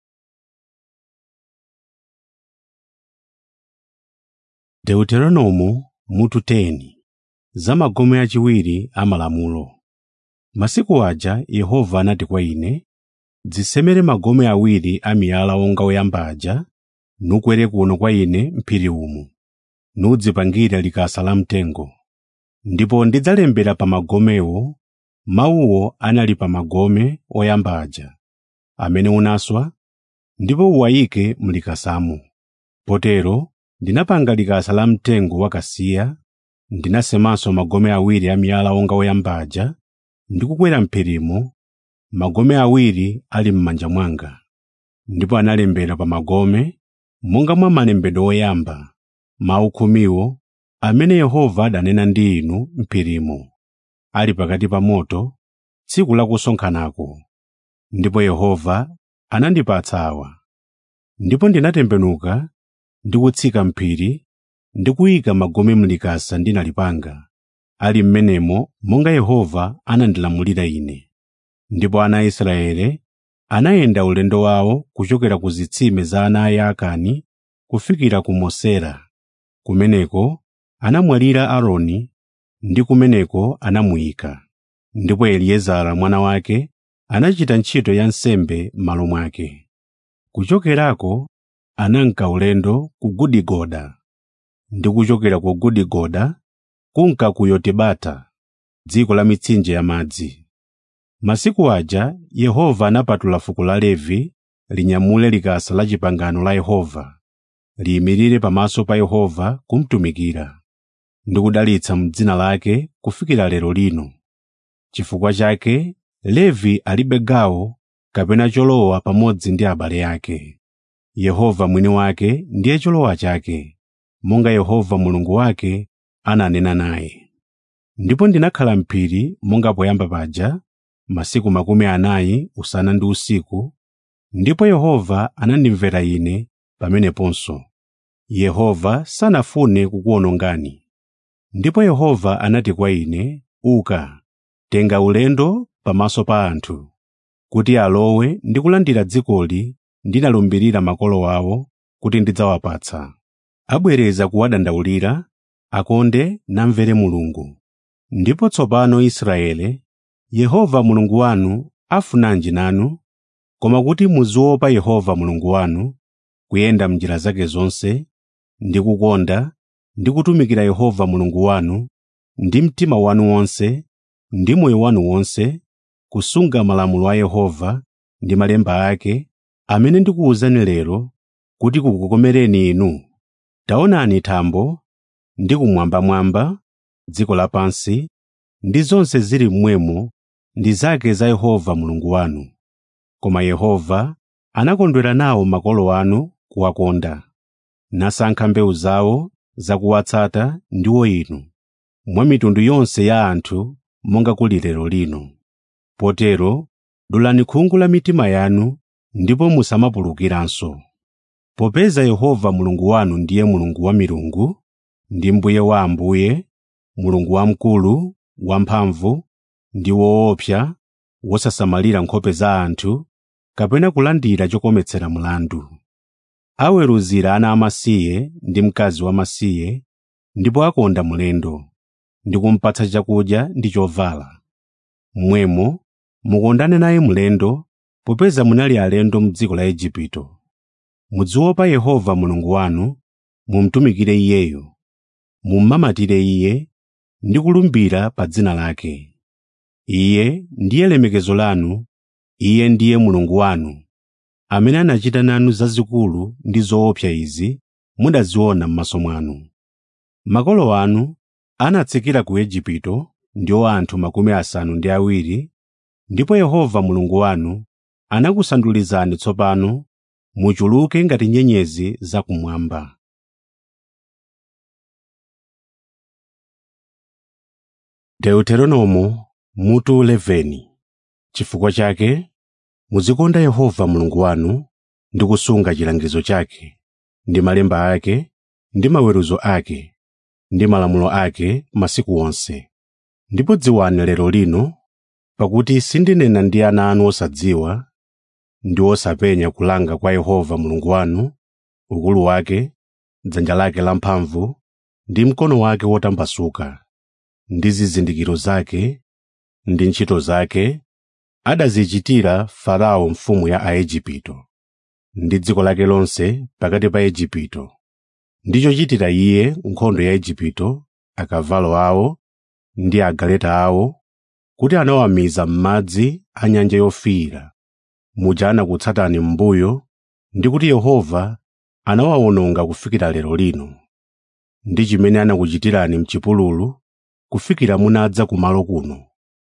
Speaker 1: deuteronomo mutu 10 za magome achiwiri a malamulo masiku aja yehova anati kwa ine dzisemere magome awiri a miyala wonga woyamba aja nukwere kuno kwa ine m'phiri umu nudzipangire likasa lamtengo ndipo ndidzalembera pa magomewo mawuwo anali pa magome oyamba aja amene unaswa ndipo uwayike mlikasamo potero ndinapanga likasa lamtengo wakasiya ndinasemanso magome awiri a miyala wonga woyamba aja ndi kukwera m'phirimo magome awiri ali m'manja mwanga ndipo analembera pa magome monga mwa malembedwe oyamba mawu khumiwo amene yehova adanena ndi inu m'phirimo ali pakati pa moto tsiku la kusonkhanako ndipo yehova anandipatsa awa ndipo ndinatembenuka ndi kutsika m'phiri ndi kuyika magome mlikasa ndinalipanga ali m'menemo monga yehova anandilamulira ine ndipo ana a israele anayenda ulendo wawo kuchokera ku zitsime za ana a yaakani kufikira ku mosera kumeneko anamwalira aaroni ndi kumeneko anamuyika ndipo eliezara mwana wake anachita ntchito ya nsembe m'malo mwake kuchokerako ananka ulendo ku gudigoda ndi kuchokera ku gudigoda kunka ku yotibata dziko la mitsinje ya madzi masiku aja yehova anapatula fuko la levi linyamule likasa la chipangano la yehova liyimirire pamaso pa yehova kumtumikira ndi kudalitsa m'dzina lake kufikira lero lino chifukwa chake levi alibe gawo kapena cholowa pamodzi ndi abale ake yehova mwini wake ndiye cholowa chake monga yehova mulungu wake ananena naye ndipo ndinakhala m'phiri monga poyamba paja masiku makumi anayi usana ndi usiku ndipo yehova anandimvera ine pameneponso yehova sanafune kukuwonongani ndipo yehova anati kwa ine uka tenga ulendo pamaso pa anthu kuti alowe ndi kulandira dzikoli ndinalumbirira makolo awo kuti ndidzawapatsa abwereza kuwadandaulira akonde namvere mulungu ndipo tsopano israele yehova mulungu wanu afunanji nanu koma kuti muziopa yehova mulungu wanu kuyenda m'njira zake zonse ndi kukonda ndi kutumikira yehova mulungu wanu ndi mtima wanu wonse ndi moyo wanu wonse kusunga malamulo a yehova ndi malemba ake amene ndikuwuzani lero kuti kukukomereni inu taonani thambo ndi kumwambamwamba dziko lapansi ndi zonse zili mmwemo ndi zake za yehova mulungu wanu koma yehova anakondwera nawo makolo anu kuwakonda nasankha mbewu zawo zakuwatsata ndiwo inu mwa mitundu yonse ya anthu monga kuli lero lino potero dulani khungu la mitima yanu ndipo musamapulukiranso popeza yehova mulungu wanu ndiye mulungu wa milungu ndi mbuye wa ambuye mulungu wamkulu wamphamvu ndi woopsa wosasamalira nkhope za anthu kapena kulandira chokometsera mlandu aweruzira ana amasiye ndi mkazi wamasiye ndipo akonda mlendo ndi kumpatsa chakudya ndi chovala mmwemo mukondane naye mlendo popeza munali alendo m'dziko la igupto muziopa yehova mulungu wanu mumtumikire iyeyo mummamatire iye ndi kulumbira pa dzina lake iye ndiye lemekezo lanu iye ndiye mulungu wanu amene anachita nanu zazikulu ndi zoopsa izi mudaziona m'maso mwanu. Makolo anu anatsikira ku Igupto ndiwo anthu makumi asanu ndi awiri, ndipo Yehova Mulungu wanu anakusandulizani tsopano muchuluke ngati nyenyezi zakumwamba. Deuteronomo mutu 11 Chifukwa chake muzikonda Yehova Mulungu wanu ndi kusunga chilangizo chake ndi malemba ake ndi maweruzo ake ndi malamulo ake masiku onse. Ndipo dziwani lero lino pakuti sindinena ndi ana anu osadziwa ndi osapenya kulanga kwa Yehova Mulungu wanu, ukulu wake, dzanja lake lamphamvu ndi mkono wake wotambasuka, ndi zizindikiro zake ndi ntchito zake adazichitira Farao mfumu ya Aigupto ndi dziko lake lonse pakati pa Igupto, ndi chochitira iye nkhondo ya Igupto, akavalo awo ndi agaleta awo, kuti anawamiza m'madzi a nyanja yofiira, muja anakutsatani m'mbuyo, ndi kuti Yehova anawawononga kufikira lero lino, ndi chimene anakuchitirani m'chipululu kufikira munadza kumalo kuno,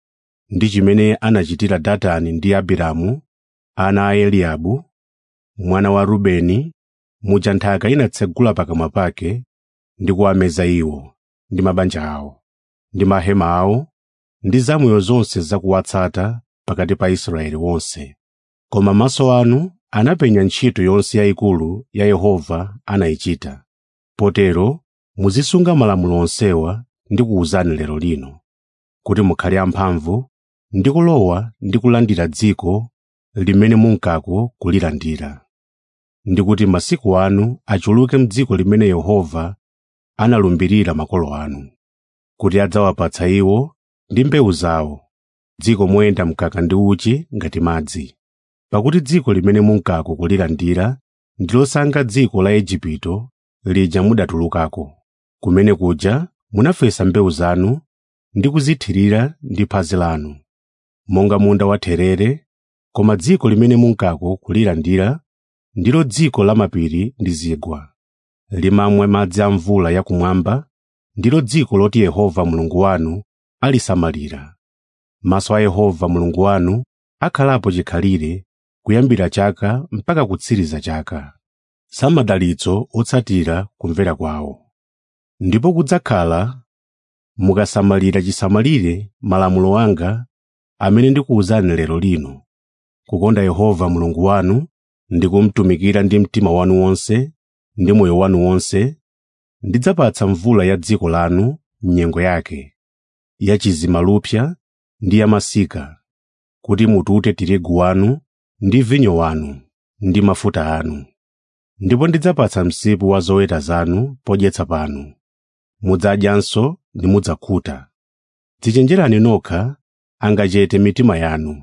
Speaker 1: ndi chimene anachitira Datani ndi Abiramu, ana a Eliabu, mwana wa Rubeni, muja nthaka inatsegula pakamwa pake ndi kuwameza iwo ndi mabanja awo ndi mahema awo ndi zamoyo zonse zakuwatsata pakati pa Israeli wonse. Koma maso anu anapenya ntchito yonse yayikulu ya Yehova anayichita. Potero muzisunga malamulo onsewa ndi kuwuzani lero lino, kuti mukhale amphamvu ndi kulowa ndi kulandira dziko limene munkako kulilandira. Ndi kuti masiku anu achuluke m'dziko limene Yehova analumbirira makolo anu, kuti adzawapatsa iwo ndi mbewu zawo, dziko moyenda mkaka ndi uchi ngati madzi. Pakuti dziko limene munkako kulilandira ndi losanga dziko la Igupto lija mudatulukako, kumene kuja munafesa mbewu zanu ndi kuzithirira ndi phazi lanu, monga munda wa therere, koma dziko limene munkako kulilandira ndilo dziko la mapiri ndi zigwa, limamwa madzi a mvula yakumwamba, ndilo dziko loti Yehova Mulungu wanu alisamalira. Maso a Yehova Mulungu wanu akhalapo chikhalire kuyambira chaka mpaka kutsiriza chaka. Samadalitso otsatira kumvera kwawo. Ndipo kudzakhala mukasamalira chisamalire malamulo anga amene ndikuwuzani lero lino, kukonda Yehova Mulungu wanu ndi kumutumikira ndi mtima wanu wonse ndi moyo wanu wonse, ndidzapatsa mvula ya dziko lanu m'nyengo yake, ya chizimalupsa ndi ya masika, kuti mutute tirigu wanu ndi vinyo wanu ndi mafuta anu. Ndipo ndidzapatsa msipu wa zoweta zanu podyetsa panu. Mudzadyanso ndi mudzakhuta. Dzichenjerani nokha angachete mitima yanu,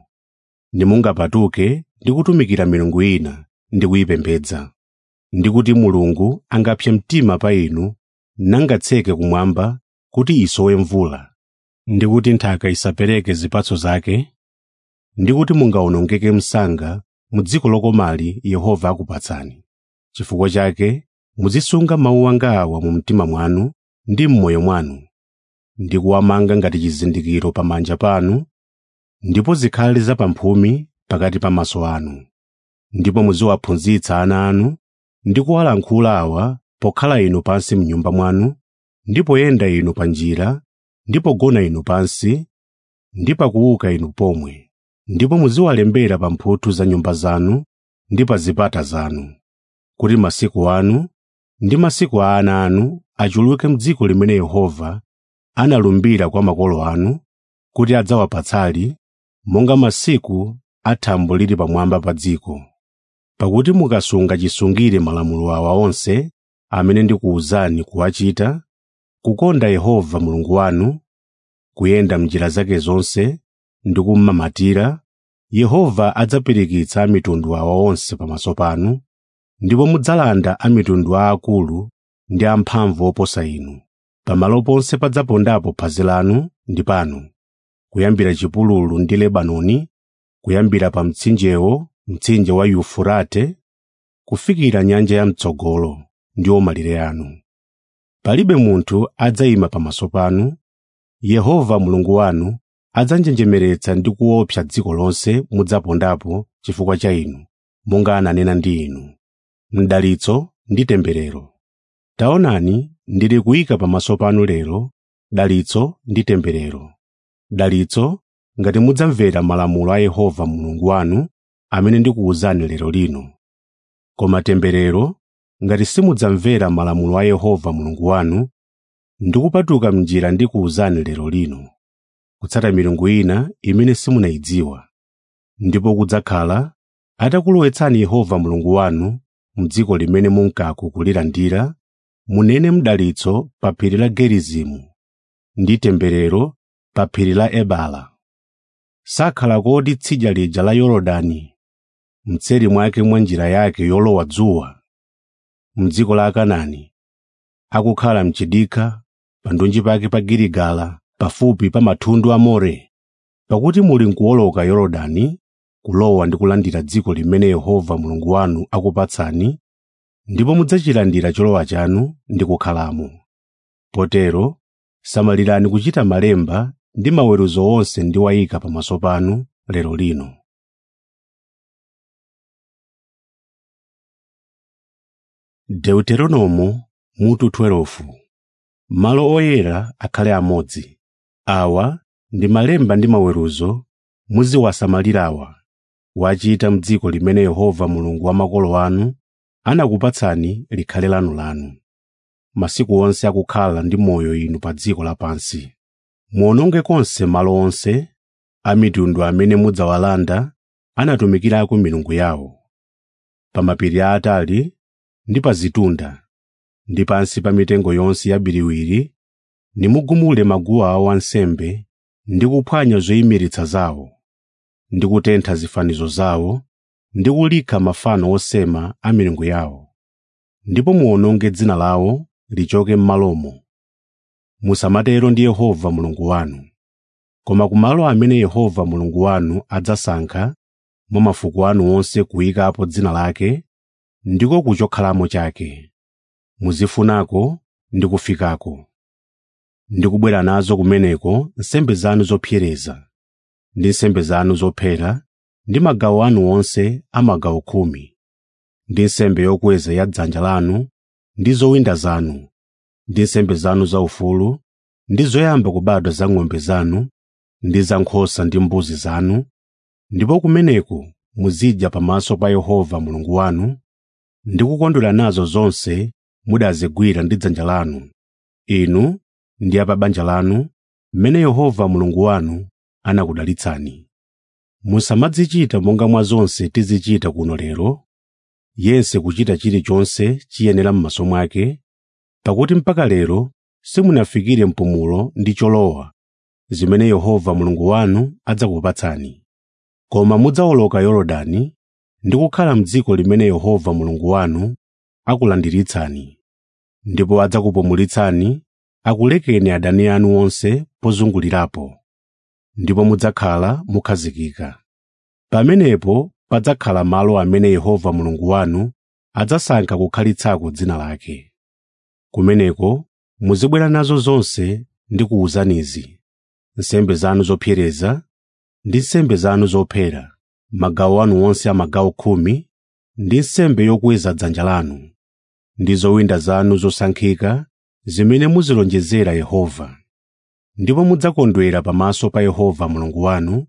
Speaker 1: nimungapatuke ndi kutumikira milungu ina ndi kuyipembedza. Ndi kuti Mulungu angapse mtima pa inu nangatseke kumwamba kuti isowe mvula, ndi kuti nthaka isapereke zipatso zake, ndi kuti mungawonongeke msanga mu dziko lokomali Yehova akupatsani. Chifukwa chake muzisunga mawu anga awa mu mtima mwanu ndi m'moyo mwanu, ndi kuwamanga ngati chizindikiro pamanja panu, ndipo zikhale zapamphumi pakati pa maso anu. Ndipo muziwaphunzitsa ana anu ndi kuwalankhula awa pokhala inu pansi m'nyumba mwanu, ndi poyenda inu pa njira, ndi pogona inu pansi, ndi pakuuka inu pomwe. Ndipo muziwalembera pa mphuthu za nyumba zanu ndi pa zipata zanu, kuti masiku anu ndi masiku a ana anu achuluke m'dziko limene Yehova analumbira kwa makolo anu kuti adzawapatsali, monga masiku a thambo lili pamwamba pa dziko. Pakuti mukasunga chisungire malamulo awa onse amene ndikuwuzani kuwachita, kukonda Yehova Mulungu wanu, kuyenda m'njira zake zonse ndi kummamatira, Yehova adzapirikitsa a mitundu awa onse pamaso panu, ndipo mudzalanda a mitundu aakulu ndi amphamvu oposa inu. Pamalo ponse padzapondapo phazi lanu ndi panu, kuyambira chipululu ndi Lebanoni, kuyambira pa mtsinjewo mtsinje wa yufurate kufikira nyanja yam'tsogolo ndiwo malire anu palibe munthu adzayima pamaso panu yehova mulungu wanu adzanjenjemeretsa ndi kuopsa dziko lonse mudzapondapo chifukwa cha inu monga ananena ndi inu mdalitso ndi temberero taonani ndili kuyika pamaso panu lero dalitso ndi temberero dalitso ngati mudzamvera malamulo a yehova mulungu wanu amene ndikuwuzani lero lino koma temberero ngati simudzamvera malamulo a yehova mulungu wanu ndi kupatuka m'njira ndikuwuzani lero lino kutsata milungu ina imene simunayidziwa ndipo kudzakhala atakulowetsani yehova mulungu wanu m'dziko limene munkaku kulilandira munene mdalitso pa phiri la gerizimu ndi temberero pa phiri la ebala sakhala kodi tsidya lija la yorodani mtseri mwake mwa njira yake yolowa dzuwa m'dziko la akanani akukhala mchidikha pandunji pake pa giligala pafupi pa mathundu a more pakuti muli nkuwoloka yorodani kulowa ndi kulandira dziko limene yehova mulungu wanu akupatsani ndipo mudzachilandira cholowa chanu ndi kukhalamo potero samalirani kuchita malemba ndi maweruzo onse ndiwayika pamaso panu lero lino deuteronomo mutu 12 malo oyera akhale amodzi awa ndi malemba ndi maweruzo muziwasamalirawa wachita m'dziko limene yehova mulungu wa makolo anu anakupatsani likhale lanulanu masiku onse akukhala ndi moyo inu pa dziko lapansi muwononge konse malo onse a mitundu amene mudzawalanda anatumikirako milungu yawo pa mapiri aatali ndi pa zitunda ndi pansi pa mitengo yonse yabiriwiri nimugumule maguwa awo ansembe ndi kuphwanya zoyimiritsa zawo ndi kutentha zifanizo zawo ndi kulikha mafano osema a milungu yawo ndipo muwononge dzina lawo lichoke m'malomo musamatero ndi yehova mulungu wanu koma kumalo amene yehova mulungu wanu adzasankha mwa mafuko anu onse kuyikapo dzina lake ndiko kuchokhalamo chake muzifunako ndi kufikako ndi kubwera nazo kumeneko nsembe zanu zopsereza ndi nsembe zanu zophera ndi magawo anu onse a magawo khumi ndi nsembe yokweza ya dzanja lanu ndi zowinda zanu ndi nsembe zanu zaufulu ndi zoyamba kubadwa za ng'ombe zanu ndi za nkhosa ndi mbuzi zanu ndipo kumeneko muzidya pamaso pa yehova mulungu wanu ndi kukondwera nazo zonse mudazigwira ndi dzanja lanu inu ndi a pa banja lanu mmene yehova mulungu wanu anakudalitsani musamadzichita monga mwa zonse tizichita kuno lero yense kuchita chilichonse chiyenera m'maso mwake pakuti mpaka lero simunafikire mpumulo ndi cholowa zimene yehova mulungu wanu adzakupatsani koma mudzawoloka yorodani ndi kukhala m'dziko limene yehova mulungu wanu akulandiritsani ndipo adzakupumulitsani akulekeni adani anu onse pozungulirapo ndipo mudzakhala mukhazikika pamenepo padzakhala malo amene yehova mulungu wanu adzasankha kukhalitsako dzina lake kumeneko muzibwera nazo zonse ndi kuwuzanizi nsembe zanu zopsereza ndi nsembe zanu zophera magawo anu onse a magawo khumi ndi nsembe yokweza dzanja lanu ndi zowinda zanu zosankhika zimene muzilonjezera yehova ndipo mudzakondwera pamaso pa yehova mulungu wanu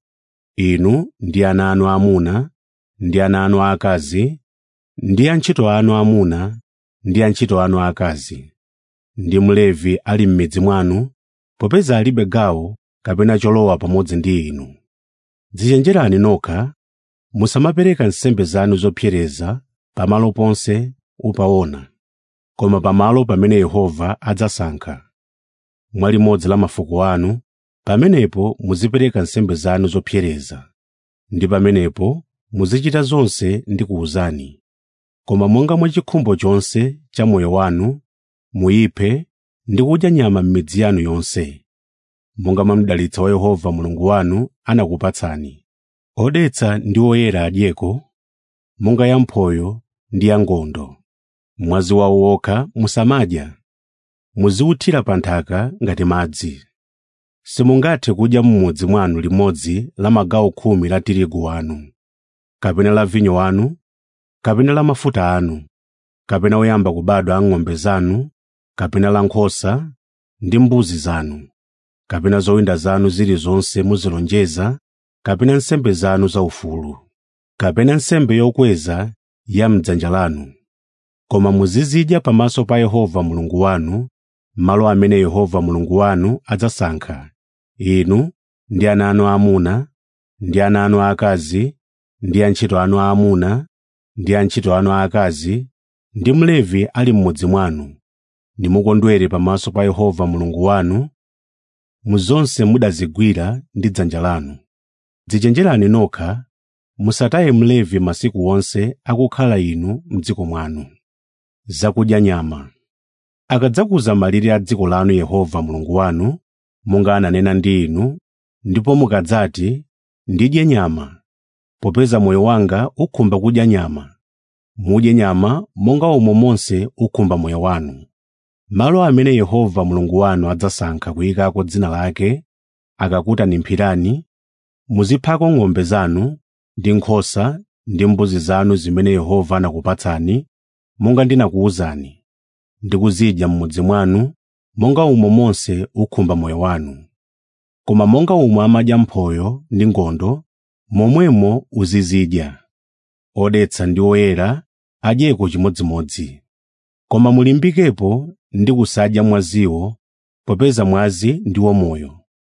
Speaker 1: inu ndi ana anu aamuna ndi ana anu aakazi ndi antchito anu aamuna ndi antchito anu aakazi ndi mlevi ali m'midzi mwanu popeza alibe gawo kapena cholowa pamodzi ndi inu dzichenjerani nokha musamapereka nsembe zanu zopsereza pamalo ponse upaona koma pamalo pamene yehova adzasankha mwa limodzi la mafuko anu pamenepo muzipereka nsembe zanu zopsereza ndi pamenepo muzichita zonse ndi kuwuzani koma monga mwa chikhumbo chonse cha moyo wanu muyiphe ndi kudya nyama m'midzi yanu yonse monga mwa mdalitso wa yehova mulungu wanu anakupatsani odetsa ndi oyera adyeko monga ya mphoyo ndi ya ngondo mwazi wawo wokha musamadya muziwuthira pa nthaka ngati madzi simungathe kudya m'mudzi mwanu limodzi la magawo khumi la tirigu wanu kapena la vinyo wanu kapena la mafuta anu kapena oyamba kubadwa a ng'ombe zanu kapena la nkhosa ndi mbuzi zanu kapena zowinda zanu zilizonse muzilonjeza kapena nsembe zanu zaufulu kapena nsembe yokweza ya m'dzanja lanu koma muzizidya pamaso pa Yehova Mulungu wanu malo amene Yehova Mulungu wanu adzasankha inu ndi ana anu aamuna ndi ana anu aakazi ndi antchito anu aamuna ndi antchito anu aakazi ndi mlevi ali m'mudzi mwanu nimukondwere pamaso pa Yehova Mulungu wanu mu zonse mudazigwira ndi dzanja lanu dzichenjerani nokha musataye mlevi masiku onse akukhala inu m'dziko mwanu zakudya nyama akadzakuza malire a dziko lanu Yehova Mulungu wanu monga ananena ndi inu ndipo mukadzati ndidye nyama popeza moyo wanga ukhumba kudya nyama mudye nyama monga omwe monse ukhumba moyo wanu malo amene Yehova Mulungu wanu adzasankha kuyikako dzina lake akakutanimphirani muziphako ng'ombe zanu ndi nkhosa ndi mbuzi zanu zimene Yehova anakupatsani monga ndinakuwuzani ndi kuzidya m'mudzi mwanu monga umo monse ukhumba moyo wanu koma monga umwe amadya mphoyo ndi ngondo momwemo uzizidya odetsa ndi oyera adyeko chimodzimodzi koma mulimbikepo ndi kusadya mwaziwo popeza mwazi ndiwo moyo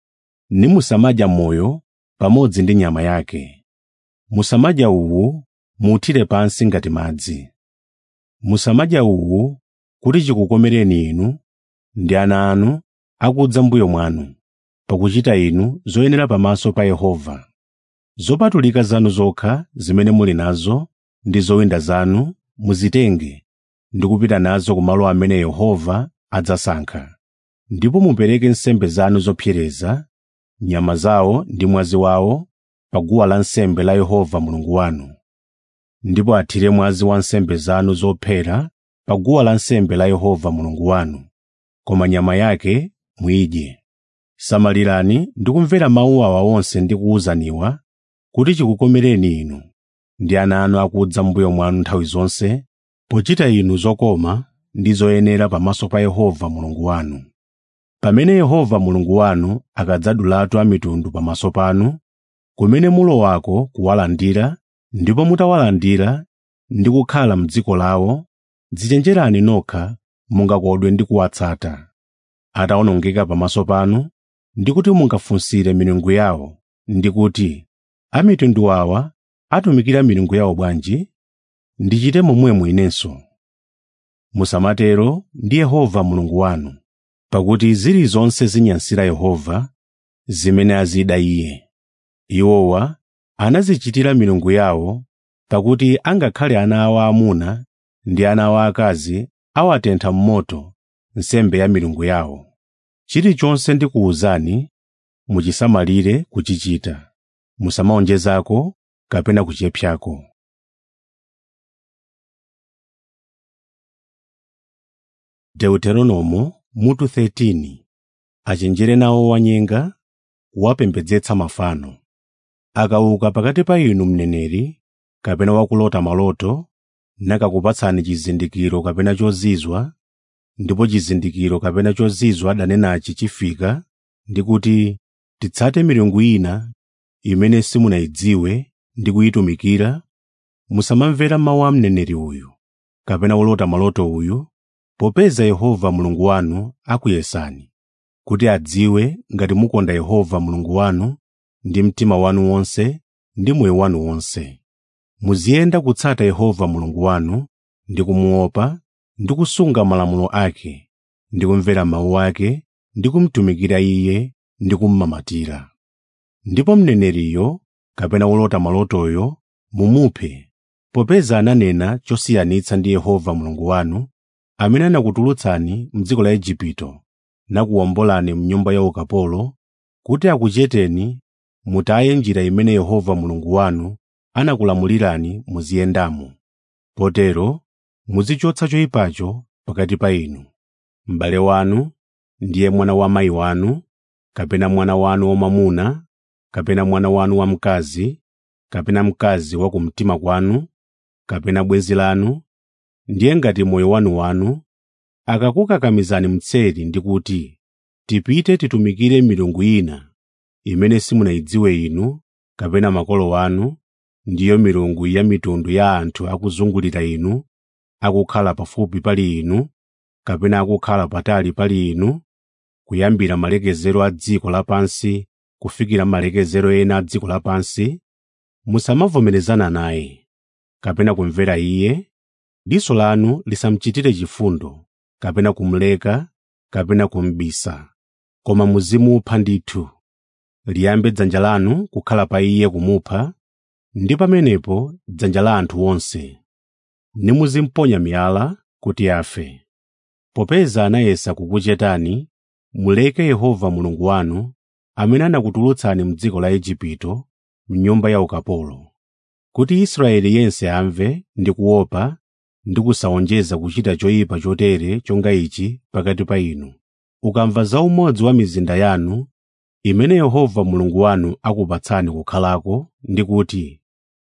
Speaker 1: nimusamadya moyo pamodzi ndi nyama yake musamadya uwu muuthire pansi ngati madzi musamadya uwu kuti chikukomereni inu ndi ana anu akudza mbuyo mwanu pakuchita inu zoyenera pamaso pa Yehova zopatulika zanu zokha zimene muli nazo ndi zowinda zanu muzitenge ndi kupita nazo ku malo amene Yehova adzasankha ndipo mupereke nsembe zanu zopsereza nyama zawo ndi mwazi wawo pa guwa lansembe la Yehova Mulungu wanu ndipo athire mwazi wa nsembe zanu zophera pa guwa lansembe la Yehova Mulungu wanu koma nyama yake muyidye samalirani ndi kumvera mawu awa onse ndikuwuzaniwa kuti chikukomereni inu ndi ana anu akudza mbuyo mwanu nthawi zonse pochita inu zokoma ndi zoyenera pamaso pa Yehova Mulungu wanu pamene Yehova Mulungu wanu akadzadulatu a mitundu pamaso panu kumene mulowako kuwalandira ndipo mutawalandira ndi kukhala m'dziko lawo dzichenjerani nokha mungakodwe ndi kuwatsata atawonongeka pamaso panu ndi kuti mungafunsire milungu yawo ndi kuti a mitundu awa atumikira milungu yawo bwanji ndichite momwemo inenso musamatero ndi Yehova Mulungu wanu pakuti zilizonse zinyansira Yehova zimene azida Iye iwowa anazichitira milungu yawo pakuti angakhale ana awo aamuna ndi ana awo aakazi awatentha m'moto nsembe ya milungu yawo chilichonse ndikuwuzani muchisamalire kuchichita musamawonjezako kapena kuchepsako Deuteronomo mutu 13 achenjere nawo wanyenga wapembedzetsa mafano akauka pakati pa inu mneneri kapena wakulota maloto nakakupatsani chizindikiro kapena chozizwa ndipo chizindikiro kapena chozizwa adanenachi chifika ndi kuti titsate milungu ina imene simunayidziwe ndi kuyitumikira musamamvera mawu a mneneri uyu kapena wolota maloto uyu popeza Yehova Mulungu wanu akuyesani kuti adziwe ngati mukonda Yehova Mulungu wanu ndi mtima wanu wonse ndi moyo wanu wonse muziyenda kutsata Yehova Mulungu wanu ndi kumuopa ndi kusunga malamulo ake ndi kumvera mawu ake ndi kumtumikira Iye ndi kummamatira ndipo mneneriyo kapena wolota malotoyo mumuphe popeza ananena chosiyanitsa ndi Yehova Mulungu wanu amene anakutulutsani m'dziko la Igupto nakuwombolani m'nyumba ya ukapolo kuti akucheteni mutaye njira imene Yehova Mulungu wanu anakulamulirani muziyendamo potero muzichotsa choyipacho pakati pa inu m'bale wanu ndiye mwana wa mayi wanu kapena mwana wanu wamwamuna kapena mwana wanu wamkazi kapena mkazi wa kumtima kwanu kapena bwenzi lanu ndiye ngati moyo wanu wanu akakukakamizani mtseri ndi kuti tipite titumikire milungu ina imene simunayidziwe inu kapena makolo anu ndiyo milungu ya mitundu ya anthu akuzungulira inu akukhala pafupi pali inu kapena akukhala patali pali inu kuyambira malekezero a dziko lapansi kufikira malekezero ena a dziko lapansi musamavomerezana naye kapena kumvera iye diso lanu lisamuchitire chifundo kapena kumuleka kapena kumbisa koma muzimupha ndithu liyambe dzanja lanu kukhala pa iye kumupha ndi pamenepo dzanja la anthu onse nimuzimponya miyala kuti afe popeza anayesa kukuchetani muleke yehova mulungu wanu amene anakutulutsani m'dziko la igupto m'nyumba ya ukapolo kuti israeli yense amve ndi kuopa ndi kusawonjeza kuchita choyipa chotere chonga ichi pakati pa inu ukamva za umodzi wa mizinda yanu imene yehova mulungu wanu akupatsani kukhalako ndi kuti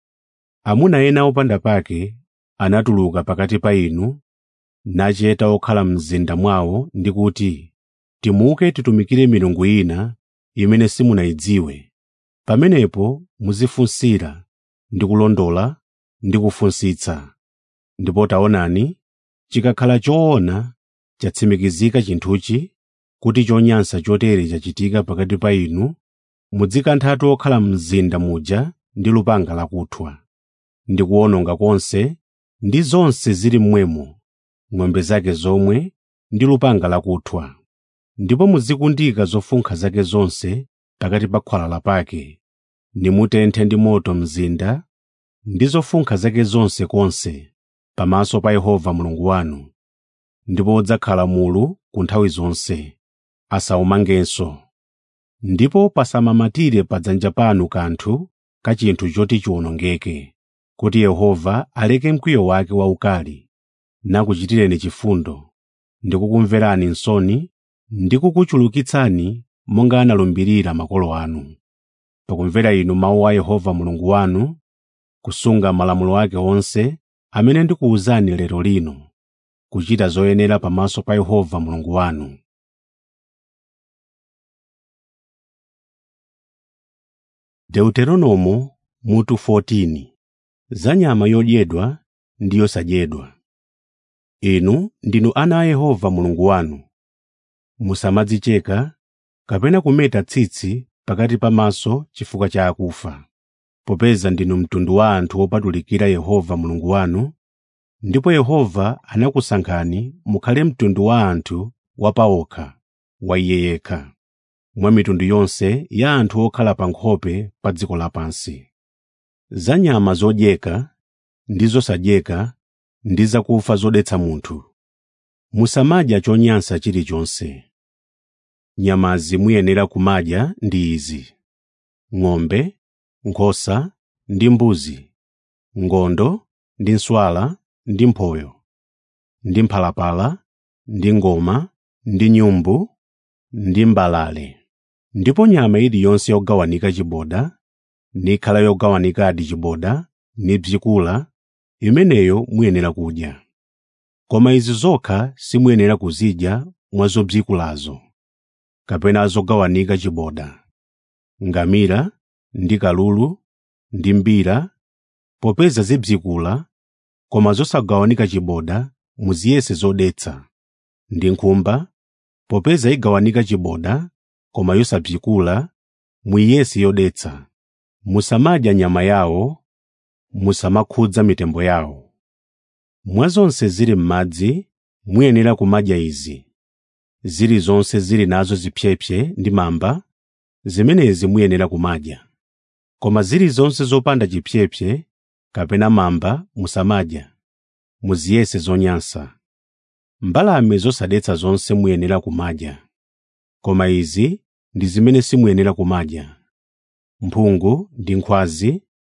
Speaker 1: amuna ena opanda pake anatuluka pakati pa inu nacheta okhala mzinda mwawo ndi kuti timuke titumikire milungu ina imene simunayidziwe pamenepo muzifunsira ndi kulondola ndi kufunsitsa ndipo taonani chikakhala choona chatsimikizika chinthuchi kuti chonyansa chotere chachitika pakati pa inu mudzikanthatu okhala mzinda muja ndi lupanga lakuthwa ndi kuwononga konse ndi zonse zili mmwemo ng'ombe zake zomwe ndi lupanga lakuthwa ndipo muzikundika zofunkha zake zonse pakati pa khwalala pake nimutenthe ndi moto mzinda ndi zofunkha zake zonse konse pamaso pa yehova mulungu wanu ndipo udzakhala mulu ku nthawi zonse asawumangenso ndipo pasamamatire pa dzanja panu kanthu ka chinthu choti chiwonongeke kuti yehova aleke mkwiyo wake waukali nakuchitireni chifundo ndi kukumverani nsoni ndi kukuchulukitsani monga analumbirira makolo anu pakumvera inu mawu a yehova mulungu wanu kusunga malamulo ake onse amene ndikuwuzani lero lino kuchita zoyenera pamaso pa yehova mulungu wanu deuteronomo mutu 14 za nyama yodyedwa ndi yosadyedwa inu ndinu ana a yehova mulungu wanu musamadzicheka kapena kumeta tsitsi pakati pamaso chifukwa cha akufa popeza ndinu mtundu wa anthu opatulikira yehova mulungu wanu ndipo yehova anakusankhani mukhale mtundu wa anthu wapaokha wa iye yekha mwa mitundu yonse ya anthu okhala pa nkhope pa dziko lapansi za nyama zodyeka ndi zosadyeka ndi zakufa zodetsa munthu musamadya chonyansa chilichonse nyamazi muyenera kumadya ndi izi ng'ombe nkhosa ndi mbuzi ngondo ndi nswala ndi mphoyo ndi mphalapala ndi ngoma ndi nyumbu ndi mbalale ndipo nyama iliyonse yogawanika chiboda nikhala yogawanikadi chiboda nibzikula imeneyo muyenera kudya koma izi zokha simuyenera kuzidya mwa zobzikulazo kapena zogawanika chiboda ngamira ndi kalulu ndi mbira popeza zibzikula koma zosagawanika chiboda muziyese zodetsa ndi nkhumba popeza igawanika chiboda koma yosabzikula muiyese yodetsa musamadya nyama yawo musamakhudza mitembo yawo mwa zonse zili m'madzi muyenera kumadya izi zilizonse zili nazo zipyepye ndi mamba zimenezi muyenera kumadya koma zilizonse zopanda chipyepye kapena mamba musamadya muziyese zonyansa mbalame zosadetsa zonse muyenera kumadya koma izi ndi zimene simuyenera kumadya mphungu ndi nkhwazi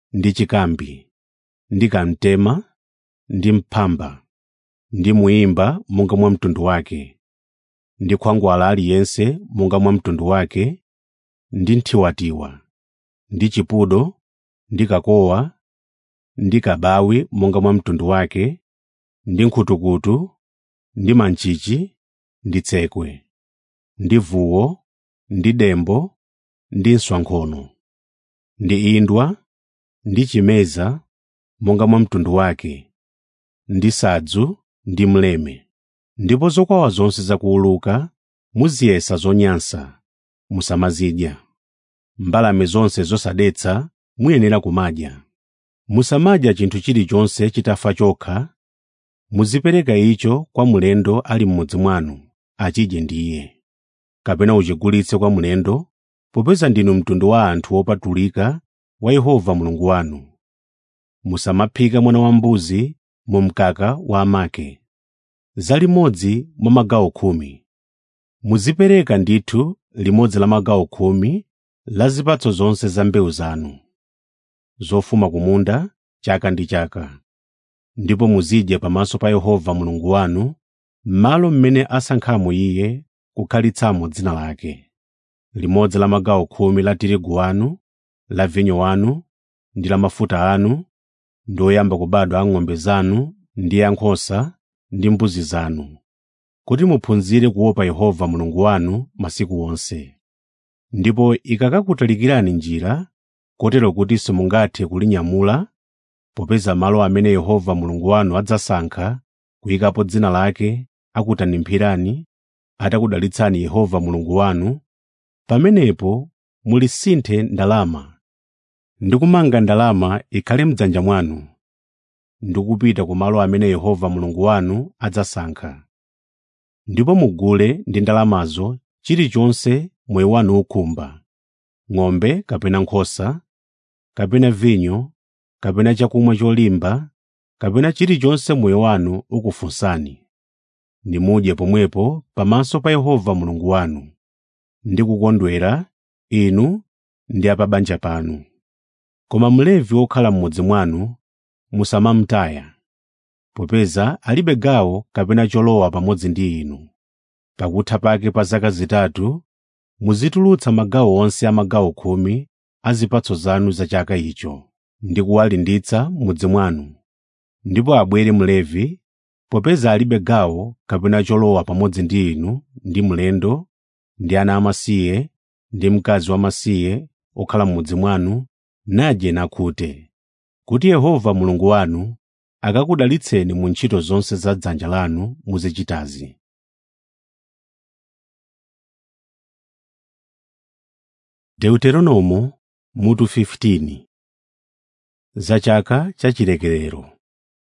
Speaker 1: ndi chikambi ndi kamtema ndi mphamba ndi muimba monga mwa mtundu wake ndi khwangwala aliyense monga mwa mtundu wake ndi nthiwatiwa ndi chipudo ndi kakowa ndi kabawi monga mwa mtundu wake ndi nkhutukutu ndi manchichi ndi tsekwe ndi vuwo ndi dembo ndi nswankhono ndi indwa ndi chimeza monga mwa mtundu wake ndi sadzu ndi mleme ndipo zokwawa zonse zakuuluka muziyesa zonyansa musamazidya mbalame zonse zosadetsa muyenera kumadya musamadya chinthu chilichonse chitafa chokha muzipereka icho kwa mlendo ali m'mudzi mwanu achidye ndiye kapena uchigulitse kwa mlendo popeza ndinu mtundu wa anthu wopatulika wa Yehova Mulungu wanu musamaphika mwana wambuzi mu mkaka wa amake za limodzi mwa magawo khumi muzipereka ndithu limodzi la magawo khumi la zipatso zonse za mbewu zanu zofuma ku munda chaka ndi chaka ndipo muzidya pamaso pa Yehova Mulungu wanu m'malo mmene asankhamo Iye kukhalitsamo dzina lake limodzi la magawo khumi la tirigu wanu la vinyo wanu ndi la mafuta anu ndi oyamba kubadwa a ng'ombe zanu ndi ankhosa ndi mbuzi zanu kuti muphunzire kuopa Yehova Mulungu wanu masiku onse ndipo ikakakutalikirani njira kotero kuti simungathe kulinyamula popeza malo amene Yehova Mulungu wanu adzasankha kuyikapo dzina lake akutanimphirani atakudalitsani Yehova Mulungu wanu pamenepo mulisinthe ndalama ndi kumanga ndalama ikhale m'dzanja mwanu ndi kupita ku malo amene Yehova Mulungu wanu adzasankha ndipo mugule ndi ndalamazo chilichonse moyo wanu ukhumba ng'ombe kapena nkhosa kapena vinyo kapena chakumwa cholimba kapena chilichonse moyo wanu ukufunsani nimudye pomwepo pamaso pa Yehova Mulungu wanu ndi kukondwera inu ndi a pa banja panu koma mlevi wokhala m'mudzi mwanu musamamtaya popeza alibe gawo kapena cholowa pamodzi ndi inu pakutha pake pa zaka zitatu muzitulutsa magawo onse a magawo khumi a zipatso zanu za chaka icho ndi kuwalinditsa m'mudzi mwanu ndipo abwere mlevi popeza alibe gawo kapena cholowa pamodzi ndi inu ndi mlendo ndi ana amasiye ndi mkazi wamasiye okhala m'mudzi mwanu nadye nakhute kuti Yehova Mulungu wanu akakudalitseni mu ntchito zonse za dzanja lanu muzichitazi. Deuteronomo mutu 15 za chaka cha chilekerero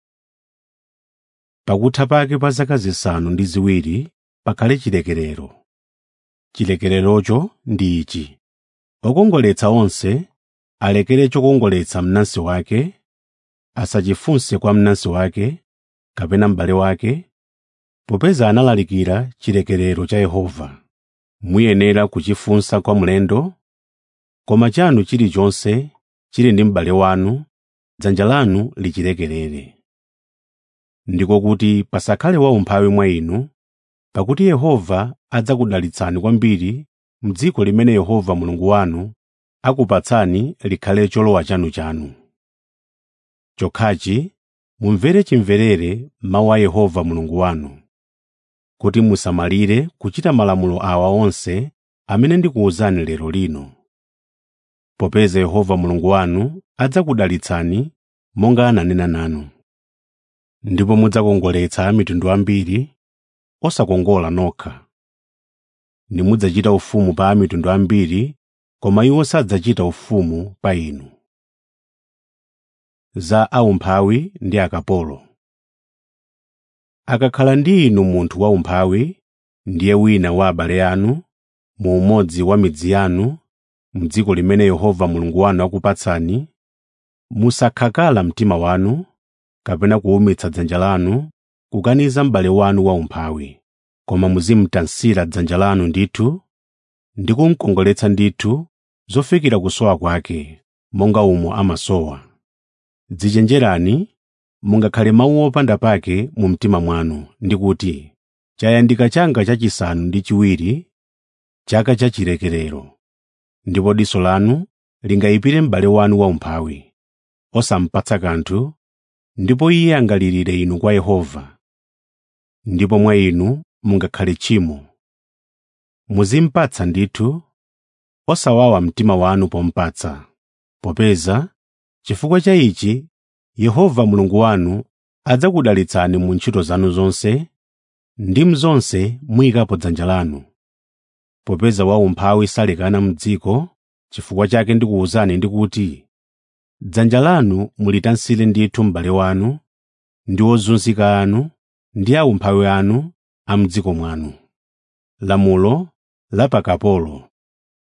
Speaker 1: pakutha pake pa zaka zisanu ndi ziwiri pakhale chilekerero chilekererocho ndi ichi okongoletsa onse alekere chokongoletsa mnansi wake asachifunse kwa mnansi wake kapena m'bale wake popeza analalikira chilekerero cha Yehova muyenera kuchifunsa kwa mlendo koma chanu chilichonse chili ndi m'bale wanu dzanja lanu lichilekerere ndiko kuti pasakhale waumphawi mwa inu pakuti Yehova adzakudalitsani kwambiri m'dziko limene Yehova Mulungu wanu akupatsani likhale cholowa chanuchanu chokhachi mumvere chimverere mawu a Yehova Mulungu wanu kuti musamalire kuchita malamulo awa onse amene ndikuwuzani lero lino popeza Yehova Mulungu wanu adzakudalitsani monga ananena nanu ndipo mudzakongoletsa mitundu ambiri osakongola nokha nimudzachita ufumu pa mitundu ambiri koma iwo sadzachita ufumu pa inu za aumphawi ndi akapolo akakhala ndi inu munthu waumphawi ndiye wina wa abale anu mu umodzi wa midzi yanu m'dziko limene Yehova Mulungu wanu akupatsani musakhakala mtima wanu kapena kuwumitsa dzanja lanu kukaniza m'bale wanu waumphawi koma muzimutansira dzanja lanu ndithu ndi kumkongoletsa ndithu zofikira kusowa kwake monga umo amasowa dzichenjerani mungakhale mawu opanda pake mu mtima mwanu ndi kuti chayandika changa chachisanu ndi chiwiri chaka cha chilekerero ndipo diso lanu lingayipire m'bale wanu waumphawi osamupatsa kanthu ndipo iye angalirire inu kwa Yehova ndipo mwa inu mungakhale tchimo muzimpatsa ndithu osawawa mtima wanu pomupatsa popeza chifukwa cha ichi Yehova Mulungu wanu adzakudalitsani mu ntchito zanu zonse ndi mzonse muyikapo dzanja lanu popeza waumphawi salekana m'dziko chifukwa chake ndikuwuzani ndikuti dzanja lanu mulitansire ndithu m'bale wanu ndi ozunzika anu ndi aumphawi anu a m'dziko mwanu lamulo la pakapolo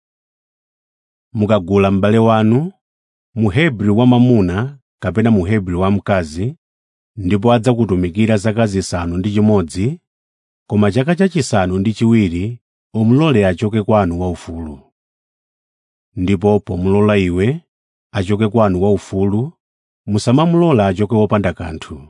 Speaker 1: mukagula m'bale wanu muhebri wamwamuna kapena muhebri wamkazi ndipo adzakutumikira zaka zisanu ndi chimodzi koma chaka chachisanu ndi chiwiri umulole achoke kwanu waufulu ndipo pomulola iwe achoke kwanu waufulu musamamulola achoke wopanda kanthu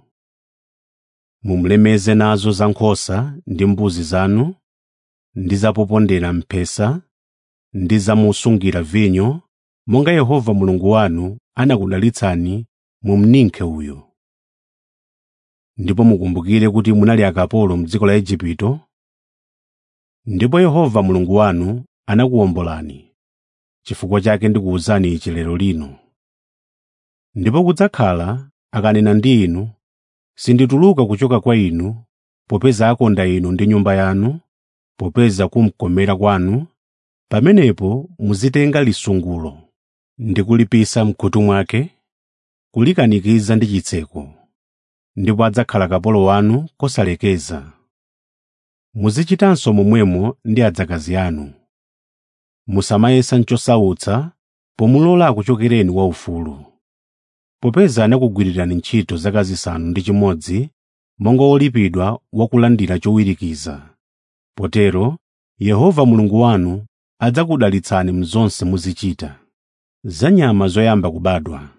Speaker 1: mumulemeze nazo za nkhosa ndi mbuzi zanu ndi zapopondera mphesa ndi zamusungira vinyo monga Yehova Mulungu wanu anakudalitsani mu mninkhe uyu ndipo mukumbukire kuti munali akapolo m'dziko la Igupto ndipo Yehova Mulungu wanu anakuwombolani chifukwa chake ndikuwuzani ichi lero lino ndipo kudzakhala akanena ndi inu sindituluka kuchoka kwa inu popeza akonda inu ndi nyumba yanu popeza kumkomera kwanu pamenepo muzitenga lisungulo ndi kulipisa mkhutu mwake kulikanikiza ndi chitseko ndipo adzakhala kapolo wanu kosalekeza muzichitanso momwemo ndi adzakazi anu musamayesa chosautsa pomulola akuchokereni waufulu popeza anakugwirirani ntchito zaka zisanu ndi chimodzi monga wolipidwa wakulandira chowirikiza potero Yehova Mulungu wanu adzakudalitsani mzonse muzichita za nyama zoyamba kubadwa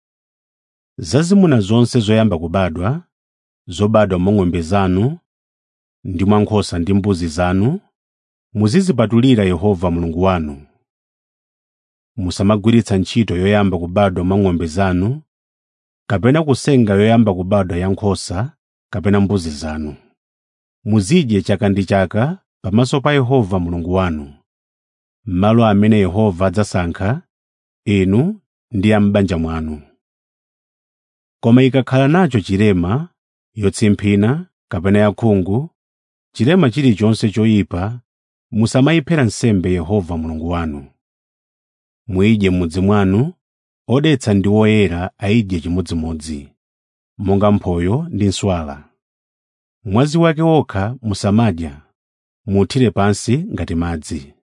Speaker 1: zazimuna zonse zoyamba kubadwa zobadwa mwa ng'ombe zanu ndi mwa nkhosa ndi mbuzi zanu muzizipatulira Yehova Mulungu wanu musamagwiritsa ntchito yoyamba kubadwa mwa ng'ombe zanu kapena kusenga yoyamba kubadwa ya nkhosa kapena mbuzi zanu muzidye chaka ndi chaka pamaso pa Yehova Mulungu wanu m'malo amene Yehova adzasankha inu ndi a m'banja mwanu koma ikakhala nacho chilema yotsimphina kapena yakhungu chilema chilichonse choyipa musamayiphera nsembe Yehova Mulungu wanu muyidye m'mudzi mwanu odetsa ndi woyera ayidye chimodzimodzi monga mphoyo ndi nswala mwazi wake wokha musamadya muthire pansi ngati madzi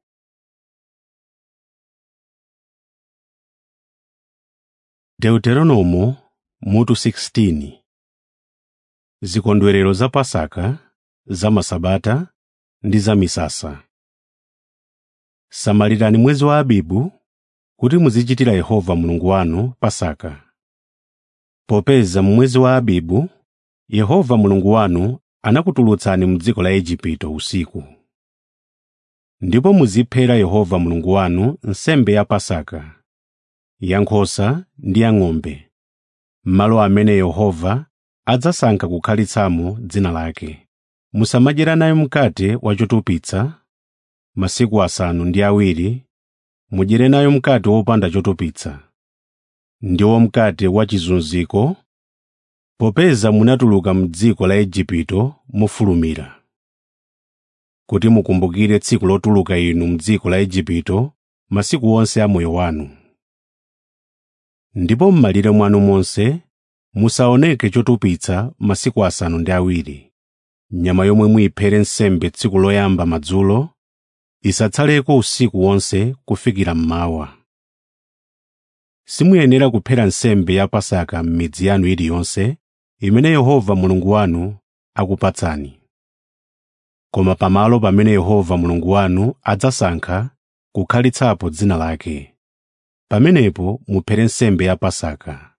Speaker 1: Deuteronomo mutu 16 Zikondwerero za Pasaka, za Masabata ndi za misasa. Samalirani mwezi wa Abibu kuti muzichitira Yehova Mulungu wanu Pasaka. Popeza mu mwezi wa Abibu Yehova Mulungu wanu anakutulutsani m'dziko la Igupto usiku. Ndipo muziphera Yehova Mulungu wanu nsembe ya Pasaka, ya nkhosa ndi ya ng'ombe, m'malo amene Yehova adzasankha kukhalitsamo dzina lake. Musamadyera nayo mkate wa chotupitsa masiku asanu ndi awiri, mudyere nayo mkate wopanda chotupitsa, ndiwo mkate wa chizunziko, popeza munatuluka m'dziko la Igupto mofulumira. Kuti mukumbukire tsiku lotuluka inu m'dziko la Igupto masiku onse a moyo wanu. Ndipo m'malire mwanu monse musaoneke chotupitsa masiku asanu ndi awiri. Nyama yomwe muyiphere nsembe tsiku loyamba madzulo isatsaleko usiku wonse kufikira mmawa. Simuyenera kuphera nsembe ya Pasaka m'midzi yanu iliyonse imene Yehova Mulungu wanu akupatsani. Koma pamalo pamene Yehova Mulungu wanu adzasankha kukhalitsapo dzina lake. Pamenepo muphere nsembe ya Pasaka,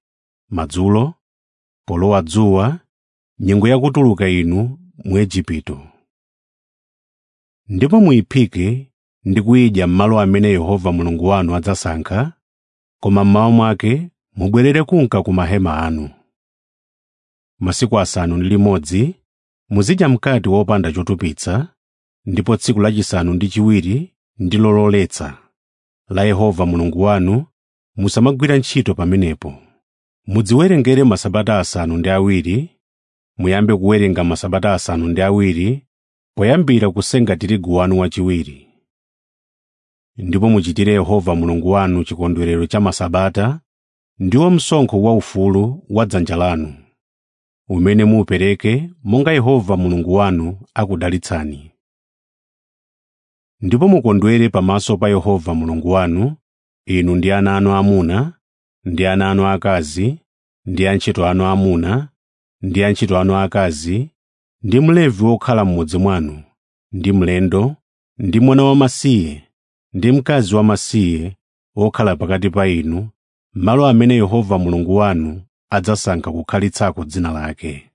Speaker 1: madzulo polowa dzuwa nyengo yakutuluka inu mu Igupto ndipo muyiphike ndi kuyidya m'malo amene Yehova Mulungu wanu adzasankha koma mmawa mwake mubwerere kunka ku mahema anu masiku asanu ndi limodzi muzidya mkate wopanda chotupitsa ndipo tsiku lachisanu ndi chiwiri ndi lololetsa la Yehova Mulungu wanu musamagwira ntchito pamenepo mudziwerengere masabata asanu ndi awiri muyambe kuwerenga masabata asanu ndi awiri poyambira kusenga tirigu wanu wachiwiri ndipo muchitire Yehova Mulungu wanu chikondwerero cha masabata ndiwo msonkho waufulu wa dzanja lanu umene muupereke monga Yehova Mulungu wanu akudalitsani ndipo mukondwere pamaso pa Yehova Mulungu wanu inu ndi ana anu amuna ndi ana anu akazi ndi antchito anu amuna ndi antchito anu akazi ndi mlevi wokhala m'mudzi mwanu ndi mlendo ndi mwana wamasiye ndi mkazi wamasiye wokhala pakati pa inu malo amene Yehova Mulungu wanu adzasankha kukhalitsako dzina lake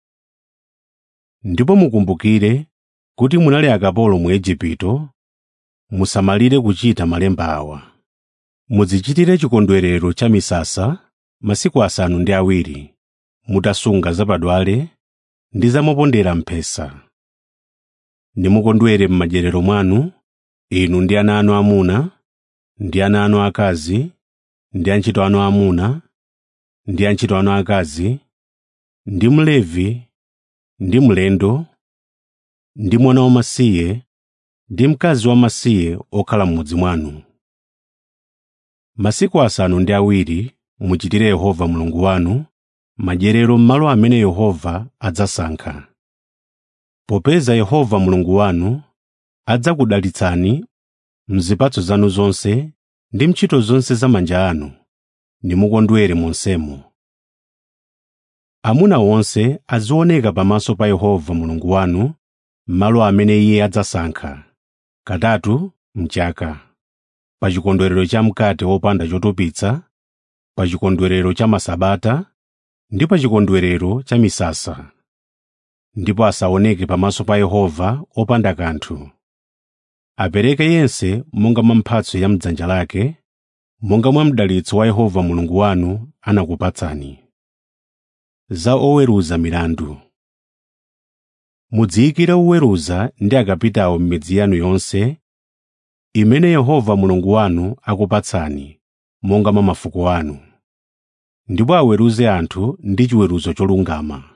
Speaker 1: ndipo mukumbukire kuti munali akapolo mu Igupto musamalire kuchita malemba awa mudzichitire chikondwerero cha misasa masiku asanu ndi awiri mutasunga zapadwale ndi zamopondera mphesa nimukondwere m'madyerero mwanu inu ndi ana anu amuna ndi ana anu akazi ndi antchito anu amuna ndi antchito anu akazi ndi mlevi ndi mlendo ndi mwana wamasiye ndi mkazi wamasiye okhala m'mudzi mwanu masiku asanu ndi awiri muchitire Yehova Mulungu wanu madyerero m'malo amene Yehova adzasankha popeza Yehova Mulungu wanu adzakudalitsani mzipatso zanu zonse ndi ntchito zonse za manja anu nimukondwere monsemo amuna onse azioneka pamaso pa Yehova Mulungu wanu m'malo amene Iye adzasankha katatu mchaka pa chikondwerero cha mkate wopanda chotupitsa pa chikondwerero cha masabata ndi pa chikondwerero cha misasa ndipo asaoneke pamaso pa Yehova opanda kanthu apereke yense monga mwa mphatso ya mdzanja lake monga mwa mdalitso wa Yehova Mulungu wanu anakupatsani za oweruza milandu mudziyikire oweruza ndi akapitawo m'midzi yanu yonse imene Yehova Mulungu wanu akupatsani monga mwa mafuko anu ndipo aweruze anthu ndi chiweruzo cholungama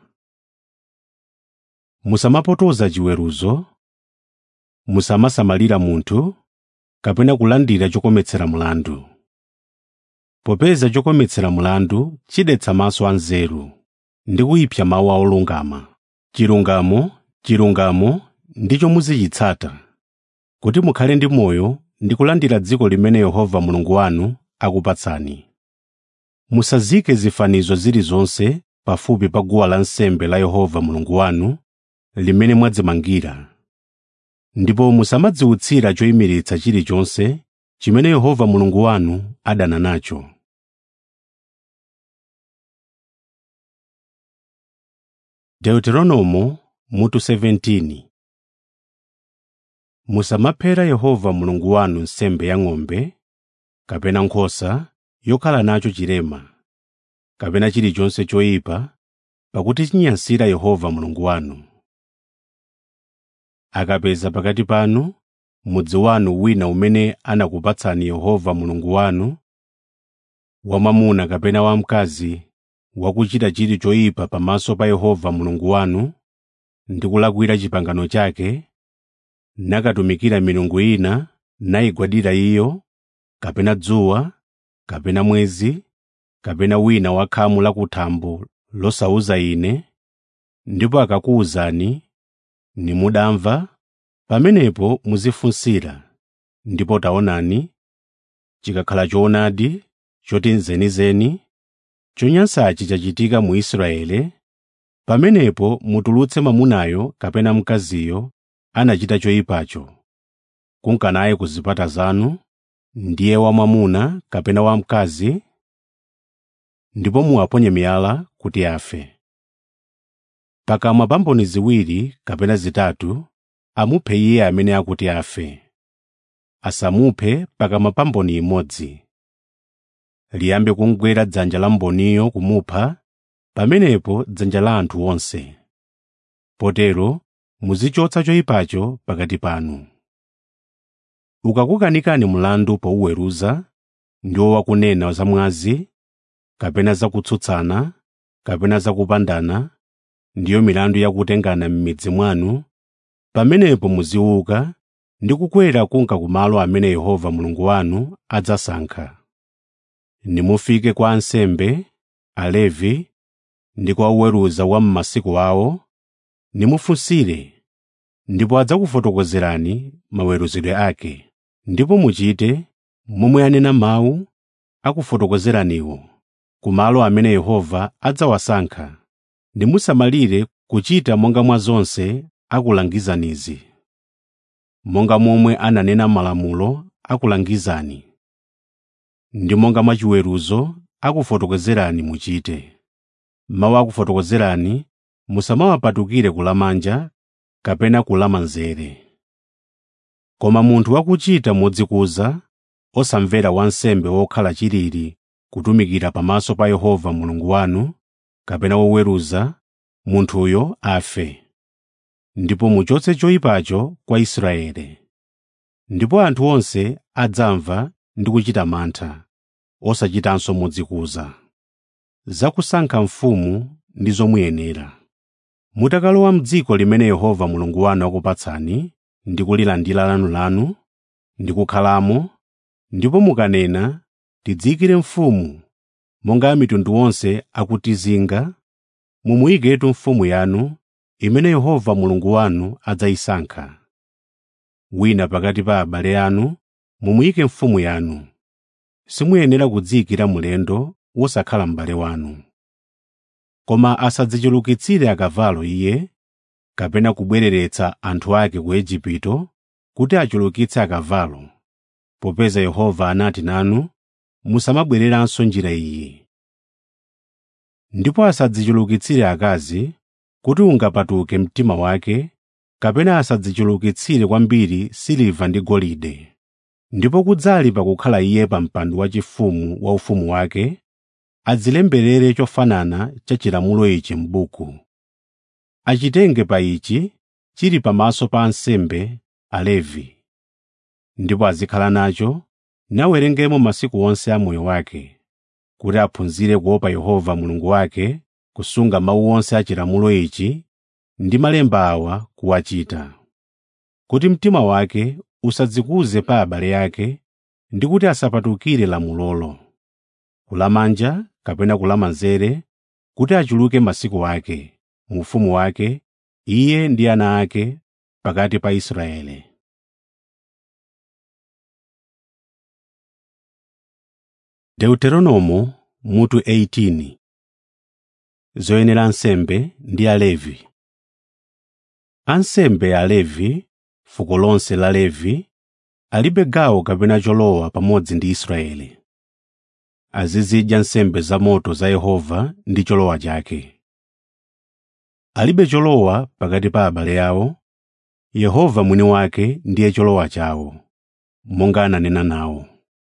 Speaker 1: musamapotoza chiweruzo musamasamalira munthu kapena kulandira chokometsera mlandu popeza chokometsera mlandu chidetsa maso anzeru ndi kuyipsa mawu a olungama chilungamo chilungamo ndicho muzichitsata kuti mukhale ndi moyo ndi kulandira dziko limene Yehova Mulungu wanu akupatsani musazike zifanizo zilizonse pafupi pa guwa lansembe la Yehova Mulungu wanu limene mwadzimangira ndipo musamadziwutsira choyimiritsa chilichonse chimene Yehova Mulungu wanu adana nacho Deuteronomo mutu 17 Musamaphera Yehova Mulungu wanu nsembe ya ng'ombe kapena nkhosa yokhala nacho chilema kapena chilichonse choyipa pakuti chinyansira Yehova Mulungu wanu akapeza pakati panu mudzi wanu wina umene anakupatsani Yehova Mulungu wanu wamwamuna kapena wamkazi wakuchita chili choyipa pamaso pa Yehova Mulungu wanu ndi kulakwira chipangano chake nakatumikira milungu ina nayigwadira iyo kapena dzuwa kapena mwezi kapena wina wa khamu lakuthambo losauza ine ndipo akakuwuzani nimudamva pamenepo muzifunsira ndipo taonani chikakhala choonadi choti nzenizeni chonyansachi chachitika mu Israeli pamenepo mutulutse mwamunayo kapena mkaziyo anachita choyipacho kunka naye ku zipata zanu ndiye wamwamuna kapena wamkazi ndipo muwaponye miyala kuti afe. Pakamwa pa mboni ziwiri kapena zitatu amuphe iye amene akuti afe. Asamuphe pakamwa pa mboni imodzi. Liyambe kumugwera dzanja la mboniyo kumupha, pamenepo dzanja la anthu onse. Potero muzichotsa choyipacho pakati panu. Ukakukanikani mlandu powuweruza, ndiwo wakunena zamwazi, kapena zakutsutsana, kapena zakupandana, ndiyo milandu yakutengana m'midzi mwanu, pamenepo muziuka ndi kukwera kunka kumalo amene Yehova Mulungu wanu adzasankha. Nimufike kwa ansembe, Alevi, ndi kwa oweruza wa m'masiku awo, nimufunsire, ndipo adzakufotokozerani maweruzidwe ake, ndipo muchite momwe anena mawu akufotokozeraniwo, ku malo amene Yehova adzawasankha, nimusamalire kuchita monga mwa zonse akulangizanizi. Monga momwe ananena m'malamulo akulangizani, ndi monga mwa chiweruzo akufotokozerani muchite. Mawu akufotokozerani musamawapatukire kulamanja kapena kulamanzere. Koma munthu wakuchita modzikuza, osamvera wansembe wokhala chilili kutumikira pamaso pa Yehova Mulungu wanu, kapena woweruza, munthuyo afe. Ndipo muchotse choyipacho kwa Israeli. Ndipo anthu onse adzamva ndi kuchita mantha, osachitanso modzikuza. Zakusankha mfumu ndi zomuyenera. Mutakalowa m'dziko limene Yehova Mulungu wanu akupatsani ndi kulilandira lanulanu, ndi kukhalamo, ndipo mukanena, “Tidziyikire mfumu,” monga a mitundu onse akutizinga, mumuyiketu mfumu yanu, imene Yehova Mulungu wanu adzayisankha. Wina pakati pa abale anu mumuyike mfumu yanu. Simuyenera kudziyikira mlendo wosakhala m'bale wanu. Koma asadzichulukitsire akavalo iye, kapena kubwereretsa anthu ake ku Igupto kuti achulukitse akavalo, popeza Yehova anati nanu, musamabwereranso njira iyi. Ndipo asadzichulukitsire akazi kuti ungapatuke mtima wake, kapena asadzichulukitsire kwambiri siliva ndi golide. Ndipo kudzali pakukhala iye pa mpando waufumu wa ufumu wake, adzilemberere chofanana cha chilamulo ichi m'buku. Achitenge pa ichi chili pamaso pa ansembe Alevi. Ndipo azikhala nacho nawerengemo masiku onse a moyo wake, kuti aphunzire kuopa Yehova Mulungu wake, kusunga mawu onse a chilamulo ichi ndi malemba awa kuwachita. Kuti mtima wake usadzikuze pa abale ake ndi kuti asapatukire lamulolo, kulamanja kapena kulamanzere, kuti achuluke masiku ake, mu ufumu wake, iye ndi ana ake pakati pa Israeli. Deuteronomo mutu 18 Zoyenera ansembe ndi Alevi Ansembe Alevi, fuko lonse la Levi, alibe gawo kapena cholowa pamodzi ndi Israeli. Azizidya nsembe zamoto za Yehova ndi cholowa chake. Alibe cholowa pakati pa abale awo, Yehova mwini wake ndiye cholowa chawo, monga ananena nawo.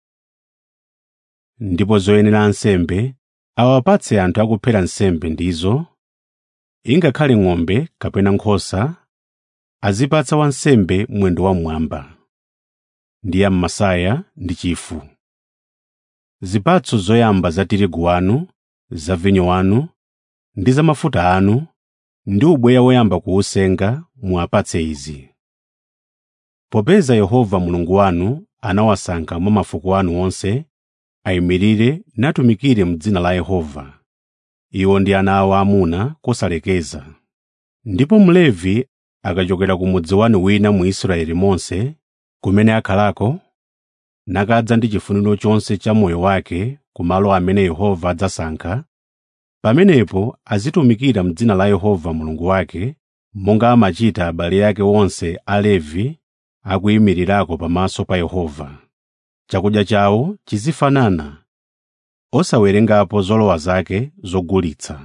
Speaker 1: Ndipo zoyenera ansembe awapatse anthu akuphera nsembe ndizo, ingakhale ng'ombe kapena nkhosa, azipatsa wansembe mwendo wamwamba, ndi yam'masaya ndi chifu. Zipatso zoyamba za tirigu wanu, za vinyo wanu, ndi za mafuta anu, ndi ubweya woyamba kuwusenga muwapatse izi. Popeza Yehova Mulungu wanu anawasankha mwa mafuko anu onse, ayimirire natumikire m'dzina la Yehova. Iwo ndi ana awo aamuna kosalekeza. Ndipo Mlevi akachokera ku mudzi wanu wina mu Israeli monse, kumene akhalako, nakadza ndi chifuniro chonse cha moyo wake ku malo amene Yehova adzasankha, pamenepo azitumikira m'dzina la Yehova Mulungu wake, monga amachita abale ake onse Alevi akuyimirirako pamaso pa Yehova. Chakudya chawo chizifanana, osawerengapo zolowa zake zogulitsa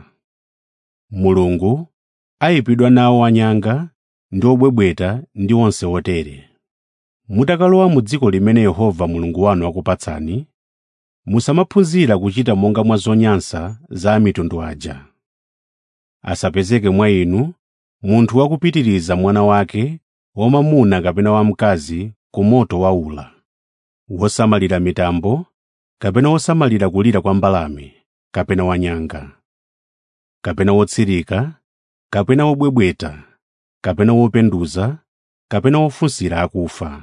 Speaker 1: mulungu ayipidwa nawo anyanga ndi obwebweta ndi onse otere mutakalowa mu dziko limene yehova mulungu wanu akupatsani musamaphunzira kuchita monga mwa zonyansa za amitundu aja asapezeke mwa inu munthu wakupitiriza mwana wake wamwamuna kapena wamkazi ku moto waula wosamalira mitambo kapena wosamalira kulira kwa mbalame kapena wanyanga kapena wotsirika kapena wobwebweta kapena wopenduza kapena wofunsira akufa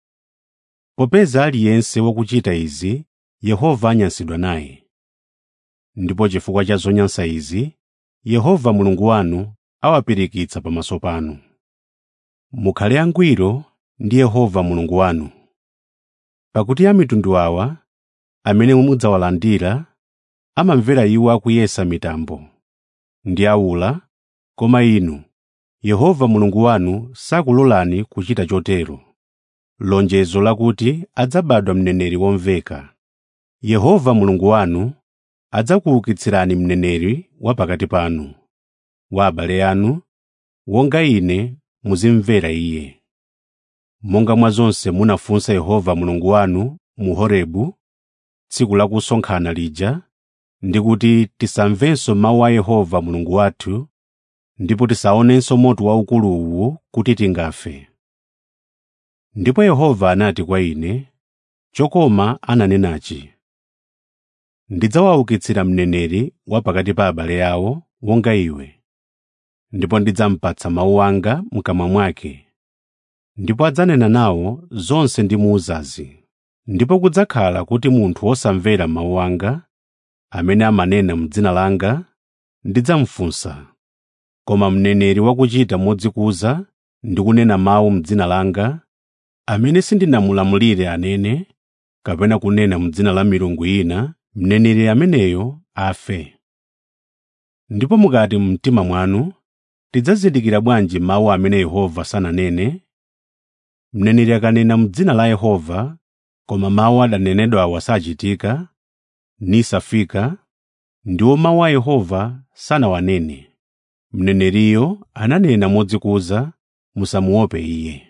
Speaker 1: popeza aliyense wakuchita izi yehova anyansidwa naye ndipo chifukwa cha zonyansa izi yehova mulungu wanu awapirikitsa pamaso panu mukhale angwiro ndi yehova mulungu wanu pakuti amitundu awa amene mudzawalandira amamvera iwo akuyesa mitambo ndi aula koma inu yehova mulungu wanu sakulolani kuchita chotero lonjezo lakuti adzabadwa mneneri womveka yehova mulungu wanu adzakuukitsirani mneneri wa pakati panu wa abale anu wonga ine muzimvera iye monga mwa zonse munafunsa yehova mulungu wanu mu horebu tsiku la kusonkhana lija ndi kuti tisamvenso mawu a yehova mulungu wathu ndipo tisaonenso moto waukulu uwu kuti tingafe ndipo yehova anati kwa ine chokoma ananenachi ndidzawaukitsira mneneri wa pakati pa abale awo wonga iwe ndipo ndidzampatsa mawu anga mkamwa mwake ndipo adzanena nawo zonse ndimuwuzazi ndipo kudzakhala kuti munthu wosamvera mawu anga amene amanena m'dzina langa ndidzamufunsa koma mneneri wakuchita modzikuza ndi kunena mawu m'dzina langa amene sindinamulamulire anene kapena kunena m'dzina la milungu ina mneneri ameneyo afe ndipo mukati mumtima mwanu tidzazindikira bwanji mawu amene yehova sananene mneneri akanena m'dzina la yehova koma mawu adanenedwawo sachitika nisafika ndiwo mawu a yehova sanawanene mneneriyo ananena modzikuza musamuope iye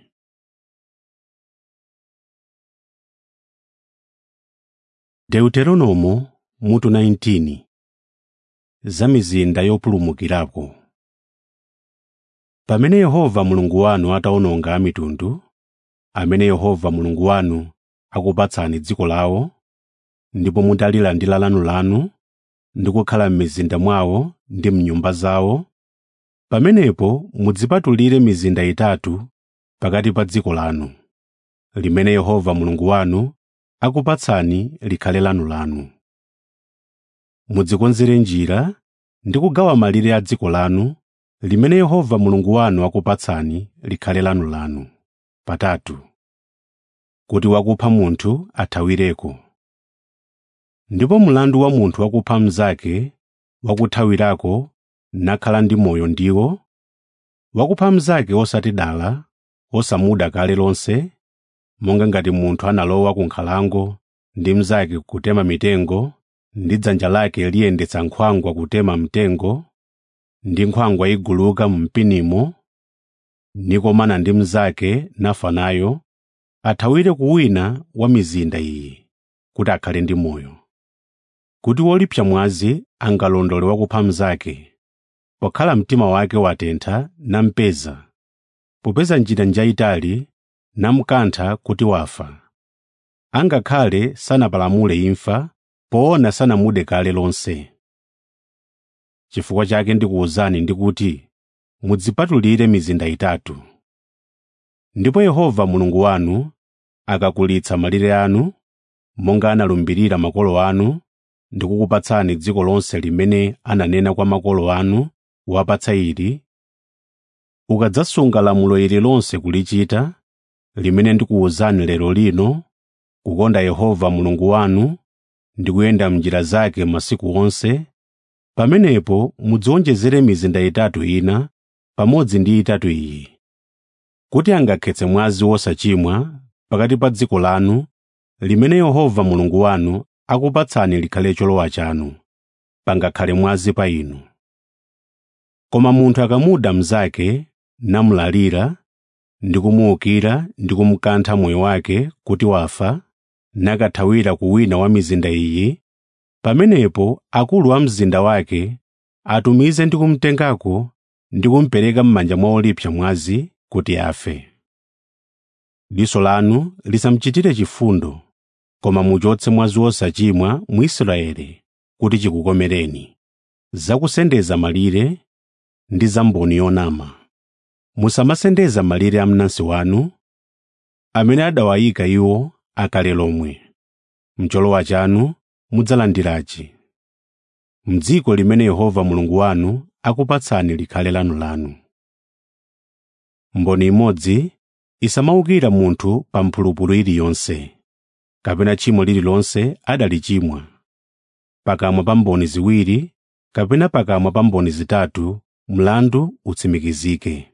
Speaker 1: deuteronomo mutu 19 za mizinda yopulumukirako pamene yehova mulungu wanu atawononga amitundu amene yehova mulungu wanu akupatsani dziko lawo ndipo mutalilandira lanulanu ndi kukhala m'mizinda mwawo ndi m'nyumba zawo pamenepo mudzipatulire mizinda itatu pakati pa dziko lanu limene yehova mulungu wanu akupatsani likhale lanulanu mudzikonzere njira ndi kugawa malire a dziko lanu limene yehova mulungu wanu akupatsani likhale lanulanu patatu kuti wakupha munthu athawireko ndipo mlandu wa munthu wakupha mnzake wakuthawirako nakhala ndi moyo ndiwo wakupha mnzake osati dala osamuda kale lonse monga ngati munthu analowa ku nkhalango ndi mnzake kutema mitengo ndi dzanja lake liyendetsa nkhwangwa kutema mtengo ndi nkhwangwa iguluka mu mpinimo nikomana ndi mnzake nafa nayo athawire ku wina wa mizinda iyi kuti akhale ndi moyo kuti wolipsa mwazi angalondole wakupha mnzake pokhala mtima wake watentha nampeza popeza njira njayitali namkantha kuti wafa angakhale sanapalamule imfa poona sanamude kale lonse chifukwa chake ndikuwuzani ndikuti mudzipatulire mizinda itatu ndipo yehova mulungu wanu akakulitsa malire anu monga analumbirira makolo anu ndi kukupatsani dziko lonse limene ananena kwa makolo anu wapatsa ili ukadzasunga lamulo ili lonse kulichita limene ndikuwuzani lero lino kukonda yehova mulungu wanu ndi kuyenda m'njira zake masiku onse pamenepo mudziwonjezere mizinda itatu ina pamodzi ndi itatu iyi kuti angakhetse mwazi wosachimwa pakati pa dziko lanu limene yehova mulungu wanu akupatsani likhale cholowa chanu pangakhale mwazi pa inu koma munthu akamuda mnzake namulalira ndi kumuwukira ndi kumukantha moyo wake kuti wafa nakathawira ku wina wa mizinda iyi pamenepo akulu a mzinda wake atumize ndi kumtengako ndi kumupereka m'manja mwa olipsa mwazi kuti afe diso lanu lisamuchitire chifundo koma muchotse mwazi wosachimwa mu Israeli kuti chikukomereni zakusendeza malire ndi za mboni yonama musamasendeza malire a mnansi wanu amene adawayika iwo akale lomwe mcholowa chanu mudzalandirachi m'dziko limene Yehova Mulungu wanu akupatsani likhale lanulanu mboni imodzi isamawukira munthu pa mphulupulu iliyonse kapena tchimo lililonse adalichimwa pakamwa pa mboni ziwiri kapena pakamwa pa mboni zitatu mlandu utsimikizike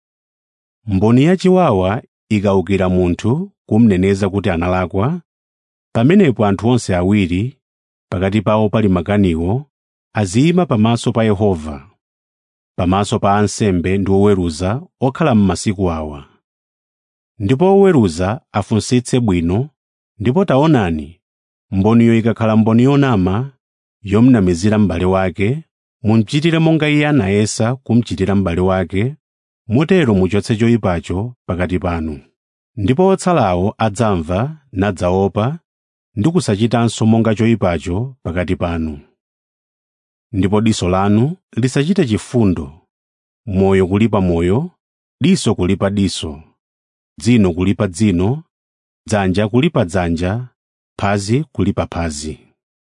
Speaker 1: mboni yachiwawa ikawukira munthu kumneneza kuti analakwa pamenepo anthu onse awiri pakati pawo pali makaniwo aziyima pamaso pa Yehova pamaso pa ansembe ndi oweruza okhala m'masiku awa ndipo oweruza afunsitse bwino ndipo taonani mboniyo ikakhala mboni yonama yomnamizira m'bale wake mumuchitire monga iye anayesa kumuchitira m'bale wake motero muchotse choyipacho pakati panu ndipo otsalawo adzamva nadzaopa ndi kusachitanso monga choyipacho pakati panu ndipo diso lanu lisachite chifundo moyo kulipa moyo diso kulipa diso dzino kulipa dzino dzanja kulipa dzanja phazi kulipa phazi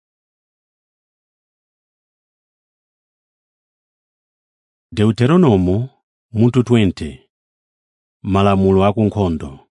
Speaker 1: deuteronomo mutu 20 malamulo akunkhondo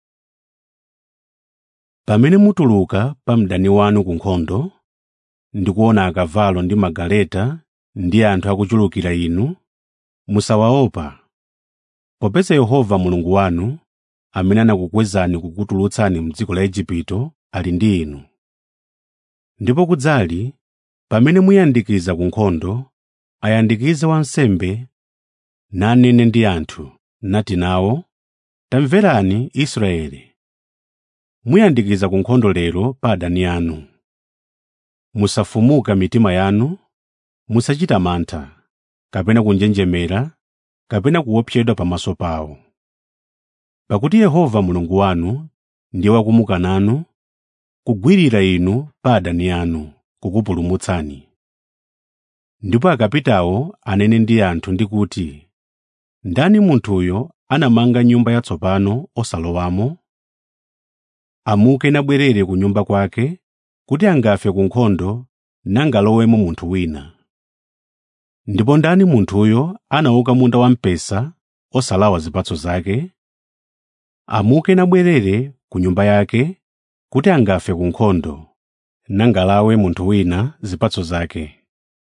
Speaker 1: pamene mutuluka pa mdani wanu ku nkhondo ndi kuona akavalo ndi magaleta ndi anthu akuchulukira inu musawaopa popeza yehova mulungu wanu amene anakukwezani kukutulutsani m'dziko la igupto ali ndi inu ndipo kudzali pamene muyandikiza ku nkhondo ayandikize wansembe nanene ndi anthu nati nawo tamverani israeli muyandikiza ku nkhondo lero pa adani anu musafumuka mitima yanu musachita mantha kapena kunjenjemera kapena kuopsedwa pamaso pawo pakuti yehova mulungu wanu ndiye wakumuka nanu kugwirira inu pa adani anu kukupulumutsani ndipo akapitawo anene ndi anthu ndi kuti ndani munthuyo anamanga nyumba yatsopano osalowamo amuke nabwerere ku nyumba kwake kuti angafe ku nkhondo nangalowemo munthu wina ndipo ndani munthuyo anauka munda wamphesa osalawa zipatso zake amuke nabwerere ku nyumba yake kuti angafe ku nkhondo nangalawe munthu wina zipatso zake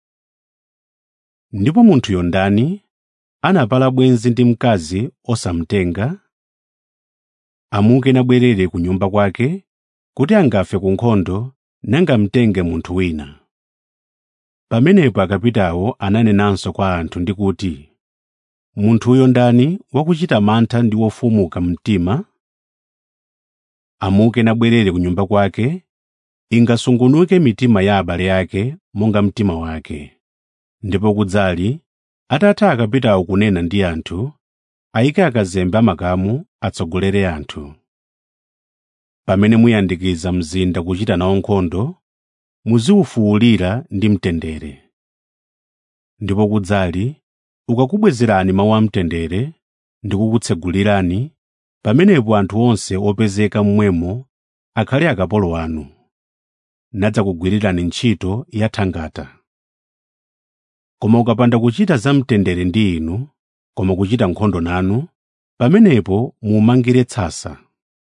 Speaker 1: ndipo munthuyo ndani anapala bwenzi ndi mkazi osamtenga amuke nabwerere ku nyumba kwake kuti angafe ku nkhondo nangamtenge munthu wina pamenepo akapitawo ananenanso kwa anthu ndi kuti munthuyo ndani wakuchita mantha ndi wofumuka mtima amuke nabwerere ku nyumba kwake ingasungunuke mitima ya abale ake monga mtima wake ndipo kudzali atatha akapitawo kunena ndi anthu ayike akazembe amakamu atsogolere anthu pamene muyandikiza mzinda kuchita nawo nkhondo muziwufuwulira ndi mtendere ndipo kudzali ukakubwezerani mawu amtendere ndi kukutsegulirani pamenepo anthu onse opezeka mmwemo akhale akapolo anu nadzakugwirirani ntchito yathangata koma ukapanda kuchita zamtendere ndi inu koma kuchita nkhondo nanu pamenepo mumangire tsasa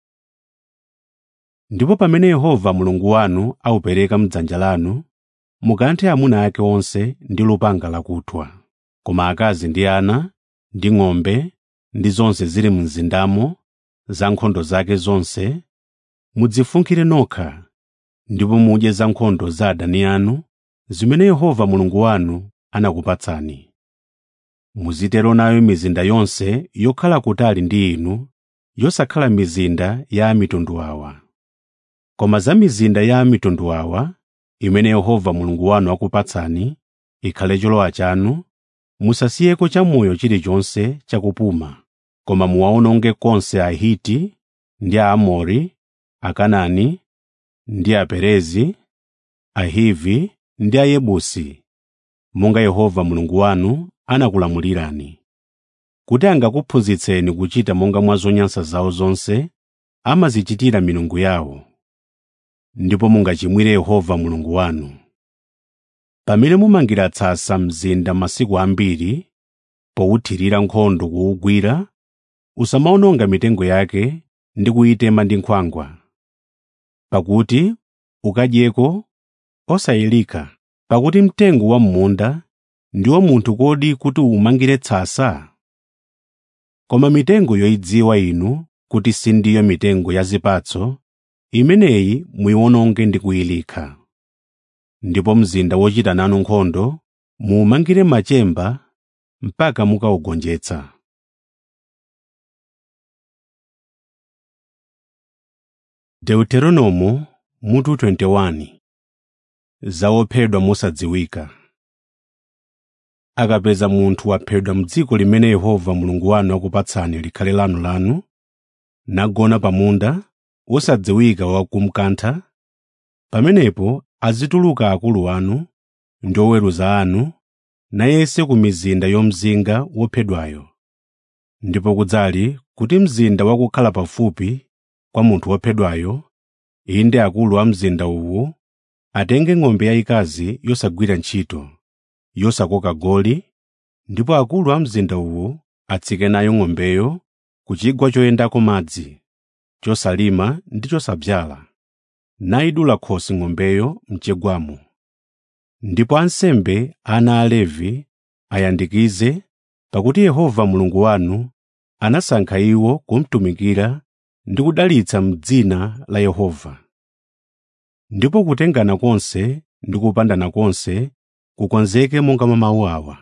Speaker 1: ndipo pamene yehova mulungu wanu awupereka m'dzanja lanu mukanthe amuna ake onse ndi lupanga lakuthwa koma akazi ndi ana ndi ng'ombe ndi zonse zili mzindamo za nkhondo zake zonse mudzifunkhire nokha ndipo mudye za nkhondo za adani anu zimene yehova mulungu wanu anakupatsani muzitero nayo mizinda yonse yokhala kutali ndi inu yosakhala mizinda ya amitundu awa koma za mizinda ya amitundu awa imene yehova mulungu wanu akupatsani ikhale cholowa chanu musasiyeko chamoyo chilichonse chakupuma koma muwaononge konse ahiti ndi aamori akanani ndi aperezi ahivi ndi ayebusi monga yehova mulungu wanu anakulamulirani kuti angakuphunzitseni kuchita monga mwa zonyansa zawo zonse amazichitira milungu yawo ndipo mungachimwire yehova mulungu wanu pamene mumangira tsasa mzinda masiku ambiri powuthirira nkhondo kuwugwira usamaononga mitengo yake ndi kuyitema ndi nkhwangwa pakuti ukadyeko osayilika pakuti mtengo wa m'munda ndi wa munthu kodi kuti umangire tsasa koma mitengo yoyidziwa inu kuti sindiyo mitengo ya zipatso imeneyi muyiwononge ndi kuyilika ndipo mzinda wochita nanu nkhondo muumangire machemba mpaka mukawugonjetsa deuteronomo mutu 21 zawophedwa mosadziwika akapeza munthu waphedwa m'dziko limene yehova mulungu wanu akupatsani likhale lanu lanu nagona pamunda wosadziwika wakumkantha pamenepo azituluka akulu anu ndi oweruza anu nayese ku mizinda yomzinga wophedwayo ndipo kudzali kuti mzinda wakukhala pafupi kwa munthu wophedwayo inde akulu a mzinda uwu atenge ng'ombe yayikazi yosagwira ntchito yosakoka goli ndipo akulu a mzinda uwu atsike nayo ng'ombeyo ku chigwa choyendako madzi chosalima ndi chosadzala nayidula khosi ng'ombeyo mchigwamo ndipo ansembe ana a Levi ayandikize pakuti Yehova Mulungu wanu anasankha iwo kumtumikira ndi kudalitsa m'dzina la Yehova. Ndipo kutengana konse ndi kupandana konse kukonzeke monga mwa mawu awa.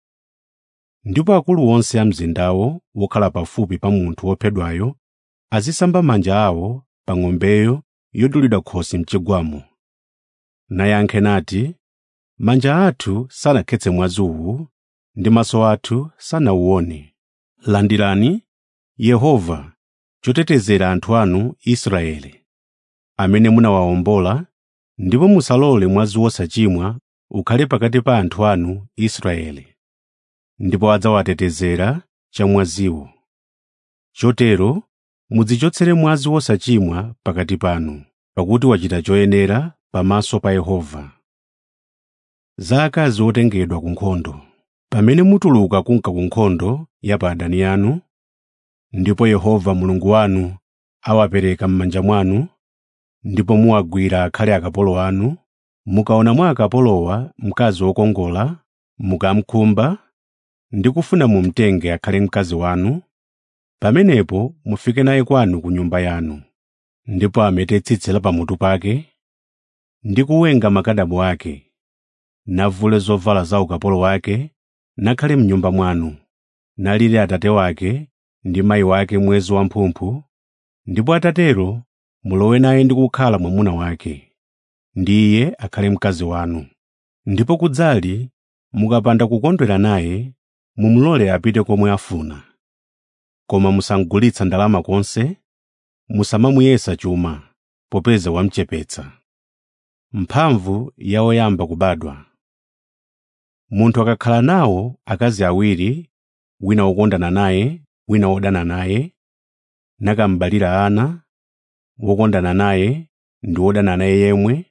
Speaker 1: Ndipo akulu onse a mzindawo wokhala pafupi pa munthu wophedwayo azisamba manja awo pa ng'ombeyo yodulidwa khosi mchigwamo. Nayankhe nati, manja athu sanakhetse mwazi uwu ndi maso athu sanawuone. Landirani Yehova chotetezera anthu anu Israeli, amene munawawombola, ndipo musalole mwazi wosachimwa ukhale pakati pa anthu anu Israeli. Ndipo adzawatetezera chamwaziwo. Chotero mudzichotsere mwazi wosachimwa pakati panu, pakuti wachita choyenera pamaso pa Yehova. Za akazi otengedwa ku nkhondo Pamene mutuluka kunka ku nkhondo ya pa adani anu, ndipo Yehova Mulungu wanu awapereka m'manja mwanu, ndipo muwagwira akhale akapolo anu, mukaona mwa akapolowa mkazi wokongola, mukamkhumba ndi kufuna mumtenge akhale mkazi wanu, pamenepo mufike naye kwanu ku nyumba yanu, ndipo amete tsitsi la pamutu pake ndi kuwenga makadamu ake, navule zovala za ukapolo wake, nakhale m'nyumba mwanu, nalire atate wake ndi mayi wake mwezi wamphumphu, ndipo atatero mulowe naye ndi kukhala mwamuna wake, ndi iye akhale mkazi wanu. Ndipo kudzali mukapanda kukondwera naye, mumulole apite komwe afuna. Koma musamugulitsa ndalama konse, musamamuyesa chuma, popeza wamuchepetsa. Mphamvu ya woyamba kubadwa Munthu akakhala nawo akazi awiri, wina wokondana naye, wina wodana naye, nakambalira ana, wokondana naye ndi wodana naye yemwe,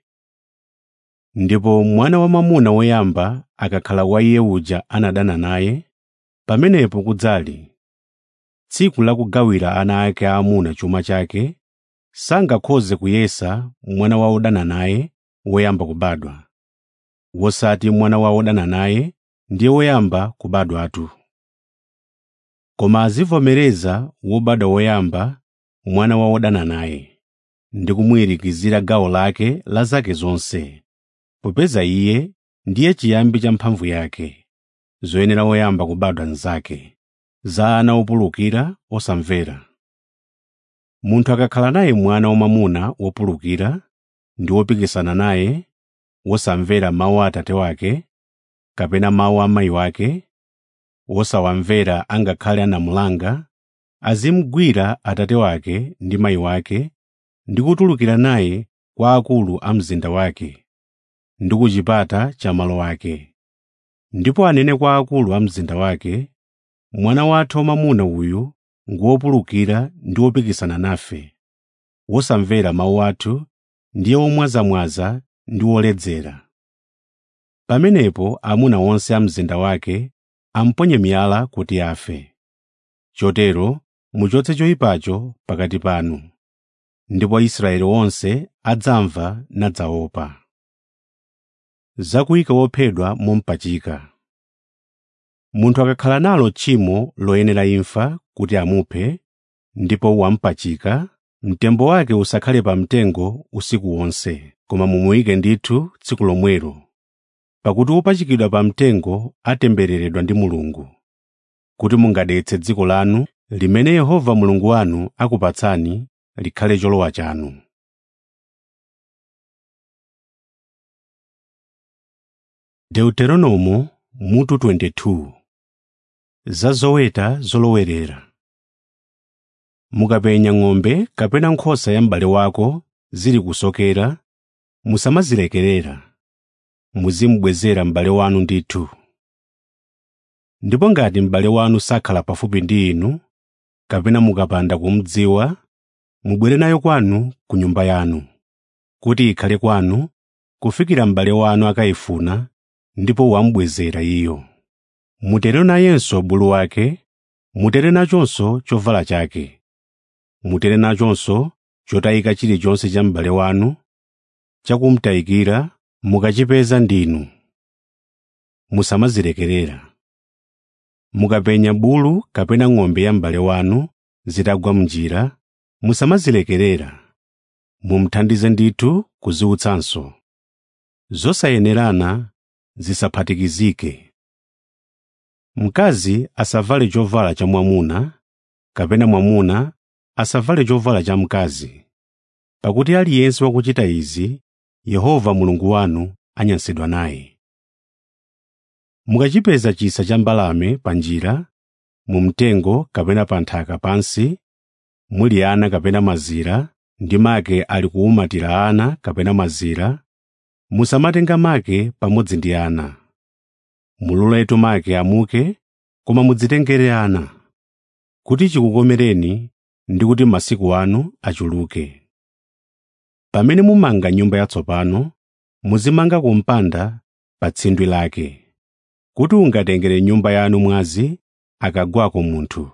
Speaker 1: ndipo mwana wamwamuna woyamba akakhala wa iye uja anadana naye, pamenepo kudzali tsiku la kugawira ana ake aamuna chuma chake, sangakhoze kuyesa mwana wa wodana naye woyamba kubadwa, wosati mwana wa wodana naye ndiye woyamba kubadwatu. Koma azivomereza wobadwa woyamba mwana wa wodana naye, ndi kumuyirikizira gawo lake la zake zonse popeza iye ndiye chiyambi cha mphamvu yake zoyenera woyamba kubadwa nzake za ana opulukira osamvera munthu akakhala naye mwana wamwamuna wopulukira ndi wopikisana naye wosamvera mawu a atate wake kapena mawu a mayi wake wosawamvera angakhale anamulanga azimugwira atate wake ndi mayi wake ndi kutulukira naye kwa akulu a mzinda wake ndi ku chipata cha malo ake ndipo anene kwa akulu a mzinda wake mwana wathu wamwamuna uyu nguwopulukira ndi wopikisana nafe wosamvera mawu athu ndiye womwazamwaza ndi woledzera pamenepo amuna onse a mzinda wake amponye miyala kuti afe chotero muchotse choyipacho pakati panu ndipo Israeli wonse adzamva nadzaopa zakuyika wophedwa mompachika munthu akakhala nalo tchimo loyenera imfa kuti amuphe ndipo wampachika mtembo wake usakhale pa mtengo usiku wonse koma mumuyike ndithu tsiku lomwelo pakuti wopachikidwa pa mtengo atembereredwa ndi mulungu kuti mungadetse dziko lanu limene yehova mulungu wanu akupatsani likhale cholowa chanu deuteronomo mutu 22 za zoweta zolowerera mukapenya ng'ombe kapena nkhosa ya m'bale wako zili kusokera musamazilekerera muzimubwezera m'bale wanu ndithu ndipo ngati m'bale wanu sakhala pafupi ndi inu kapena mukapanda kumudziwa mubwere nayo kwanu ku nyumba yanu kuti ikhale kwanu kufikira m'bale wanu akayifuna ndipo wamubwezera iyo mutere nayenso bulu wake mutere nachonso chovala chake mutere nachonso chotayika chilichonse cha m'bale wanu chakumtayikira mukachipeza ndinu musamazilekerera mukapenya bulu kapena ng'ombe ya m'bale wanu zitagwa m'njira musamazilekerera mumuthandize ndithu kuziutsanso zosayenerana zisaphatikizike mkazi asavale chovala cha mwamuna kapena mwamuna asavale chovala cha mkazi pakuti aliyense wakuchita izi yehova mulungu wanu anyansidwa naye mukachipeza chisa cha mbalame pa njira mu mtengo kapena pa nthaka pansi muli ana kapena mazira ndi make ali kuwumatira ana kapena mazira musamatenga make pamodzi ndi ana mululetu make amuke koma mudzitengere ana kuti chikukomereni ndi kuti masiku anu achuluke pamene mumanga nyumba yatsopano muzimanga kumpanda pa tsindwi lake kuti ungatengere nyumba yanu mwazi akagwako munthu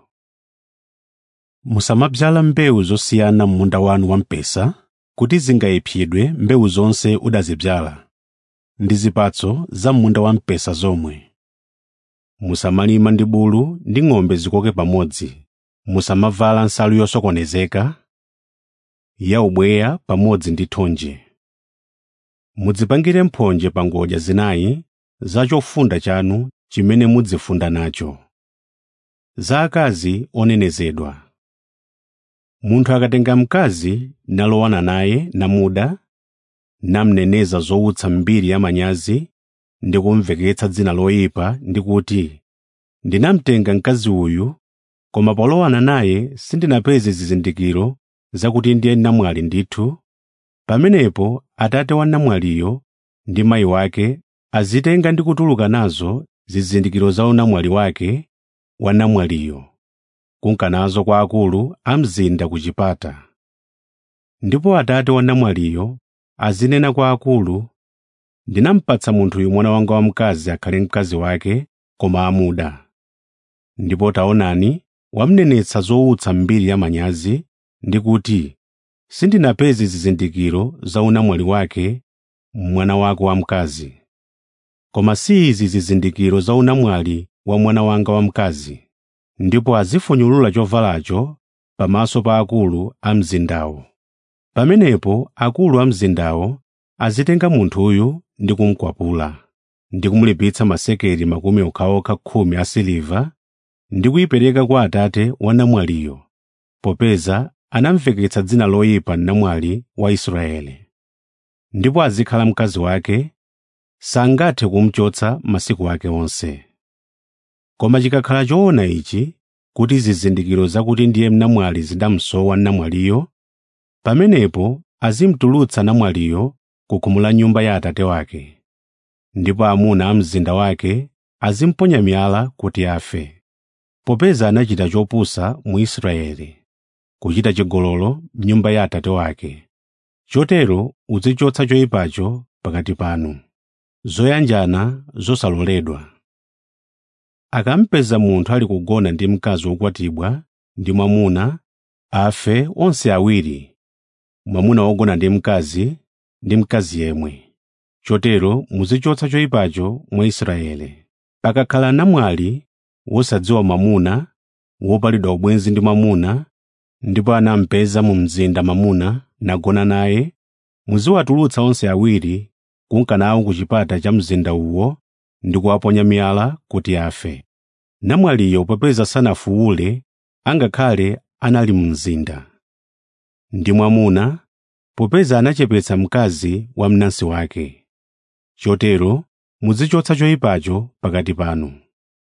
Speaker 1: musamadzala mbewu zosiyana m'munda wanu wamphesa kuti zingayipsidwe mbewu zonse udazidzala ndi zipatso za m'munda wamphesa zomwe musamalima ndi bulu ndi ng'ombe zikoke pamodzi musamavala nsalu yosokonezeka ya ubweya pamodzi ndi thonje mudzipangire mphonje pa ngodya zinayi za chofunda chanu chimene mudzifunda nacho za akazi onenezedwa munthu akatenga mkazi nalowana naye namuda namneneza zowutsa mbiri ya manyazi ndi kumveketsa dzina loyipa ndi kuti ndinamtenga mkazi uyu koma polowana naye sindinapeze zizindikiro zakuti ndiye namwali ndithu pamenepo atate wa namwaliyo ndi mayi wake azitenga ndi kutuluka nazo zizindikiro za unamwali wake wa namwaliyo kunka nazo kwa akulu a mzinda ku chipata ndipo atate wa namwaliyo azinena kwa akulu ndinampatsa munthuyu mwana wanga wamkazi akhale mkazi wake koma amuda ndipo taonani wamnenetsa zowutsa mbiri ya manyazi ndi kuti sindinapeze zizindikiro za unamwali wake mwana wako wamkazi koma si izi zizindikiro za unamwali wa mwana wanga wamkazi ndipo azifunyulula chovalacho pamaso pa akulu a mzindawo pamenepo akulu a mzindawo azitenga munthuyu ndi kumukwapula ndi kumulipitsa masekeli makumi okhaokha khumi asiliva ndi kuyipereka kwa atate wa namwaliyo popeza anamveketsa dzina loyipa namwali wa Israeli ndipo azikhala mkazi wake sangathe kumuchotsa masiku ake onse koma chikakhala choona ichi kuti zizindikiro zakuti ndiye namwali zidamsowa namwaliyo pamenepo azimutulutsa namwaliyo ku khomo la nyumba ya atate wake ndipo amuna a mzinda wake azimponya miyala kuti afe popeza anachita chopusa mu Israeli kuchita chigololo m'nyumba ya atate wake chotero uzichotsa choyipacho pakati panu zoyanjana zosaloledwa akampeza munthu ali kugona ndi mkazi wokwatibwa ndi mwamuna afe onse awiri mwamuna wogona ndi mkazi ndi mkazi yemwe chotero muzichotsa choyipacho mwa Israeli pakakhala namwali wosadziwa mwamuna wopalidwa ubwenzi ndi mwamuna ndipo anampeza mu mzinda mwamuna nagona naye muziwatulutsa onse awiri kunka nawo ku chipata cha mzinda uwo ndi kuwaponya miyala kuti afe namwaliyo popeza sanafuwule angakhale anali mu mzinda ndi mwamuna popeza anachepetsa mkazi wa mnansi wake chotero muzichotsa choyipacho pakati panu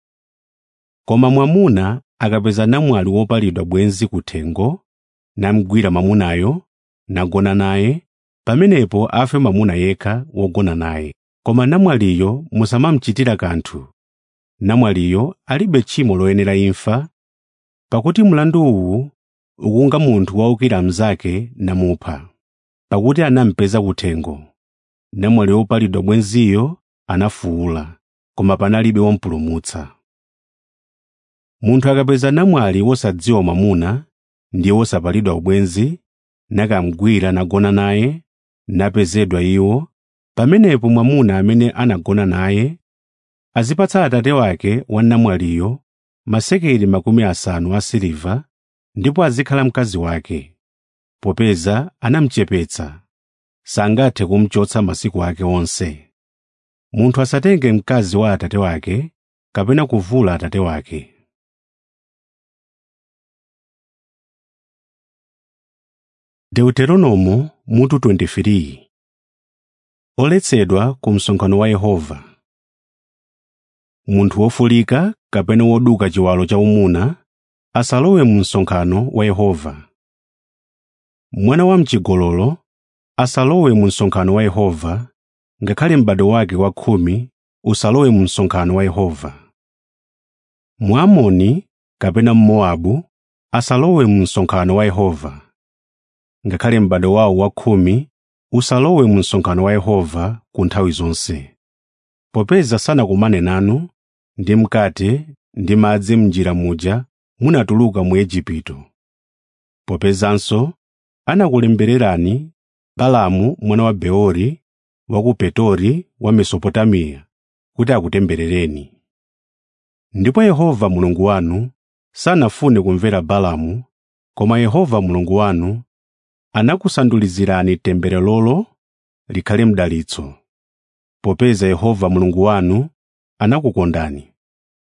Speaker 1: koma mwamuna akapeza namwali wopalidwa bwenzi kuthengo namgwira mwamunayo nagona naye pamenepo afe mwamuna yekha wogona naye koma namwaliyo musamamuchitira kanthu namwaliyo alibe tchimo loyenera imfa pakuti mlandu uwu ukunga munthu waukira mnzake namupha pakuti anampeza kuthengo namwali wopalidwa bwenziyo anafuwula koma panalibe wompulumutsa munthu akapeza namwali wosadziwa mwamuna ndiye wosapalidwa ubwenzi nakamgwira nagona naye napezedwa iwo pamenepo mwamuna amene anagona naye azipatsa atate wake wa namwaliyo masekeli makumi asanu asiliva ndipo azikhala mkazi wake popeza anamuchepetsa sangathe kumuchotsa masiku ake onse munthu asatenge mkazi wa atate wake kapena kuvula atate wake deuteronomo mutu 23 oletsedwa ku msonkhano wa yehova munthu wofulika kapena woduka chiwalo cha umuna asalowe mu msonkhano wa yehova mwana wa mchigololo asalowe mu msonkhano wa yehova ngakhale m'bado wake wa khumi usalowe mu msonkhano wa yehova mwamoni kapena mmowabu asalowe mu msonkhano wa yehova ngakhale m'bado wawo wa khumi usalowe mu msonkhano wa yehova ku nthawi zonse popeza sanakumane nanu ndi mkate ndi madzi m'njira muja munatuluka mu Igupto popezanso anakulembererani Balaamu mwana wa Beori wa ku Petori wa Mesopotamiya kuti akutemberereni ndipo Yehova Mulungu wanu sanafune kumvera Balaamu koma Yehova Mulungu wanu anakusandulizirani tembererolo likhale mdalitso popeza Yehova Mulungu wanu anakukondani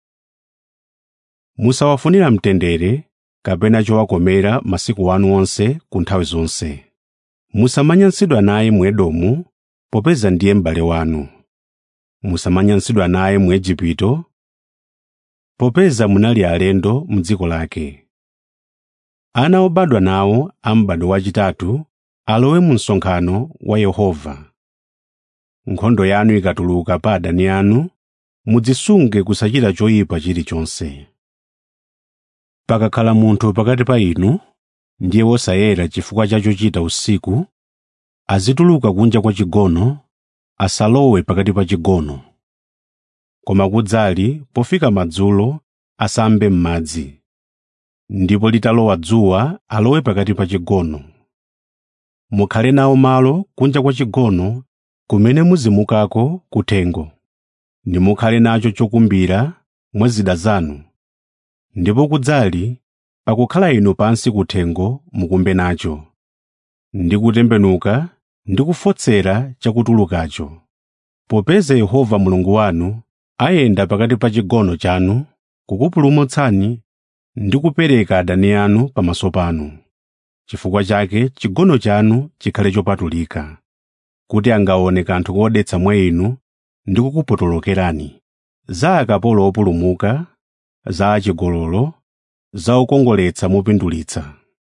Speaker 1: musawafunira mtendere kapena chowakomera masiku anu onse ku nthawi zonse musamanyansidwa naye mu Edomu popeza ndiye m'bale wanu musamanyansidwa naye mu Igupto popeza munali alendo m'dziko lake ana obadwa nawo a m'bado wachitatu alowe mu msonkhano wa Yehova nkhondo yanu ikatuluka pa adani anu mudzisunge kusachita choyipa chilichonse pakakhala munthu pakati pa inu ndiye wosayera chifukwa cha chochita usiku azituluka kunja kwa chigono asalowe pakati pa chigono koma kudzali pofika madzulo asambe m'madzi ndipo litalowa dzuwa alowe pakati pa chigono mukhale nawo malo kunja kwa chigono kumene muzimukako kuthengo ndimukhale nacho chokumbira mwa zida zanu ndipo kudzali pakukhala inu pansi kuthengo mukumbe nacho ndi kutembenuka ndi kufotsera chakutulukacho popeza yehova mulungu wanu ayenda pakati pa chigono chanu kukupulumutsani ndi kupereka adani anu pamaso panu chifukwa chake chigono chanu chikhale chopatulika kuti angaone kanthu kodetsa mwa inu ndi kukupotolokerani za akapolo opulumuka za achigololo za okongoletsa mopindulitsa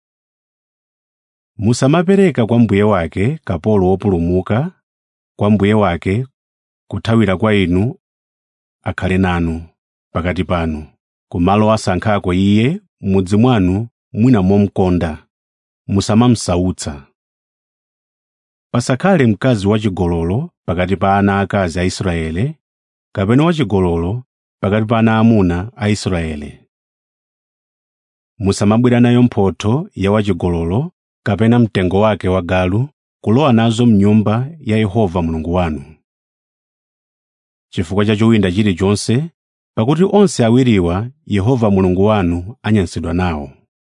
Speaker 1: musamapereka kwa mbuye wake kapolo wopulumuka kwa mbuye wake kuthawira kwa inu akhale nanu pakati panu kumalo asankhako iye m'mudzi mwanu mwina momkonda musamamsautsa pasakhale mkazi wachigololo pakati pa ana akazi a Israele kapena wachigololo pakati pa ana amuna a Israele musamabwera nayo mphotho ya wachigololo kapena mtengo wake wa galu kulowa nazo mnyumba ya Yehova Mulungu wanu chifukwa cha chowinda chilichonse pakuti onse awiriwa Yehova Mulungu wanu anyansidwa nawo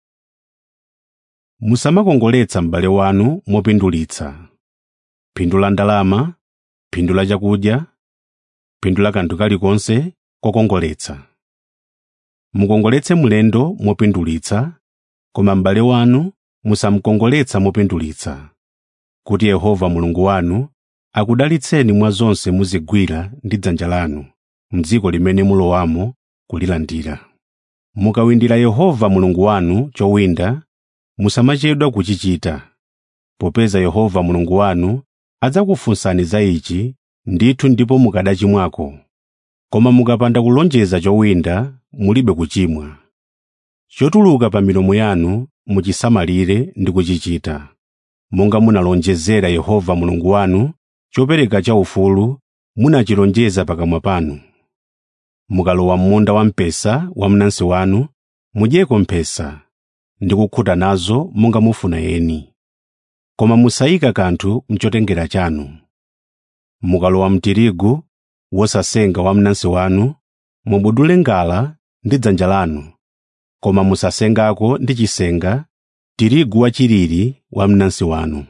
Speaker 1: musamakongoletsa m'bale wanu mopindulitsa phindu la ndalama phindu la chakudya phindu la kanthu kalikonse kokongoletsa mukongoletse mlendo mopindulitsa koma m'bale wanu musamukongoletsa mopindulitsa kuti Yehova Mulungu wanu akudalitseni mwa zonse muzigwira ndi dzanja lanu m'dziko limene mulowamo kulilandira mukawindira Yehova Mulungu wanu chowinda musamachedwa kuchichita popeza Yehova Mulungu wanu adzakufunsani za ichi ndithu ndipo mukadachimwako koma mukapanda kulonjeza chowinda mulibe kuchimwa chotuluka pa milomo yanu muchisamalire ndi kuchichita monga munalonjezera Yehova Mulungu wanu chopereka chaufulu munachilonjeza pakamwa panu mukalowa m'munda wamphesa wa mnansi wanu mudyeko mphesa ndi kukhuta nazo monga mufuna eni koma musayika kanthu mchotengera chanu mukalowa mtirigu wosasenga wa mnansi wanu mubudule ngala ndi dzanja lanu koma musasengako ndi chisenga tirigu wachilili wa mnansi wanu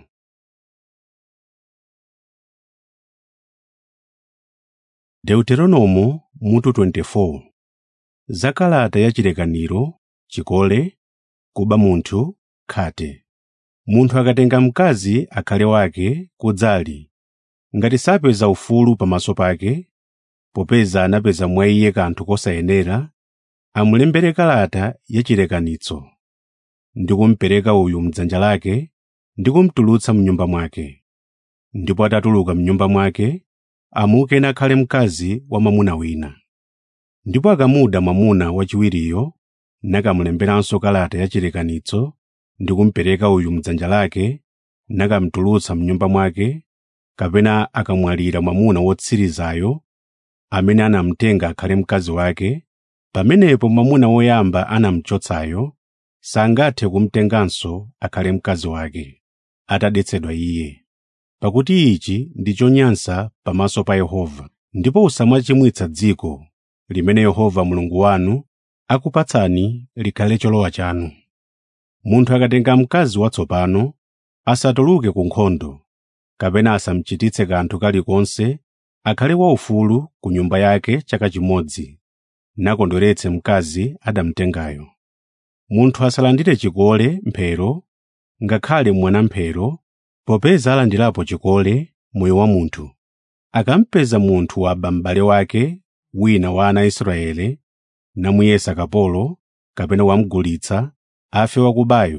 Speaker 1: deuteronomo mutu 24 za kalata ya chilekaniro chikole kuba munthu khate munthu akatenga mkazi akhale wake kudzali ngati sapeza ufulu pamaso pake popeza anapeza mwa iye kanthu kosayenera amulembere kalata ya chilekanitso ndi kumupereka uyu mdzanja lake ndi kumutulutsa mnyumba mwake ndipo atatuluka mnyumba mwake amuke nakhale mkazi wa mwamuna wina ndipo akamuda mwamuna wachiwiriyo nakamulemberanso kalata ya chilekanitso ndi kumupereka uyu mdzanja lake nakamutulutsa mnyumba mwake kapena akamwalira mwamuna wotsirizayo amene anamutenga akhale mkazi wake pamenepo mwamuna woyamba anamchotsayo sangathe kumutenganso akhale mkazi wake atadetsedwa iye pakuti ichi ndi chonyansa pamaso pa Yehova ndipo usamachimwitsa dziko limene Yehova Mulungu wanu akupatsani likhale cholowa chanu munthu akatenga mkazi watsopano asatuluke ku nkhondo kapena asamchititse kanthu kalikonse akhale waufulu ku nyumba yake chaka chimodzi nakondweretse mkazi adamutengayo munthu asalandire chikole mphero ngakhale mwanamphero popeza alandirapo chikole moyo wa munthu akampeza munthu waba m'bale wake wina wa ana a Israele namuyesa kapolo kapena wamugulitsa afe wakubayo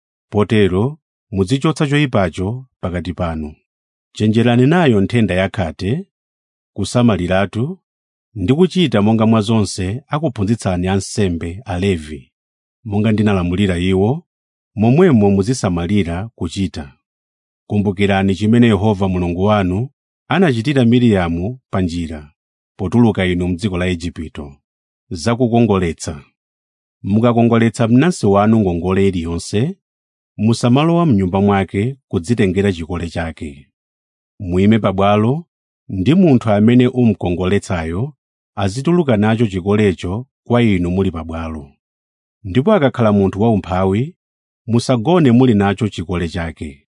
Speaker 1: potero muzichotsa choyipacho pakati panu chenjerani nayo nthenda yakhate kusamaliratu ndi kuchita monga mwa zonse akuphunzitsani ansembe alevi monga ndinalamulira iwo momwemo muzisamalira kuchita kumbukirani chimene Yehova Mulungu wanu anachitira Miriamu pa njira potuluka inu m'dziko la Igupto zakukongoletsa mukakongoletsa mnansi wanu ngongole iliyonse musamalowa m'nyumba mwake kudzitengera chikole chake muime pabwalo ndi munthu amene umukongoletsayo azituluka nacho chikolecho kwa inu muli pabwalo ndipo akakhala munthu waumphawi musagone muli nacho chikole chake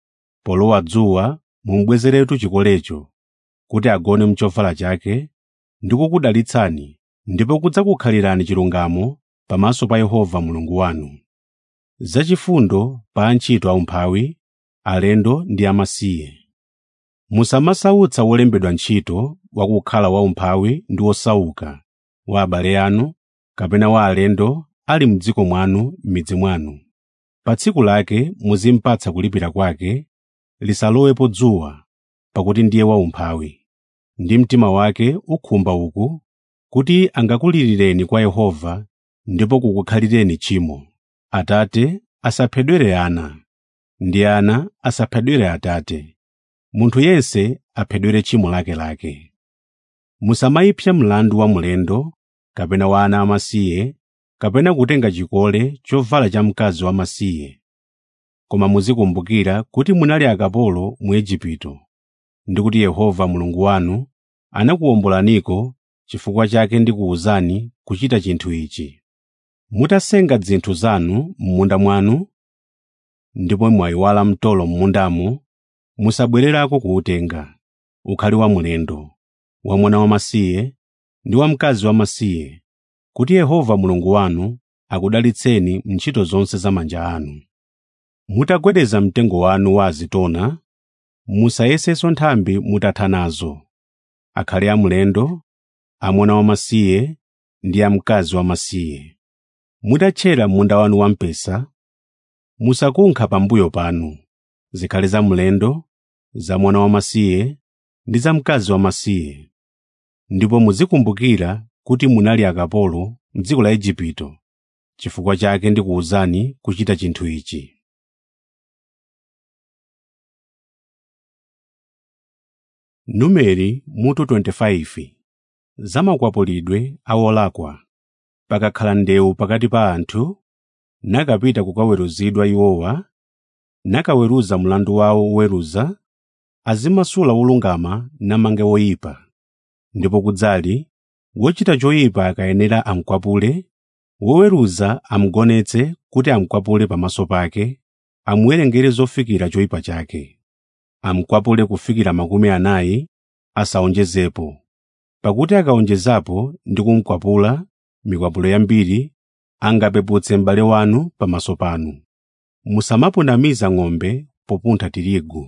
Speaker 1: polowa dzuwa mumubwezeretu chikolecho kuti agone mchovala chake ndi kukudalitsani ndipo kudzakukhalirani chilungamo pamaso pa Yehova Mulungu wanu. Zachifundo pa antchito aumphawi, alendo ndi amasiye. Musamasautsa wolembedwa ntchito wakukhala waumphawi ndi wosauka wa abale anu kapena wa alendo ali m'dziko mwanu m'midzi mwanu. Pa tsiku lake muzimpatsa kulipira kwake, lisalowepo dzuwa, pakuti ndiye waumphawi. Ndi mtima wake ukhumba uku kuti angakulirireni kwa Yehova ndipo kukukhalireni tchimo. Atate asaphedwere ana, ndi ana asaphedwere atate. Munthu yense aphedwere tchimo lakelake. Musamayipsa mlandu wa mlendo, kapena wa ana amasiye, kapena kutenga chikole chovala cha mkazi wamasiye. Koma muzikumbukira kuti munali akapolo mu Igupto, ndi kuti Yehova Mulungu wanu anakuwombolaniko chifukwa chake ndikuwuzani kuchita chinthu ichi. Mutasenga zinthu zanu m'munda mwanu, ndipo mwayiwala mtolo m'mundamo, musabwererako kuwutenga, ukhale wa mlendo, wa mwana wamasiye ndi wa mkazi wamasiye, kuti Yehova Mulungu wanu akudalitseni m'ntchito zonse za manja anu. Mutagwedeza mtengo wanu wa azitona, musayesenso nthambi mutatha nazo, akhale amulendo, amwana wamasiye ndi amkazi wamasiye. Mutatchera munda wanu wamphesa, musakunkha pambuyo panu, zikhale za mlendo, za mwana wamasiye ndi za mkazi wamasiye. Ndipo muzikumbukira kuti munali akapolo m'dziko la Igupto, chifukwa chake ndikuwuzani kuchita chinthu ichi. Numeri mutu 25 Za makwapulidwe a olakwa. Pakakhala ndewu pakati pa anthu, nakapita kukaweruzidwa iwowa, nakaweruza mlandu wawo woweruza, azimasula wolungama namange woyipa. Ndipo kudzali wochita choyipa akayenera amukwapule, woweruza amugonetse kuti amukwapule pamaso pake, amuwerengere zofikira choyipa chake. Amukwapule kufikira makumi anayi, asawonjezepo. Pakuti akawonjezapo ndi kumukwapula mikwapulo yambiri, angapeputse m'bale wanu pamaso panu. Musamapunamiza ng'ombe popuntha tirigu.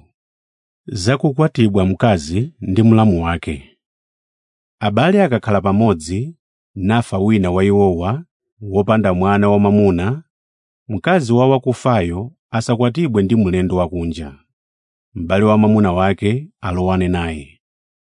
Speaker 1: Zakukwatibwa mkazi ndi mlamu wake. Abale akakhala pamodzi, nafa wina wa iwowa, wopanda mwana wamwamuna, mkazi wa wakufayo asakwatibwe ndi mlendo wakunja. M'bale wa mwamuna wake alowane naye.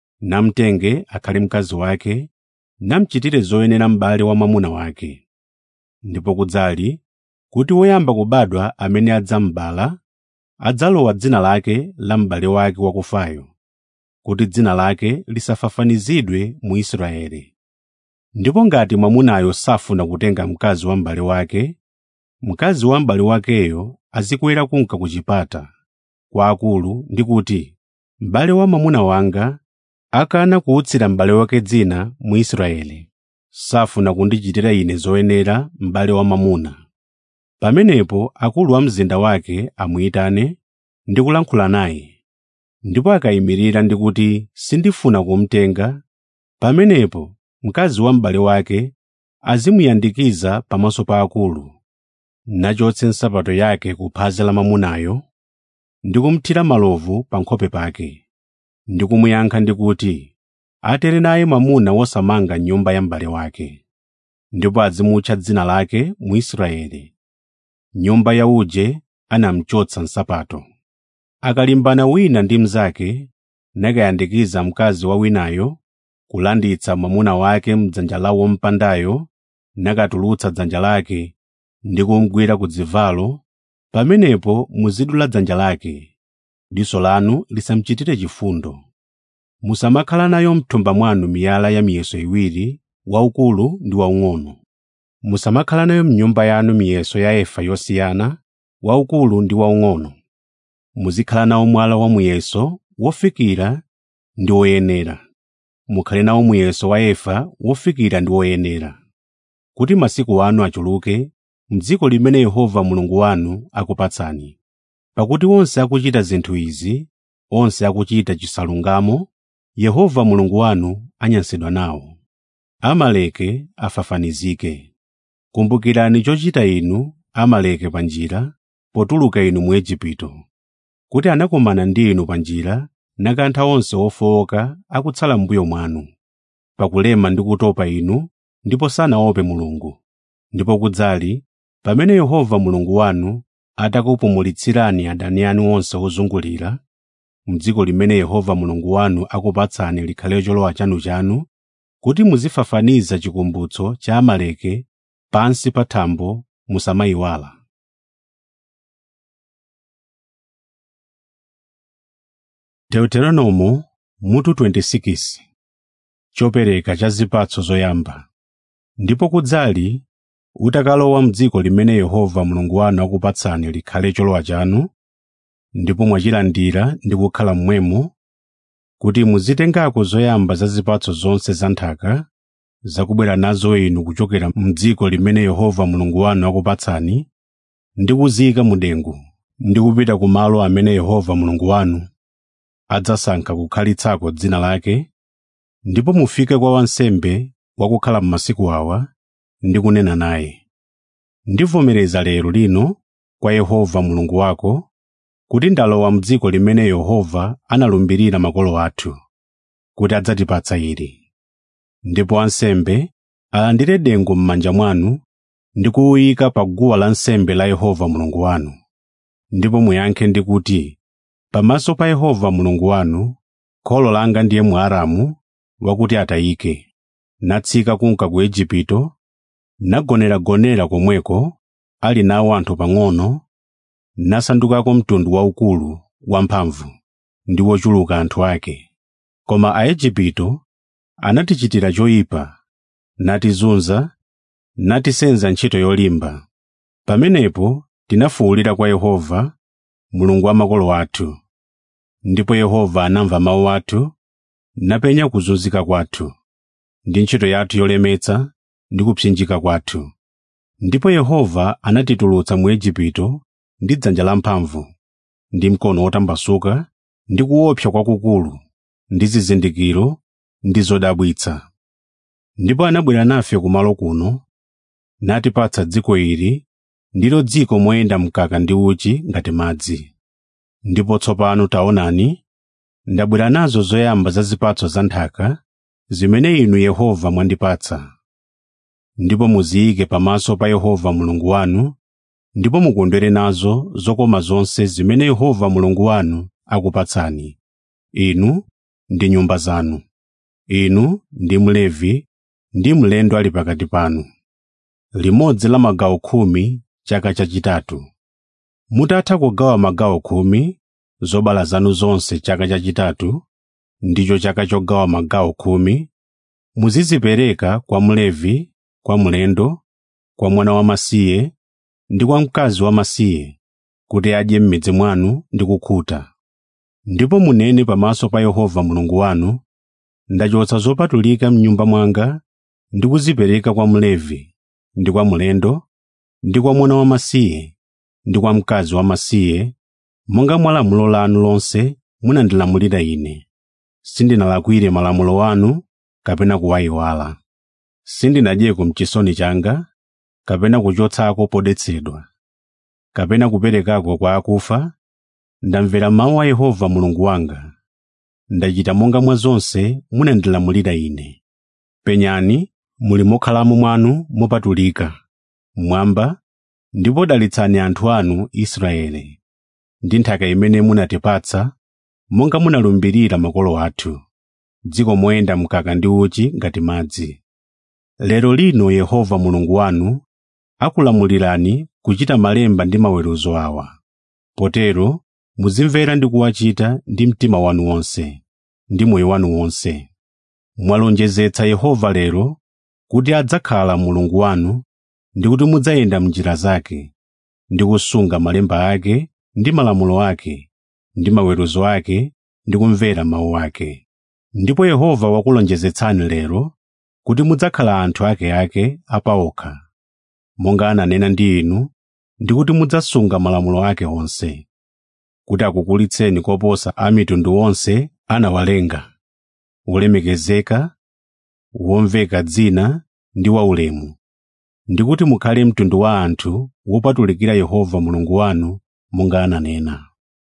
Speaker 1: Namtenge akhale mkazi wake, namuchitire zoyenera m'bale wa mwamuna wake. Ndipo kudzali kuti woyamba kubadwa amene adzamubala, adzalowa dzina lake la m'bale wake wakufayo, kuti dzina lake lisafafanizidwe mu Israeli. Ndipo ngati mwamunayo safuna kutenga mkazi wa m'bale wake, mkazi wa m'bale wakeyo azikwera kunka ku chipata kwa akulu ndi kuti, m'bale wa mwamuna wanga akana kuutsira m'bale wake dzina mu Israeli, safuna kundichitira ine zoyenera m'bale wa mwamuna. Pamenepo akulu a mzinda wake amuyitane ndi kulankhula naye. Ndipo akayimirira ndi kuti sindifuna kumutenga, pamenepo mkazi wa m'bale wake azimuyandikiza pamaso pa akulu, nachotse nsapato yake ku phazi la mwamunayo, ndi kumuthira malovu pa nkhope pake, ndi kumuyankha ndi kuti, atere naye mwamuna wosamanga nyumba ya m'bale wake. Ndipo azimutcha dzina lake mu Israeli. Nyumba ya uje anamuchotsa nsapato. Akalimbana wina ndi mnzake, nakayandikiza mkazi wa winayo, kulanditsa mwamuna wake m'dzanja la wompandayo, nakatulutsa dzanja lake ndi kumugwira ku dzivalo, pamenepo muzidula dzanja lake, diso lanu lisamuchitire chifundo. Musamakhala nayo m'thumba mwanu miyala ya miyeso iwiri, waukulu ndi waung'ono. Musamakhala nayo m'nyumba yanu miyeso ya efa yosiyana, waukulu ndi waung'ono. Muzikhala nawo mwala wa muyeso wofikira ndi woyenera. Mukhale nawo muyeso wa efa wofikira ndi woyenera. Kuti masiku anu achuluke m'dziko limene Yehova Mulungu wanu akupatsani. pakuti onse akuchita zinthu izi onse akuchita chisalungamo yehova mulungu wanu anyansidwa nawo amaleke afafanizike kumbukirani chochita inu amaleke pa njira potuluka inu mu Igupto kuti anakumana ndi inu pa njira nakantha onse ofowoka akutsala m'mbuyo mwanu pakulema ndi kutopa inu ndipo sanaope mulungu ndipo kudzali pamene yehova mulungu wanu atakupumulitsirani adani anu onse ozungulira m'dziko limene yehova mulungu wanu akupatsani likhale cholowa chanuchanu kuti muzifafaniza chikumbutso cha amaleke pansi pa thambo musamayiwala deuteronomo mutu 26 chopereka cha zipatso zoyamba ndipo kudzali utakalowa m'dziko limene yehova mulungu wanu akupatsani likhale cholowa chanu ndipo mwachilandira ndi kukhala mmwemo kuti muzitengako zoyamba za zipatso zonse za nthaka zakubwera nazo inu kuchokera m'dziko limene yehova mulungu wanu akupatsani ndi kuziyika mu dengu ndi kupita ku malo amene yehova mulungu wanu adzasankha kukhalitsako dzina lake ndipo mufike kwa wansembe wakukhala m'masiku awa ndi kunena naye ndivomereza lero lino kwa yehova mulungu wako kuti ndalowa m'dziko limene yehova analumbirira makolo athu kuti adzatipatsa ili ndipo ansembe alandire dengu m'manja mwanu ndi kuwuyika pa guwa lansembe la yehova mulungu wanu ndipo muyankhe ndi kuti pamaso pa yehova mulungu wanu kholo langa ndiye mwaramu wakuti atayike natsika kunka ku Igupto nagoneragonera komweko ali nawo anthu pang'ono nasandukako mtundu waukulu wamphamvu ndi wochuluka anthu ake koma aigupto anatichitira choyipa natizunza natisenza ntchito yolimba pamenepo tinafuwulira kwa yehova mulungu wa makolo athu ndipo yehova anamva mawu athu napenya kuzunzika kwathu ndi ntchito yathu yolemetsa ndi kupsinjika kwathu ndipo yehova anatitulutsa mu igupto ndi dzanja lamphamvu ndi mkono wotambasuka ndi kuopsa kwakukulu ndi zizindikiro ndi zodabwitsa ndipo anabwera nafe kumalo kuno natipatsa dziko ili ndilo dziko moyenda mkaka ndi uchi ngati madzi ndipo tsopano taonani ndabwera nazo zoyamba za zipatso za nthaka zimene inu yehova mwandipatsa ndipo muziyike pamaso pa yehova mulungu wanu ndipo mukondwere nazo zokoma zonse zimene yehova mulungu wanu akupatsani inu ndi nyumba zanu inu ndi mlevi ndi mlendo ali pakati panu limodzi la magawo khumi chaka chachitatu mutatha kugawa magawo khumi zobala zanu zonse chaka chachitatu ndicho chaka chogawa magawo khumi muzizipereka kwa mlevi kwa mlendo kwa mwana wamasiye ndi kwa mkazi wamasiye kuti adye m'midzi mwanu ndi kukhuta ndipo munene pamaso pa yehova mulungu wanu ndachotsa zopatulika m'nyumba mwanga ndi kuzipereka kwa mlevi ndi kwa mlendo ndi kwa mwana wamasiye ndi kwa mkazi wamasiye monga mwa lamulo lanu lonse munandilamulira ine sindinalakwire malamulo anu kapena kuwayiwala sindinadyeko mchisoni changa kapena kuchotsako podetsedwa kapena kuperekako kwa akufa ndamvera mawu a yehova mulungu wanga ndachita monga mwa zonse munandilamulira ine penyani muli mokhalamo mwanu mopatulika mmwamba ndipo dalitsani anthu anu israele ndi nthaka imene munatipatsa monga munalumbirira makolo athu dziko moyenda mkaka ndi uchi ngati madzi lero lino yehova mulungu wanu akulamulirani kuchita malemba ndi maweruzo awa potero muzimvera ndi kuwachita ndi mtima wanu wonse ndi moyo wanu wonse mwalonjezetsa yehova lero kuti adzakhala mulungu wanu ndi kuti mudzayenda m'njira zake ndi kusunga malemba ake ndi malamulo ake ndi maweruzo ake ndi kumvera mawu ake ndipo yehova wakulonjezetsani lero kuti mudzakhala anthu ake ake apaokha monga ananena ndi inu ndi kuti mudzasunga malamulo ake onse kuti akukulitseni koposa a mitundu onse anawalenga wolemekezeka womveka dzina ndi waulemu ndi kuti mukhale mtundu wa anthu wopatulikira yehova mulungu wanu monga ananena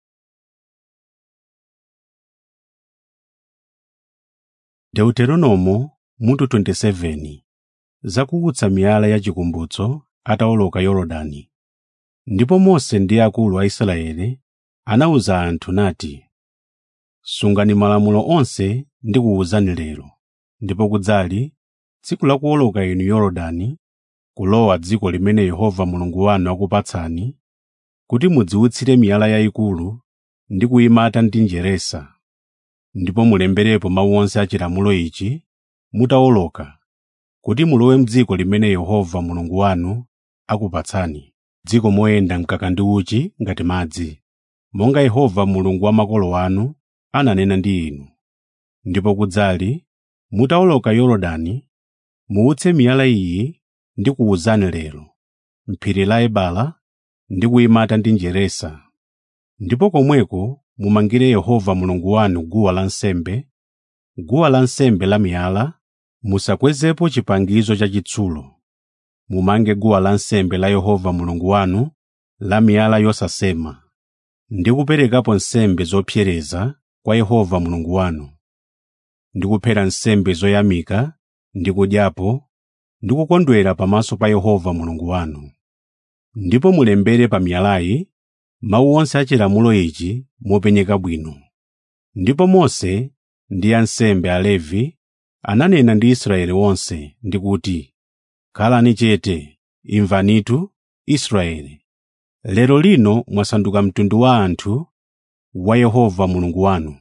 Speaker 1: deuteronomo mutu 27 zakuutsa miyala ya chikumbutso atawoloka yorodani ndipo mose ndi akulu a israeli anawuza anthu nati sungani malamulo onse ndikuwuzani lero ndipo kudzali tsiku la kuwoloka inu yorodani kulowa dziko limene yehova mulungu wanu akupatsani kuti mudziwutsire miyala yayikulu ndi kuyimata ndi njeresa ndipo mulemberepo mawu onse a chilamulo ichi mutawoloka kuti mulowe m'dziko limene yehova mulungu wanu akupatsani dziko moyenda mkaka ndi uchi ngati madzi monga yehova mulungu wa makolo anu ananena ndi inu ndipo kudzali mutawoloka yorodani muutse miyala iyi ndi kuwuzani lero m'phiri la ebala ndi kuyimata ndi njeresa ndipo komweko mumangire yehova mulungu wanu guwa lansembe guwa lansembe la miyala musakwezepo chipangizo chachitsulo mumange guwa lansembe la yehova mulungu wanu la miyala yosasema ndi kuperekapo nsembe zopsereza kwa yehova mulungu wanu ndi kuphera nsembe zoyamika ndi kudyapo ndi kukondwera pamaso pa yehova mulungu wanu ndipo mulembere pa miyalayi mawu onse a chilamulo ichi mopenyeka bwino ndipo mose ndi ansembe alevi ananena ndi israeli wonse ndi kuti khalani chete imvanitu israeli lero lino mwasanduka mtundu wa anthu wa yehova mulungu wanu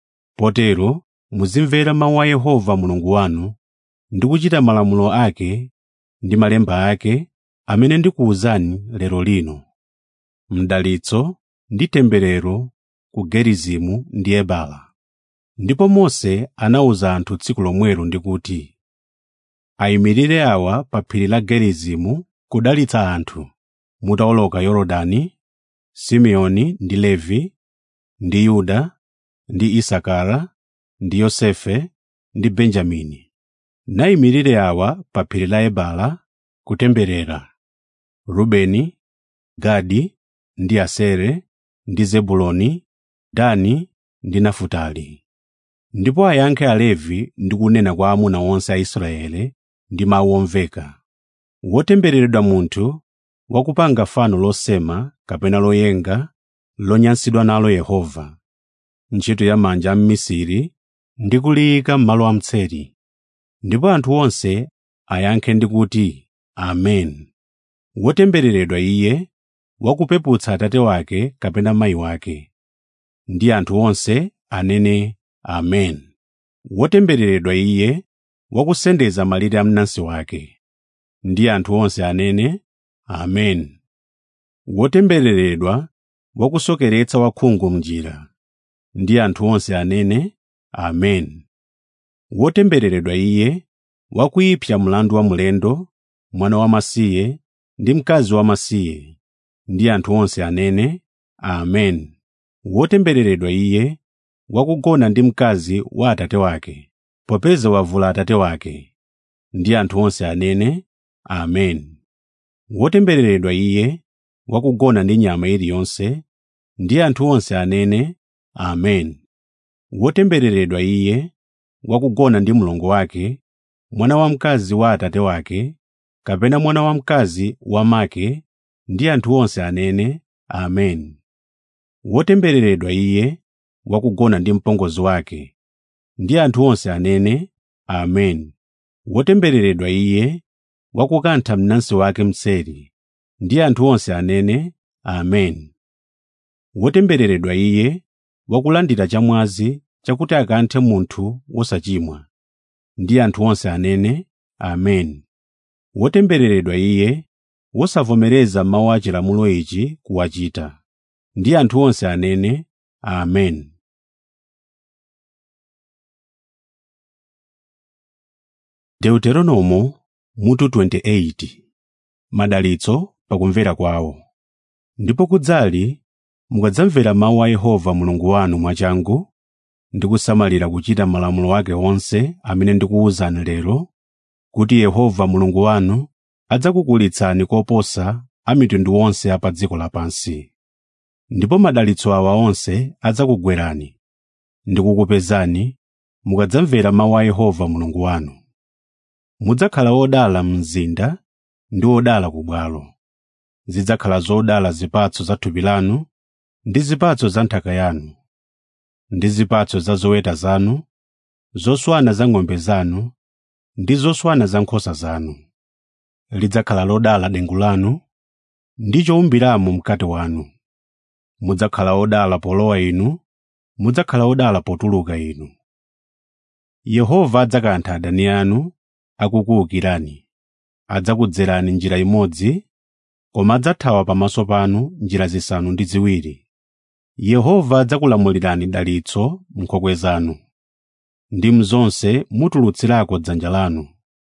Speaker 1: potero muzimvera mawu a yehova mulungu wanu ndi kuchita malamulo ake ndi malemba ake amene ndikuwuzani lero lino mdalitso ndi temberero ku gerizimu ndi ebala ndipo mose anawuza anthu tsiku lomwelo ndi kuti ayimirire awa pa phiri la gerizimu kudalitsa anthu mutawoloka yorodani simeoni ndi levi ndi yuda ndi isakara ndi yosefe ndi benjamini nayimirire awa pa phiri la ebala kutemberera rubeni gadi ndi asere ndi zebuloni dani ndi nafutali ndipo ayankhe alevi ndi kunena kwa amuna onse a israeli ndi mawu omveka wotembereredwa munthu wakupanga fano losema kapena loyenga lonyansidwa nalo yehova ntchito ya manja a mmisiri ndi kuliyika m'malo amtseri ndipo anthu onse ayankhe ndi kuti amen wotembereredwa iye wakupeputsa atate wake kapena mayi wake ndi anthu onse anene amen wotembereredwa iye wakusendeza malire a mnansi wake ndi anthu onse anene amen wotembereredwa wakusokeretsa wakhungu mnjira ndi anthu onse anene amen wotembereredwa iye wakuyipsa mlandu wa mlendo mwana wamasiye ndi mkazi wamasiye ndi anthu onse anene amen wotembereredwa iye wakugona ndi mkazi wa atate wake popeza wavula atate wake ndi anthu onse anene amen wotembereredwa iye wakugona ndi nyama iliyonse ndi anthu onse anene amen wotembereredwa iye wakugona ndi mlongo wake mwana wamkazi wa atate wake kapena mwana wamkazi wamake ndi anthu onse anene amen wotembereredwa iye wakugona ndi mpongozi wake ndi anthu onse anene amen wotembereredwa iye wakukantha mnansi wake mseri ndi anthu onse anene amen wotembereredwa iye wakulandira chamwazi chakuti akanthe munthu wosachimwa ndi anthu onse anene amen wotembereredwa iye wosavomereza mawu a chilamulo ichi kuwachita ndi anthu onse anene amen deuteronomo mutu 28 madalitso pakumvera kwawo ndipo kudzali mukadzamvera mawu a yehova mulungu wanu mwachangu ndi kusamalira kuchita malamulo ake onse amene ndikuwuzani lero kuti yehova mulungu wanu adzakukulitsani koposa a mitundu onse a pa dziko lapansi ndipo madalitso awa onse adzakugwerani ndi kukupezani mukadzamvera mawu a yehova mulungu wanu mudzakhala odala mzinda ndi odala ku bwalo zidzakhala zodala zipatso za thupi lanu ndi zipatso za nthaka yanu ndi zipatso za zoweta zanu zoswana za ng'ombe zanu ndi zoswana za nkhosa zanu lidzakhala lodala dengu lanu ndi chowumbiramo mkate wanu mudzakhala odala polowa inu mudzakhala odala potuluka inu yehova adzakantha adani anu akukuwukirani adzakudzerani njira imodzi koma adzathawa pamaso panu njira zisanu ndi ziwiri yehova adzakulamulirani dalitso m'nkhokwe zanu ndi mzonse mutulutsirako dzanja lanu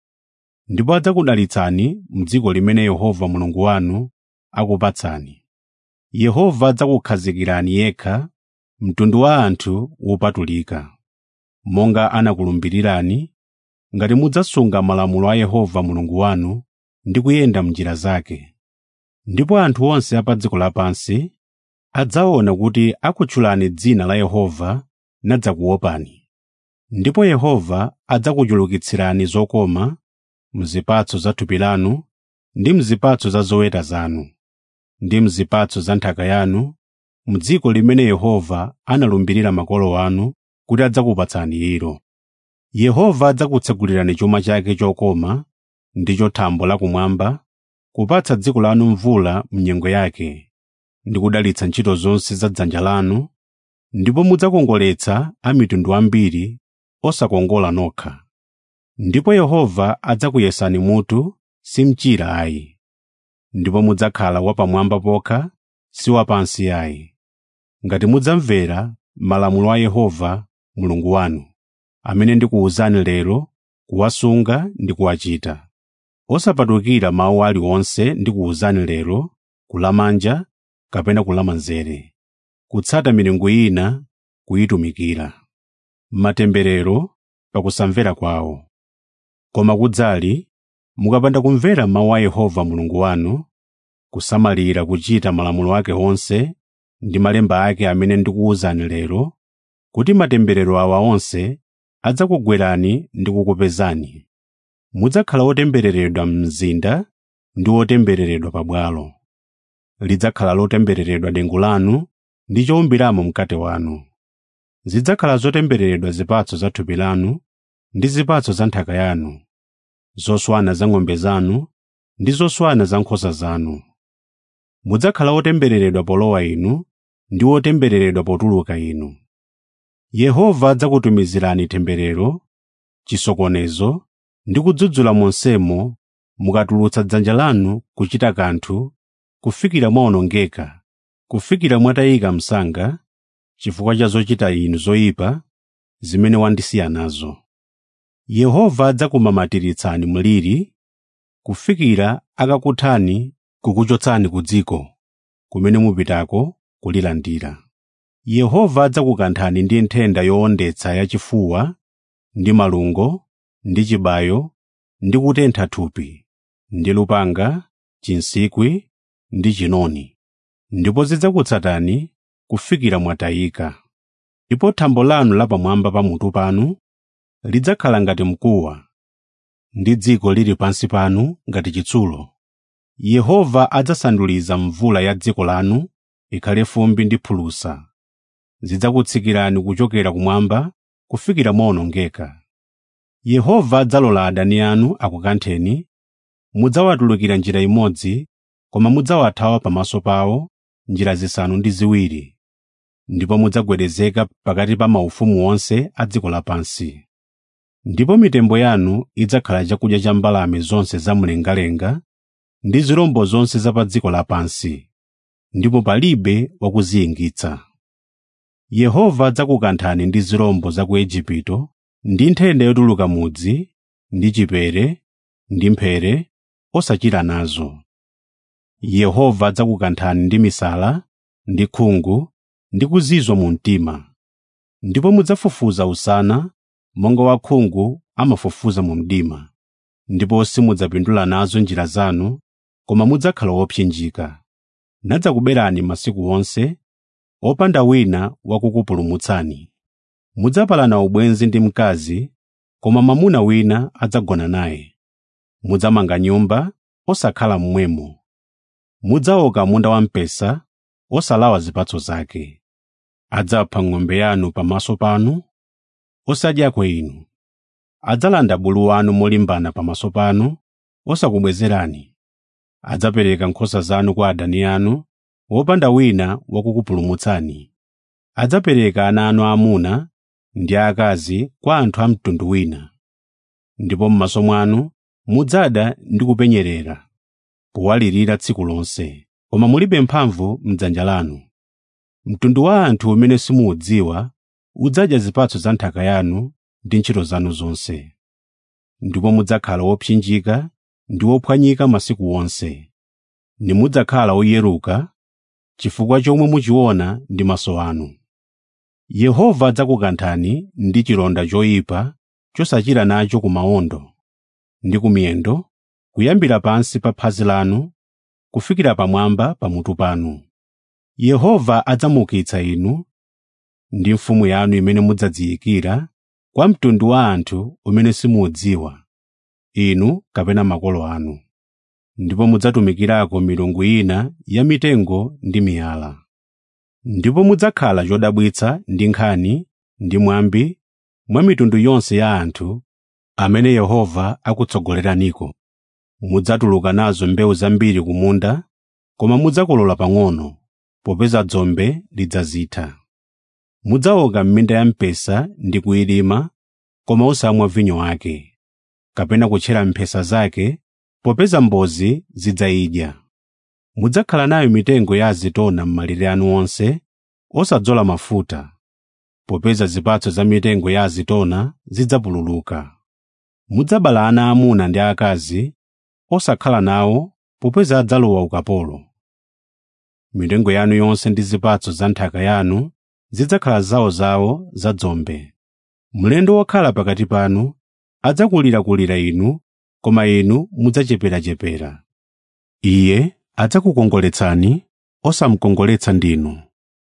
Speaker 1: ndipo adzakudalitsani m'dziko limene yehova mulungu wanu akupatsani yehova adzakukhazikirani yekha mtundu wa anthu wopatulika monga anakulumbirirani ngati mudzasunga malamulo a yehova mulungu wanu ndi kuyenda m'njira zake ndipo anthu onse a pa dziko lapansi adzaona kuti akutchulani dzina la yehova nadzakuopani ndipo yehova adzakuchulukitsirani zokoma mzipatso za thupi lanu ndi mzipatso za zoweta zanu ndi mzipatso za nthaka yanu m'dziko limene yehova analumbirira makolo anu kuti adzakupatsani ilo yehova adzakutsegulirani chuma chake chokoma ndi chothambo lakumwamba kupatsa dziko lanu mvula m'nyengo yake ndi kudalitsa ntchito zonse za dzanja lanu ndipo mudzakongoletsa a mitundu ambiri osakongola nokha ndipo yehova adzakuyesani mutu si mchira ayi ndipo mudzakhala wapamwamba pokha si wapansi ayi ngati mudzamvera malamulo a yehova mulungu wanu amene ndikuwuzani lero kuwasunga ndi kuwachita osapatukira mawu aliwonse ndikuwuzani lero kulamanja kapena kulamanzere kutsata milungu ina kuyitumikira matemberero pakusamvera kwawo koma kudzali mukapanda kumvera mawu a yehova mulungu wanu kusamalira kuchita malamulo ake onse ndi malemba ake amene ndikuwuzani lero kuti matemberero awa onse adzakugwerani ndi kukupezani mudzakhala otembereredwa mzinda ndi otembereredwa pabwalo lidzakhala lotembereredwa dengu lanu ndi chowumbiramo mkate wanu zidzakhala zotembereredwa zipatso za thupi lanu ndi zipatso za nthaka yanu zoswana za ng'ombe zanu ndi zoswana za nkhosa zanu mudzakhala otembereredwa polowa inu ndi otembereredwa potuluka inu yehova adzakutumizirani temberero chisokonezo ndi kudzudzula monsemo mukatulutsa dzanja lanu kuchita kanthu kufikira mwawonongeka kufikira mwatayika msanga chifukwa cha zochita inu zoyipa zimene wandisiya nazo yehova adzakumamatiritsani mliri kufikira akakuthani kukuchotsani ku dziko kumene mupitako kulilandira yehova adzakukanthani ndi nthenda yowondetsa yachifuwa ndi malungo ndi chibayo ndi kutentha thupi ndi lupanga chinsikwi ndi chinoni ndipo zidzakutsatani kufikira mwatayika ndipo thambo lanu lapamwamba pa mutu panu lidzakhala ngati mkuwa ndi dziko lili pansi panu ngati chitsulo yehova adzasanduliza mvula ya dziko lanu ikhale fumbi ndi phulusa zidzakutsikirani kuchokera kumwamba kufikira mwawonongeka yehova adzalola adani anu akukantheni mudzawatulukira njira imodzi koma mudzawathawa pamaso pawo njira zisanu ndi ziwiri ndipo mudzagwedezeka pakati pa maufumu onse a dziko lapansi ndipo mitembo yanu idzakhala chakudya cha mbalame zonse zamlengalenga ndi zirombo zonse za pa dziko lapansi ndipo palibe wakuziyingitsa yehova adzakukanthani ndi zirombo za ku igupto ndi nthenda yotuluka mudzi ndi chipere ndi mphere osachira nazo yehova adzakukanthani ndi misala ndi khungu ndi kuzizwa mu mtima ndipo mudzafufuza usana monga wakhungu amafufuza mu mdima ndipo simudzapindula nazo njira zanu koma mudzakhala wopsinjika nadzakuberani masiku onse opanda wina wakukupulumutsani mudzapalana ubwenzi ndi mkazi koma mwamuna wina adzagona naye mudzamanga nyumba osakhala mmwemo mudzaoka munda wamphesa osalawa zipatso zake adzapha ng'ombe yanu pamaso panu osadyako inu adzalanda bulu wanu molimbana pamaso panu osakubwezerani adzapereka nkhosa zanu kwa adani anu wopanda wina wakukupulumutsani adzapereka ana anu aamuna ndi aakazi kwa anthu a mtundu wina ndipo m'maso mwanu mudzada ndi kupenyerera powalirira tsiku lonse koma mulibe mphamvu m'dzanja lanu mtundu wa anthu umene simuudziwa udzadya zipatso za nthaka yanu ndi ntchito zanu zonse ndipo mudzakhala wopsinjika ndi wophwanyika masiku wonse nimudzakhala oyeruka chifukwa chomwe muchiona ndi maso anu yehova adzakukanthani ndi chilonda choyipa chosachira nacho ku mawondo ndi ku miyendo kuyambira pansi pa phazi lanu kufikira pamwamba pamutu panu yehova adzamuukitsa inu ndi mfumu yanu imene mudzadziyikira kwa mtundu wa anthu umene simuudziwa inu kapena makolo anu ndipo mudzatumikirako milungu ina ya mitengo ndi miyala ndipo mudzakhala chodabwitsa ndi nkhani ndi mwambi mwa mitundu yonse ya anthu amene yehova akutsogoleraniko mudzatuluka nazo mbewu zambiri ku munda koma mudzakolola pang'ono popeza dzombe lidzazitha mudzaoka m'minda ya mpesa ndi kuyilima koma osamwa vinyo wake kapena kutchera mphesa zake popeza mbozi zidzayidya mudzakhala nayo mitengo ya azitona m'malire anu onse osadzola mafuta popeza zipatso za mitengo ya azitona zidzapululuka mudzabala ana aamuna ndi aakazi osakhala nawo popeza adzalowa ukapolo mitengo yanu yonse ndi zipatso za nthaka yanu zidzakhala zawozawo za dzombe mlendo wokhala pakati panu adzakulirakulira inu koma inu mudzacheperachepera iye adzakukongoletsani osamukongoletsa ndinu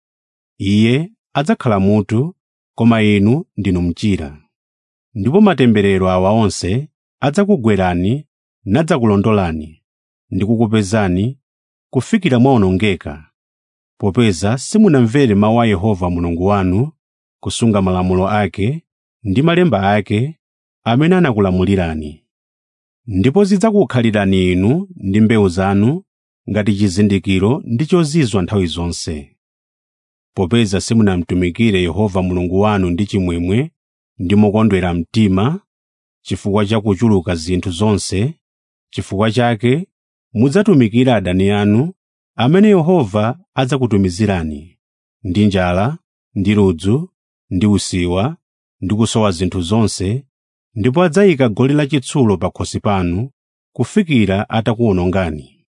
Speaker 1: iye adzakhala mutu koma inu ndinu mchira ndipo matemberero awa onse adzakugwerani nadzakulondolani ndi kukupezani kufikira mwawonongeka popeza simunamvere mawu a yehova mulungu wanu kusunga malamulo ake ndi malemba ake amene anakulamulirani ndipo zidzakukhalirani inu ndi mbewu zanu ngati chizindikiro ndi chozizwa nthawi zonse popeza simunamtumikire yehova mulungu wanu ndi chimwemwe ndi mokondwera mtima chifukwa cha kuchuluka zinthu zonse chifukwa chake mudzatumikira adani anu amene yehova adzakutumizirani ndi njala ndi ludzu ndi usiwa ndi kusowa zinthu zonse ndipo adzayika goli lachitsulo pakhosi panu kufikira atakuwonongani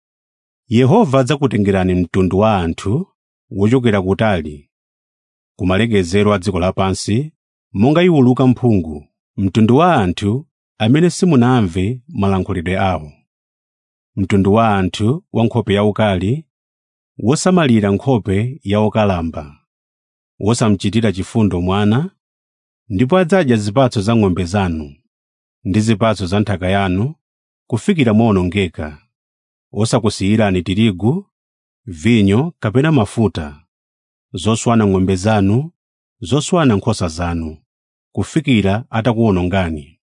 Speaker 1: yehova adzakutengerani mtundu wa anthu wochokera kutali kumalekezero a dziko lapansi monga iwuluka mphungu mtundu wa anthu amene simunamve malankhulidwe awo mtundu wa anthu wa nkhope yaukali wosamalira nkhope ya okalamba wosamchitira chifundo mwana ndipo adzadya zipatso za ng'ombe zanu ndi zipatso za nthaka yanu kufikira mwawonongeka osakusiyirani tirigu vinyo kapena mafuta zoswana ng'ombe zanu zoswana nkhosa zanu kufikira atakuwonongani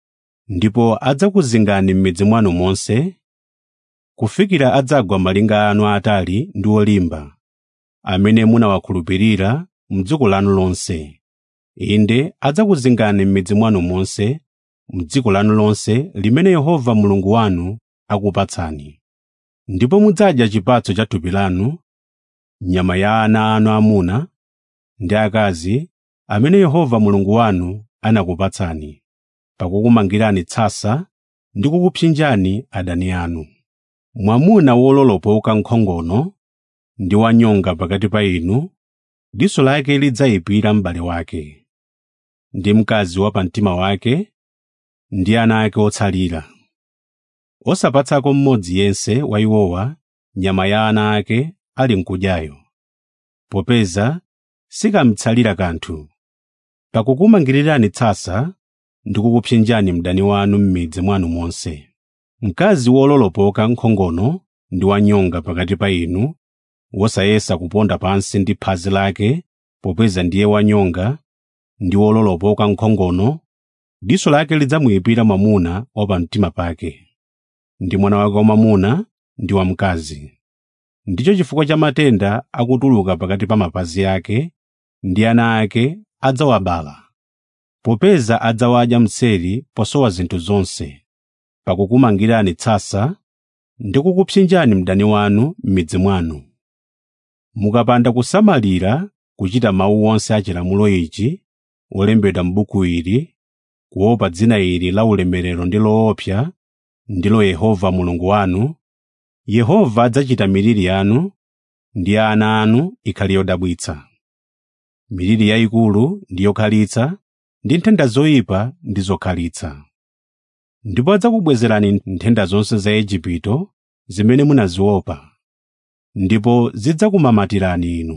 Speaker 1: ndipo adzakuzingani m'midzi mwanu monse kufikira adzagwa malinga anu aatali ndi olimba amene munawakhulupirira m'dziko lanu lonse inde adzakuzingani m'midzi mwanu monse m'dziko lanu lonse limene yehova mulungu wanu akupatsani ndipo mudzadya chipatso cha thupi lanu nyama ya ana anu amuna ndi akazi amene yehova mulungu wanu anakupatsani pakukumangirani tsasa ndi kukupsinjani adani anu mwamuna wololopoka nkhongono ndi wanyonga pakati pa inu diso lake lidzayipira m'bale wake ndi mkazi wa pamtima wake ndi ana ake otsalira osapatsako mmodzi yense wa iwowa nyama ya ana ake ali nkudyayo popeza sikamtsalira kanthu pakukumangirirani tsasa ndi kukupsinjani mdani wanu m'midzi mwanu monse mkazi wololopoka nkhongono ndi wanyonga pakati pa inu wosayesa kuponda pansi ndi phazi lake popeza ndiye wanyonga ndi wololopoka nkhongono diso lake lidzamuyipira mwamuna wa pamtima pake ndi mwana wake wamwamuna ndi wamkazi ndicho chifukwa cha matenda akutuluka pakati pa mapazi ake ndi ana ake adzawabala popeza adzawadya mseri posowa zinthu zonse pakukumangirani tsasa ndi kukupsinjani mdani wanu m'midzi mwanu mukapanda kusamalira kuchita mawu onse a chilamulo ichi olembedwa m'buku ili kuopa dzina ili la ulemerero ndi loopsa ndilo Yehova Mulungu wanu Yehova adzachita miliri yanu ndi ya ana anu ikhale yodabwitsa miliri yayikulu ndi yokhalitsa ndi nthenda zoyipa ndi zokhalitsa ndipo adzakubwezerani nthenda zonse za Igupto zimene munaziopa ndipo zidzakumamatirani inu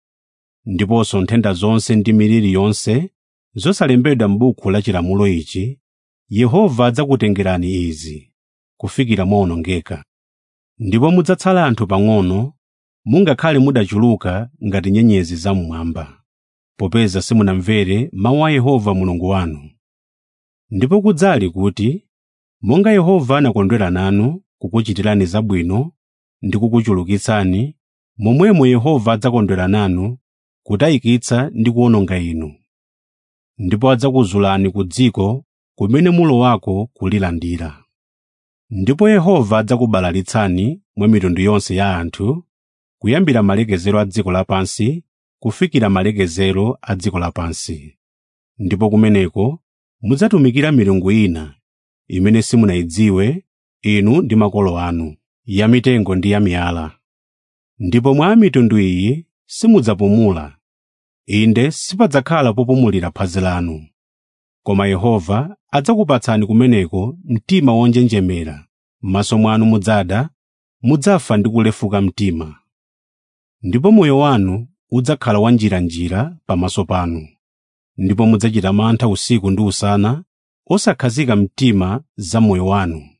Speaker 1: ndiponso nthenda zonse ndi miliri yonse zosalembedwa m'buku la chilamulo ichi Yehova adzakutengerani izi kufikira mwawonongeka ndipo mudzatsala anthu pang'ono mungakhale mudachuluka ngati nyenyezi zam'mwamba popeza simunamvere mawu a Yehova Mulungu wanu ndipo kudzali kuti monga Yehova anakondwera nanu kukuchitirani zabwino ndi kukuchulukitsani momwemo Yehova adzakondwera nanu kutayikitsa ndi kuwononga inu ndipo adzakuzulani ku dziko kumene mulowako kulilandira ndipo Yehova adzakubalalitsani mwa mitundu yonse ya anthu kuyambira malekezero a dziko lapansi kufikira malekezero a dziko lapansi ndipo kumeneko mudzatumikira milungu ina imene simunayidziwe inu ndi makolo anu ya mitengo ndi ya miyala ndipo mwa mitundu iyi simudzapumula inde sipadzakhala popumulira phazi lanu koma Yehova adzakupatsani kumeneko mtima wonjenjemera m'maso mwanu mudzada mudzafa ndi kulefuka mtima ndipo moyo wanu udzakhala wanjiranjira pamaso panu ndipo mudzachita mantha usiku ndi usana osakhazika mtima za moyo wanu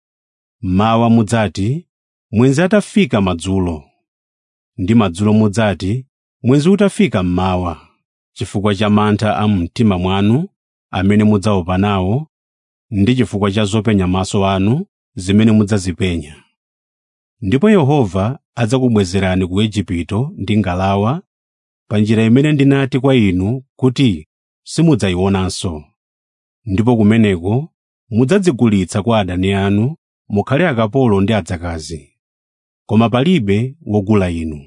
Speaker 1: mawa mudzati mwenzi atafika madzulo ndi madzulo mudzati mwenzi utafika mmawa chifukwa cha mantha a mtima mwanu amene mudzaopa nawo ndi chifukwa cha zopenya maso anu zimene mudzazipenya ndipo Yehova adzakubwezerani ku Igupto ndi ngalawa pa njira imene ndinati kwa inu kuti simudzayionanso ndipo kumeneko mudzadzigulitsa kwa adani anu mukhale akapolo ndi adzakazi koma palibe wogula inu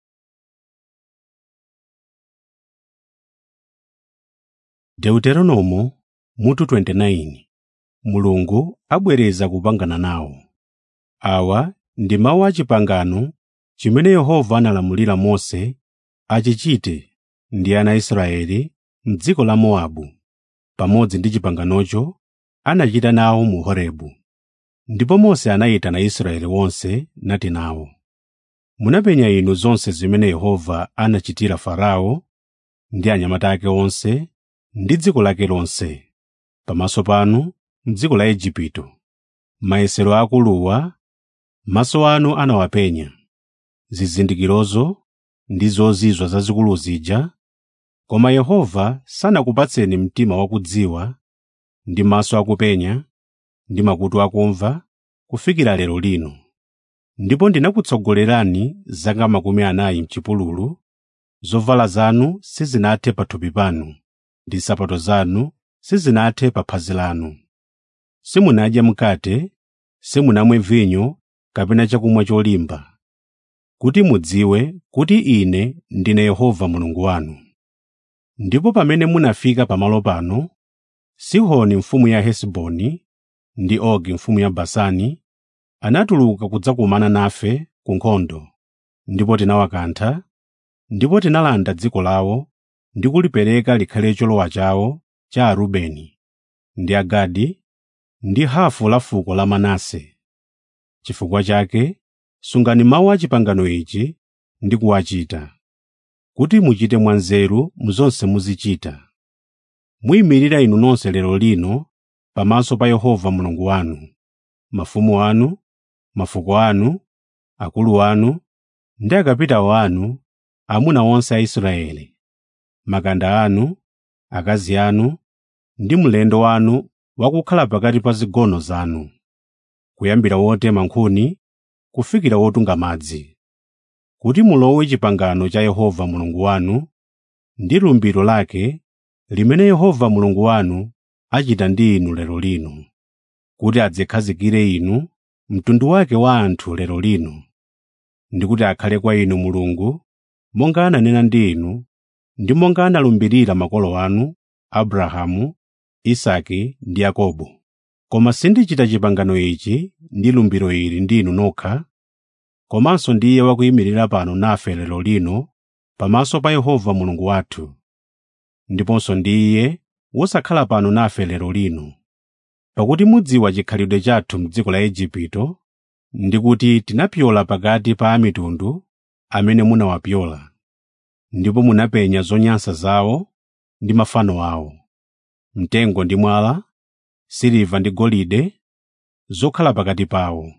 Speaker 1: Deuteronomo mutu 29 Mulungu abwereza kupangana nawo awa ndi mawu a chipangano chimene Yehova analamulira Mose achichite ndi ana a Israeli m'dziko la Mowabu pamodzi ndi chipanganocho anachita nawo mu Horebu ndipo Mose anayitana Israeli wonse nati nawo munapenya inu zonse zimene Yehova anachitira Farao ndi anyamata ake onse ndi dziko lake lonse pamaso panu m'dziko la Igupto mayesero akuluwa maso anu anawapenya zizindikirozo ndi zozizwa zazikulu zija koma Yehova sanakupatseni mtima wakudziwa ndi maso akupenya ndi makutu akumva kufikira lero lino ndipo ndinakutsogolerani zaka makumi anayi m'chipululu zovala zanu sizinathe pathupi panu ndi nsapato zanu sizinathe pa phazi lanu simunadye mkate simunamwe vinyo kapena chakumwa cholimba kuti mudziwe kuti ine ndine Yehova Mulungu wanu ndipo pamene munafika pamalo pano Sihoni mfumu ya Hesiboni ndi Ogi mfumu ya Basani anatuluka kudzakumana nafe ku nkhondo ndipo tinawakantha ndipo tinalanda dziko lawo ndi kulipereka likhale cholowa chawo cha arubeni ndi agadi ndi hafu la fuko la manase chifukwa chake sungani mawu a pangano ichi ndi kuwachita kuti muchite mwanzeru mu zonse muzichita muyimirira inu nonse lero lino pamaso pa yehova mulungu wanu mafumu anu mafuko anu akulu anu ndi akapitawo anu amuna onse a israeli makanda anu akazi anu ndi mlendo wanu wakukhala pakati pa zigono zanu kuyambira wotema nkhuni kufikira wotunga madzi kuti mulowe chipangano cha yehova mulungu wanu ndi lumbiro lake limene yehova mulungu wanu achita ndi inu lero lino kuti adzikhazikire inu mtundu wake wa anthu lero lino ndi kuti akhale kwa inu mulungu monga ananena ndi inu ndi monga analumbirira makolo anu abrahamu isaki ndi yakobo koma sindichita chipangano ichi ndi lumbiro ili ndi inu nokha komanso ndi iye wakuyimirira pano nafe lero lino pamaso pa yehova mulungu wathu ndiponso ndi iye wosakhala pano nafe lero lino pakuti mudziwa chikhalidwe chathu m'dziko la igupto ndi kuti tinapyola pakati pa amitundu amene munawapyola ndipo munapenya zonyansa zawo ndi mafano awo mtengo ndi mwala siliva ndi golide zokhala pakati pawo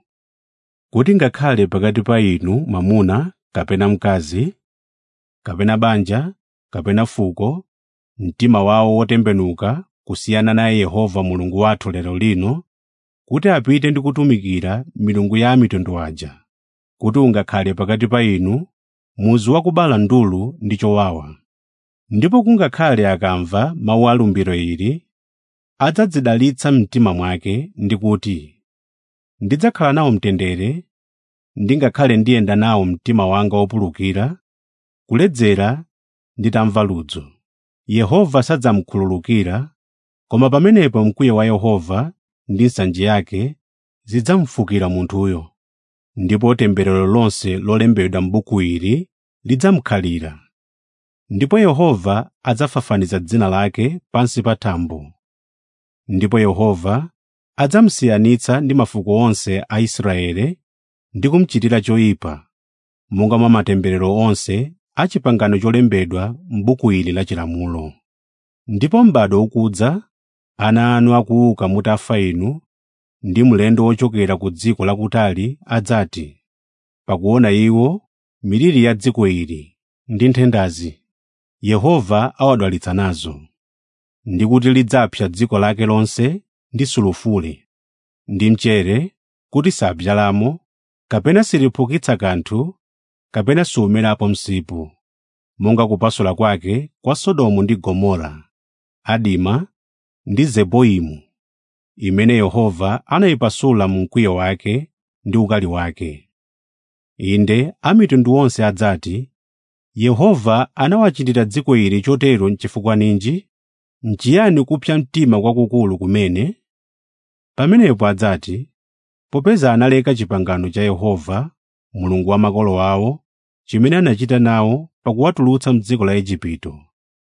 Speaker 1: kuti ngakhale pakati pa inu mwamuna kapena mkazi kapena banja kapena fuko mtima wawo wotembenuka kusiyana naye yehova mulungu wathu lero lino kuti apite ndi kutumikira milungu ya mitundu aja kuti ungakhale pakati pa inu muzu wakubala ndulu ndi chowawa ndipo kungakhale akamva mawu a lumbiro ili adzadzidalitsa mtima mwake ndi kuti ndidzakhala nawo mtendere ndingakhale ndiyenda nawo mtima wanga wopulukira kuledzera nditamva ludzo yehova sadzamkhululukira koma pamenepo mkwiyo wa yehova ndi nsanje yake zidzamufukira munthuyo ndipo temberero lonse lolembedwa m'buku ili lidzamkhalira ndipo yehova adzafafaniza dzina lake pansi pa thambo ndipo yehova adzamusiyanitsa ndi mafuko onse a israeli ndi kumuchitira choyipa monga mwa matemberero onse a chipangano cholembedwa m'buku ili la chilamulo ndipo m'bado ukudza ana anu akuuka mutafa inu ndi mlendo wochokera ku dziko lakutali adzati pakuona iwo miliri ya dziko ili ndi nthendazi yehova awadwalitsa nazo ndi kuti lidzapsa dziko lake lonse ndi sulufule ndi mchere kuti sabzalamo kapena siliphukitsa kanthu kapena siumerapo msipu monga kupasula kwake kwa sodomu ndi gomora adima ndi zeboimu imene yehova anayipasula mu mkwiyo wake ndi ukali wake inde amitundu onse adzati yehova anawachitira dziko ili chotero chifukwa ninji nchiyani kupsa mtima kwakukulu kumene pamenepo adzati popeza analeka chipangano cha yehova mulungu wa makolo awo chimene anachita nawo pakuwatulutsa m'dziko la igupto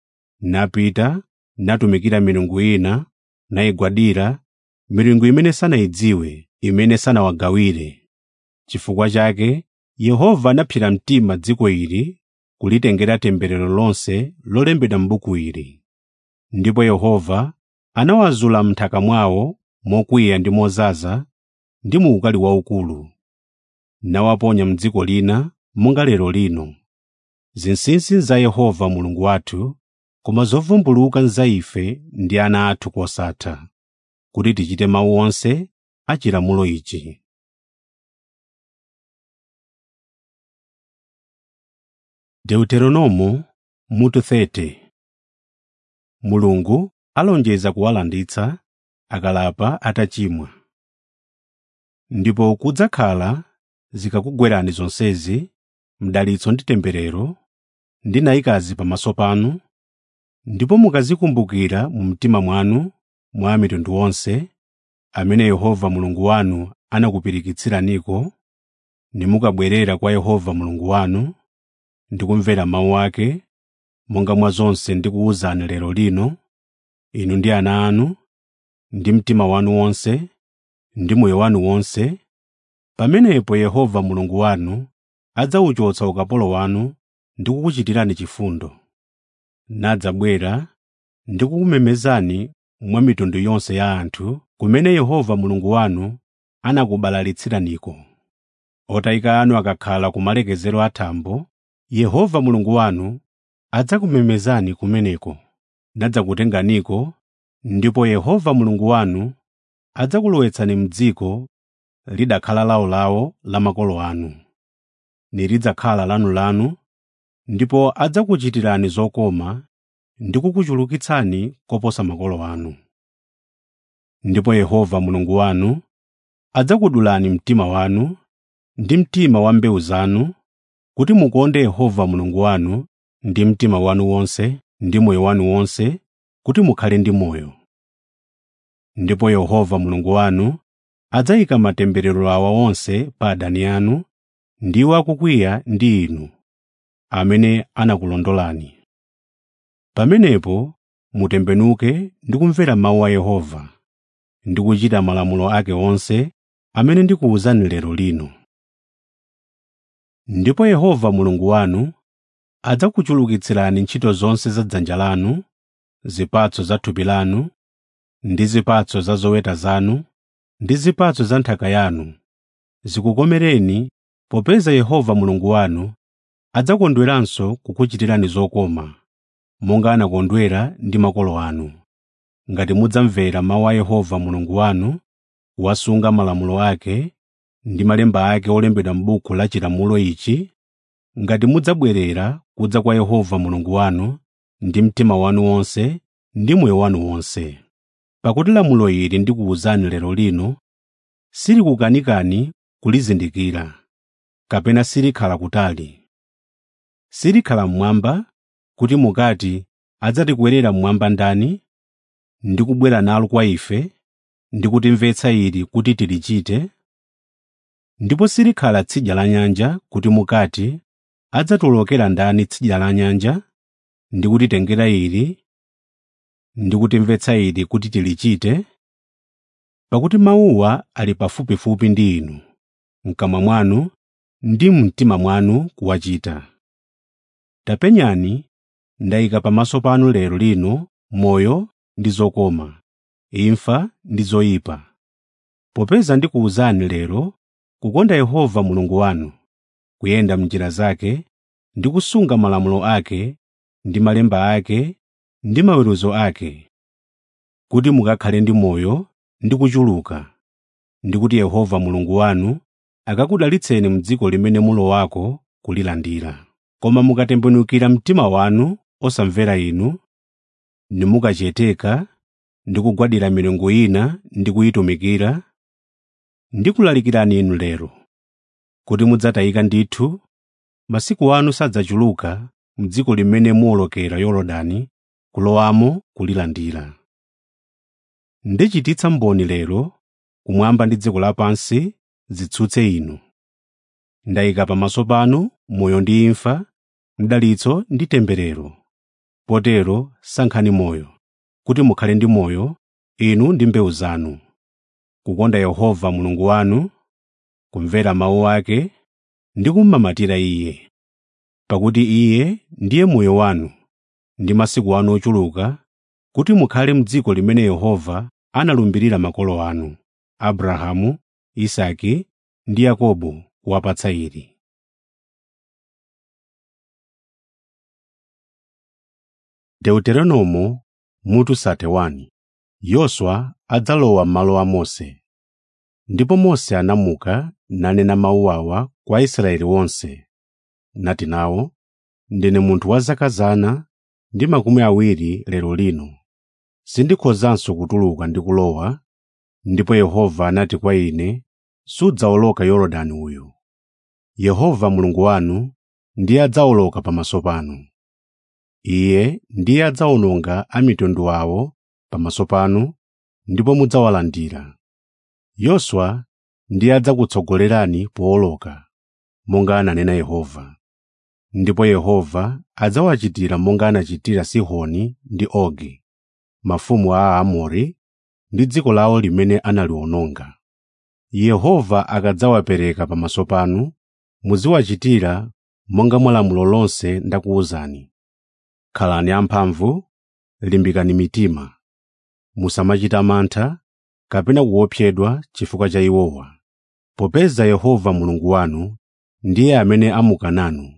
Speaker 1: napita natumikira milungu ina nayigwadira milungu imene sanayidziwe imene sanawagawire chifukwa chake yehova anapsera mtima dziko ili kulitengera temberero lonse lolembedwa m'buku ili ndipo yehova anawazula m'nthaka mwawo mokwiya ndi mozaza ndi mu ukali waukulu nawaponya m'dziko lina monga lero lino zinsinsi za yehova mulungu wathu koma zovumbuluka za ife ndi ana athu kosatha kuti tichite mawu onse a chilamulo ichi deuteronomo mutu 30 mulungu alonjeza kuwalanditsa akalapa atachimwa ndipo kudzakhala zikakugwerani zonsezi mdalitso ndi temberero ndinayikazi pamaso panu ndipo mukazikumbukira mu mtima mwanu mwa mitundu onse amene yehova mulungu wanu anakupirikitsiraniko nimukabwerera kwa Yehova Mulungu wanu ndi kumvera mawu ake monga mwa zonse ndikuwuzani lero lino inu ndi ana anu ndi mtima wanu wonse ndi moyo wanu wonse pamenepo Yehova Mulungu wanu adzawuchotsa ukapolo wanu ndi kukuchitirani chifundo nadzabwera ndi kukumemezani mwa mitundu yonse ya anthu kumene Yehova Mulungu wanu anakubalalitsiraniko otayika anu akakhala ku malekezero a thambo Yehova Mulungu wanu adzakumemezani kumeneko nadzakutenganiko ndipo Yehova Mulungu wanu adzakulowetsani m'dziko lidakhala lawolawo la makolo anu nilidzakhala lanulanu ndipo adzakuchitirani zokoma ndi kukuchulukitsani koposa makolo anu ndipo Yehova Mulungu wanu adzakudulani mtima wanu ndi mtima wa mbewu zanu kuti mukonde Yehova Mulungu wanu ndi mtima wanu wonse ndi moyo wanu wonse kuti mukhale ndi moyo ndipo Yehova Mulungu wanu adzayika matemberero awa onse pa adani anu ndiwo akukwiya ndi inu amene anakulondolani pamenepo mutembenuke ndi kumvera mawu a Yehova ndi kuchita malamulo ake onse amene ndikuwuzani lero lino ndipo Yehova Mulungu wanu adzakuchulukitsirani ntchito zonse za dzanja lanu zipatso za thupi lanu ndi zipatso za zoweta zanu ndi zipatso za nthaka yanu zikukomereni popeza Yehova Mulungu wanu adzakondweranso kukuchitirani zokoma monga anakondwera ndi makolo anu ngati mudzamvera mawu a Yehova Mulungu wanu wasunga malamulo ake ndi malemba ake olembedwa m'buku la chilamulo ichi ngati mudzabwerera kudza kwa Yehova Mulungu wanu ndi mtima wanu wonse ndi moyo wanu wonse pakuti lamulo ili ndikuwuzani lero lino silikukanikani kulizindikira kapena silikhala kutali silikhala mmwamba kuti mukati adzatikwerera mmwamba ndani ndi kubwera nalo kwa ife ndi kutimvetsa ili kuti tilichite ndipo silikhala tsidya la nyanja kuti mukati adzatiwolokera ndani tsidya la nyanja ndi kutitengera ili ndi kutimvetsa ili kuti tilichite pakuti mawuwa ali pafupifupi ndi inu mkamwa mwanu ndi mtima mwanu kuwachita tapenyani ndayika pamaso panu lero lino moyo ndi zokoma imfa ndi zoyipa popeza ndikuwuzani lero kukonda Yehova Mulungu wanu kuyenda m'njira zake ndi kusunga malamulo ake ndi malemba ake ndi maweruzo ake kuti mukakhale ndi moyo ndi kuchuluka ndi kuti Yehova Mulungu wanu akakudalitseni m'dziko limene mulowako kulilandira koma mukatembenukira mtima wanu osamvera inu nimukacheteka ndi kugwadira milungu ina ndi kuyitumikira ndikulalikirani inu lero kuti mudzatayika ndithu masiku anu sadzachuluka m'dziko limene muwolokera Yorodani kulowamo kulilandira ndichititsa mboni lero kumwamba ndi dziko lapansi zitsutse inu ndayika pamaso panu moyo ndi imfa mdalitso ndi temberero potero sankhani moyo kuti mukhale ndi moyo inu ndi mbewu zanu kukonda Yehova Mulungu wanu kumvera mawu ake ndi kummamatira Iye pakuti Iye ndiye moyo wanu ndi masiku anu ochuluka kuti mukhale m'dziko limene Yehova analumbirira makolo anu Abrahamu, Isake ndi Yakobo kuwapatsa ili. Deuteronomo mutu 31 Yoswa adzalowa m'malo a Mose. Ndipo Mose anamuka nanena mawu awa kwa Israeli wonse, nati nawo, ndine munthu wa zaka zana ndi makumi awiri lero lino, sindikhozanso kutuluka ndi kulowa, ndipo Yehova anati kwa ine, sudzawoloka Yorodani uyu. Yehova Mulungu wanu ndiye adzawoloka pamaso panu. Iye ndiye adzawononga a mitundu awo pamaso panu ndipo mudzawalandira. Yoswa ndiye adzakutsogolerani powoloka. monga ananena Yehova. Ndipo Yehova adzawachitira monga anachitira Sihoni ndi Ogi, mafumu a Aamori, ndi dziko lawo limene analiononga. Yehova akadzawapereka pamaso panu, muziwachitira monga mwa lamulo lonse ndakuwuzani. Khalani amphamvu, limbikani mitima. Musamachita mantha kapena kuopsedwa chifukwa cha iwowa, popeza Yehova Mulungu wanu ndiye amene amuka nanu.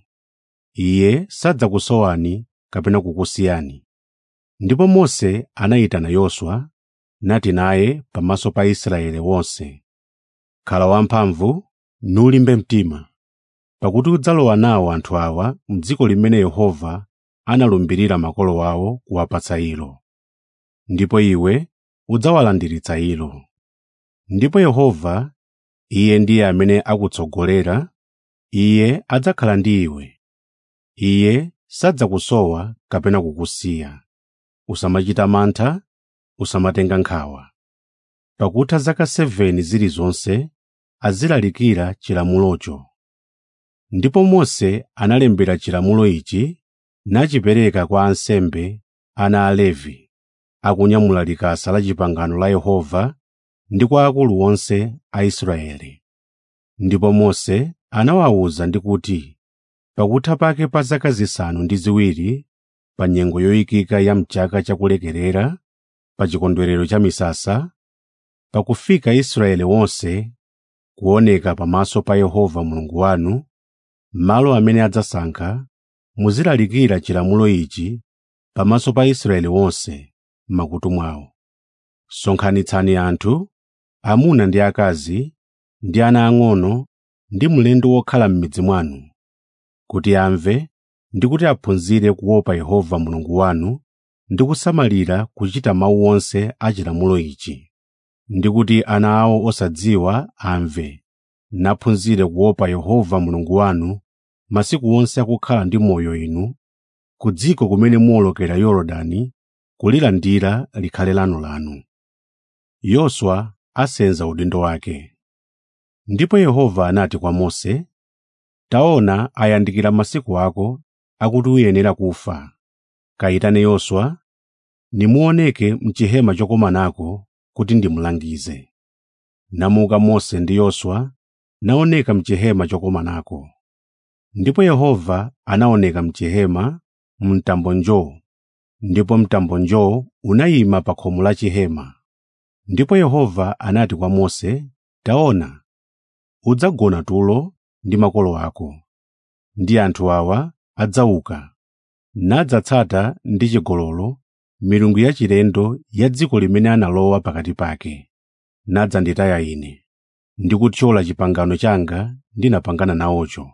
Speaker 1: Iye sadzakusowani kapena kukusiyani. Ndipo Mose anayitana Yoswa, nati naye pamaso pa Israeli wonse, “Khala wamphamvu, nulimbe mtima, pakuti udzalowa nawo anthu awa m'dziko limene Yehova analumbirira makolo awo kuwapatsa ilo. Ndipo iwe udzawalandiritsa ilo. Ndipo Yehova, Iye ndiye amene akutsogolera, Iye adzakhala ndi iwe. Iye sadzakusowa kapena kukusiya. Usamachita mantha, usamatenga nkhawa. Pakutha zaka 7 zilizonse azilalikira chilamulocho. Ndipo Mose analembera chilamulo ichi nachipereka kwa ansembe ana a Levi, akunyamula likasa la pangano la Yehova ndi kwa akulu onse a Israeli. Ndipo Mose anawawuza ndi kuti, pakutha pake pa zaka zisanu ndi ziwiri, pa nyengo yoyikika ya m'chaka chakulekerera, pa chikondwerero cha misasa, pakufika Israeli wonse kuoneka pamaso pa Yehova Mulungu wanu, malo amene adzasankha, muzilalikira chilamulo ichi pamaso pa Israeli wonse m'makutu mwawo. Sonkhanitsani anthu, amuna ndi akazi, ndi ana ang'ono, ndi mlendo wokhala m'midzi mwanu, kuti amve ndi kuti aphunzire kuopa Yehova Mulungu wanu ndi kusamalira kuchita mawu onse a chilamulo ichi, ndi kuti ana awo osadziwa amve, naphunzire kuopa Yehova Mulungu wanu masiku onse akukhala ndi moyo inu ku dziko kumene muwolokera Yorodani kulilandira likhale lanu. Yoswa asenza udindo wake. Ndipo Yehova anati kwa Mose, “Taona ayandikira masiku ako akuti uyenera kufa. Kayitane Yoswa, nimuoneke m'chihema chokomanako kuti ndimulangize.” Namuka Mose ndi Yoswa naoneka m'chihema chokomanako. Ndipo Yehova anaoneka m'chihema mtambo njoo, ndipo mtambo njoo unayima pa khomo la chihema. Ndipo Yehova anati kwa Mose, “Taona, udzagona tulo ndi makolo ako, ndi anthu awa adzauka, nadzatsata ndi chigololo milungu yachilendo ya dziko limene analowa pakati pake, nadzanditaya Ine, ndi kuthyola pangano langa ndinapangana nawocho.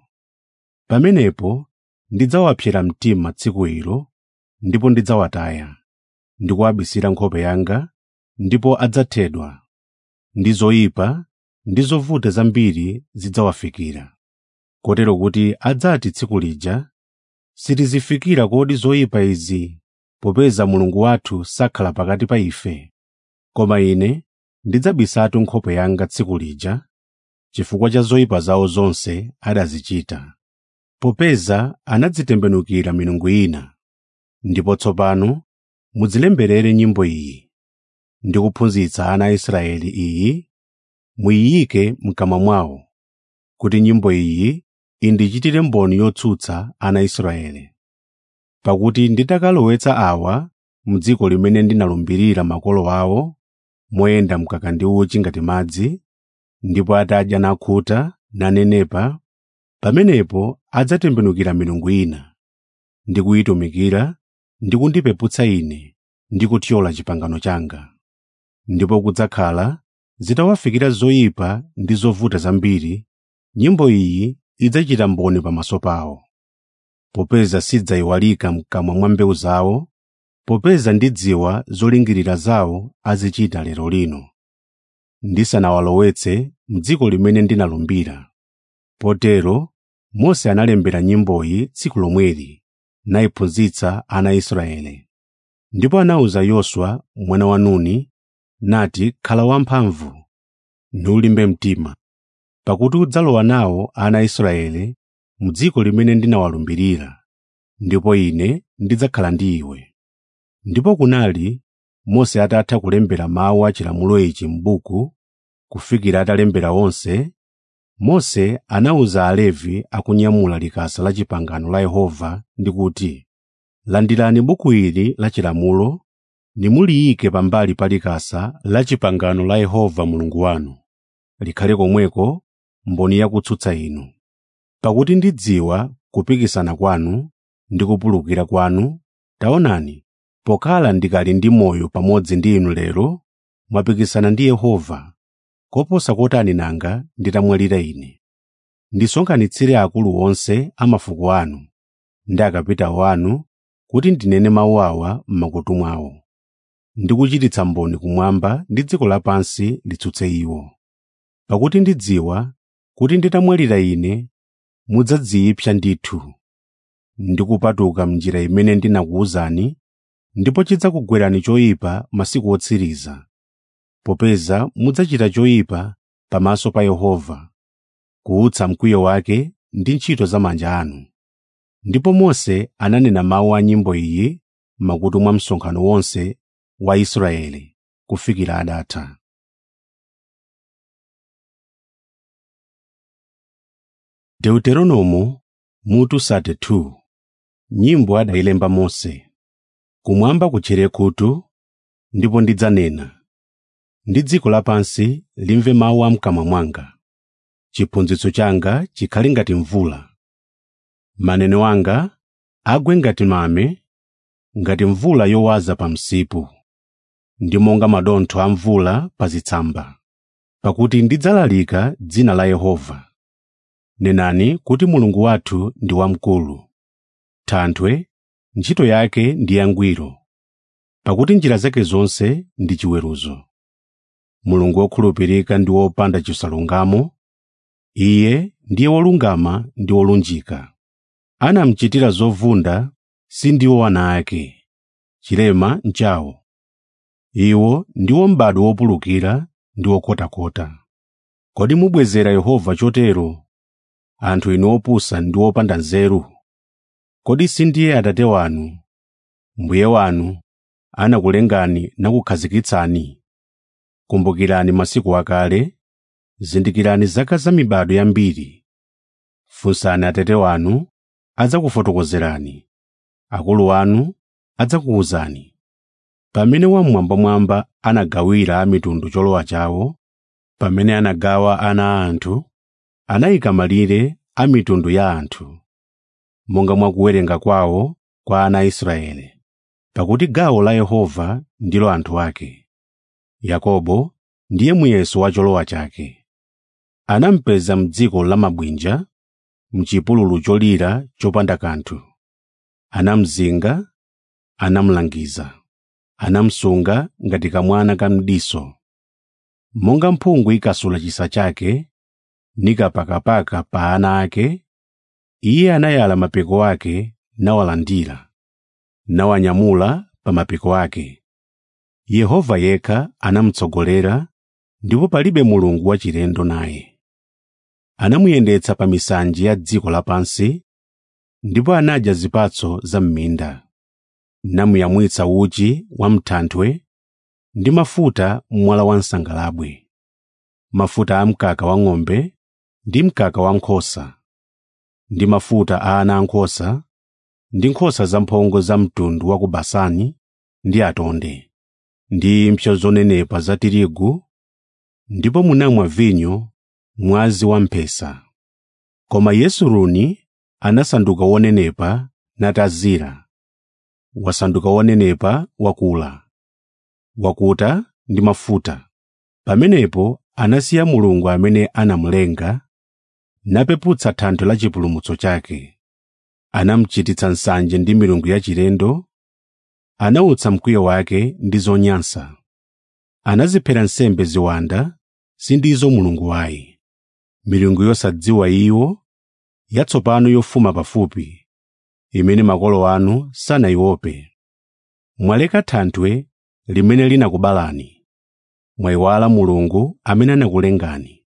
Speaker 1: Pamenepo ndidzawapsera mtima tsiku ilo, ndipo ndidzawataya, ndi kuwabisira nkhope yanga, ndipo adzathedwa. Ndi zoyipa ndi zovuta zambiri zidzawafikira, kotero kuti adzati tsiku lija, “Sitizifikira kodi zoyipa izi, popeza Mulungu wathu sakhala pakati pa ife?” Koma Ine ndidzabisatu nkhope yanga tsiku lija, chifukwa cha zoyipa zawo zonse adazichita, popeza anadzitembenukira milungu ina. Ndipo tsopano mudzilemberere nyimbo iyi, ndi kuphunzitsa ana a Israeli iyi, muyiyike m'kamwa mwawo, kuti nyimbo iyi indichitire mboni yotsutsa ana a Israeli. Pakuti nditakalowetsa awa m'dziko limene ndinalumbirira makolo awo, moyenda mkaka ndi uchi ngati madzi, ndipo atadya nakhuta nanenepa, pamenepo adzatembenukira milungu ina, ndi kuyitumikira, ndi kundipeputsa Ine, ndi kuthyola pangano langa. Ndipo kudzakhala zitawafikira zoyipa ndi zovuta zambiri, nyimbo iyi idzachita mboni pamaso pawo. Popeza sidzayiwalika m'kamwa mwa mbewu zawo, popeza ndidziwa zolingirira zawo azichita lero lino, ndisanawalowetse m'dziko limene ndinalumbira. Potero Mose analembera nyimboyi tsiku lomweli, nayiphunzitsa ana a Israeli. Ndipo anawuza Yoswa mwana wa Nuni, nati, “Khala wamphamvu, nulimbe mtima, pakuti udzalowa nawo ana a Israeli m'dziko limene ndinawalumbirira, ndipo Ine ndidzakhala ndi iwe. Ndipo kunali Mose atatha kulembera mawu a chilamulo ichi m'buku, kufikira atalembera onse, Mose anawuza Alevi akunyamula likasa la pangano la Yehova ndi kuti, “Landirani buku ili la chilamulo nimuliyike pambali pa likasa la pangano la Yehova Mulungu wanu, likhale komweko mboni yakutsutsa inu. Pakuti ndidziwa kupikisana kwanu ndi kupulukira kwanu, taonani, pokhala ndikali ndi moyo pamodzi ndi inu lero, mwapikisana ndi Yehova, koposa kotani nanga nditamwalira ine. Ndisonkhanitsire akulu onse a mafuko anu ndi akapitawo anu kuti ndinene mawu awa m'makutu mwawo, ndi kuchititsa mboni kumwamba ndi dziko lapansi litsutse iwo. Pakuti ndidziwa kuti nditamwalira ine mudzadziyipsa ndithu ndi kupatuka m'njira imene ndinakuwuzani, ndipo chidzakugwerani choyipa masiku otsiriza, popeza mudzachita choyipa pamaso pa Yehova, kuwutsa mkwiyo wake ndi ntchito za manja anu. Ndipo Mose ananena mawu a nyimbo iyi m'makutu mwa msonkhano wonse wa Israeli kufikira adatha. Deuteronomo mutu 32 Nyimbo adayilemba Mose. Kumwamba kutchere khutu, ndipo ndidzanena, ndi dziko lapansi limve mawu a m'kamwa mwanga. Chiphunzitso changa chikhale ngati mvula. Maneno anga agwe ngati mame, ngati mvula yowaza pa msipu, ndi monga madontho a mvula pa zitsamba. Pakuti ndidzalalika dzina la Yehova. Nenani kuti Mulungu wathu ndi wamkulu. Thanthwe, ntchito yake ndi yangwiro, pakuti njira zake zonse ndi chiweruzo. Mulungu wokhulupirika ndi wopanda chisalungamo, Iye ndiye wolungama ndi wolunjika. Anamuchitira zovunda si ndiwo ana ake, chilema nchawo. Iwo ndiwo m'bado wopulukira ndi wokotakota. Kodi mubwezera Yehova chotero, anthu inu opusa ndi opanda nzeru? Kodi si ndiye Atate wanu, Mbuye wanu, anakulengani nakukhazikitsani? Kumbukirani masiku akale, zindikirani zaka za mibado yambiri. Funsani Atate wanu, adzakufotokozerani, akulu anu adzakuwuzani. Pamene Wammwambamwamba anagawira a mitundu cholowa chawo, pamene anagawa ana a anthu, anayika malire a mitundu ya anthu, monga mwa kuwerenga kwawo kwa ana a Israeli. Pakuti gawo la Yehova ndilo anthu ake. Yakobo ndiye muyeso wa cholowa chake. Anamupeza m'dziko la mabwinja, m'chipululu cholira chopanda kanthu. Anamuzinga, anamulangiza, anamusunga ngati kamwana ka mdiso. Monga mphungu ikasula chisa chake, nikapakapaka pa ana ake, iye anayala mapiko ake nawalandira, nawanyamula pa mapiko ake. Yehova yekha anamutsogolera, ndipo palibe mulungu wachilendo naye. Anamuyendetsa pa misanje ya dziko lapansi, ndipo anadya zipatso za m'minda. Namuyamwitsa uchi wa m'thanthwe ndi mafuta m'mwala wa msangalabwe, mafuta a mkaka wa ng'ombe ndi mkaka wa nkhosa, ndi mafuta a ana ankhosa ndi nkhosa zamphongo za mtundu wa ku Basani ndi atonde, ndi impsyo zonenepa za tirigu, ndipo munamwa vinyo mwazi wamphesa. Koma Yesuruni anasanduka wonenepa natazira, wasanduka wonenepa wakula, wakuta ndi mafuta. Pamenepo anasiya Mulungu amene anamulenga, napeputsa thanthwe la chipulumutso chake. Anamuchititsa nsanje ndi milungu yachilendo, anawutsa mkwiyo wake ndi zonyansa. Anaziphera nsembe ziwanda, sindizo Mulungu wayi. Milungu yosadziwa iwo, yatsopano yofuma pafupi, imene makolo anu sanayiope. Mwaleka thanthwe limene linakubalani, mwayiwala Mulungu amene anakulengani.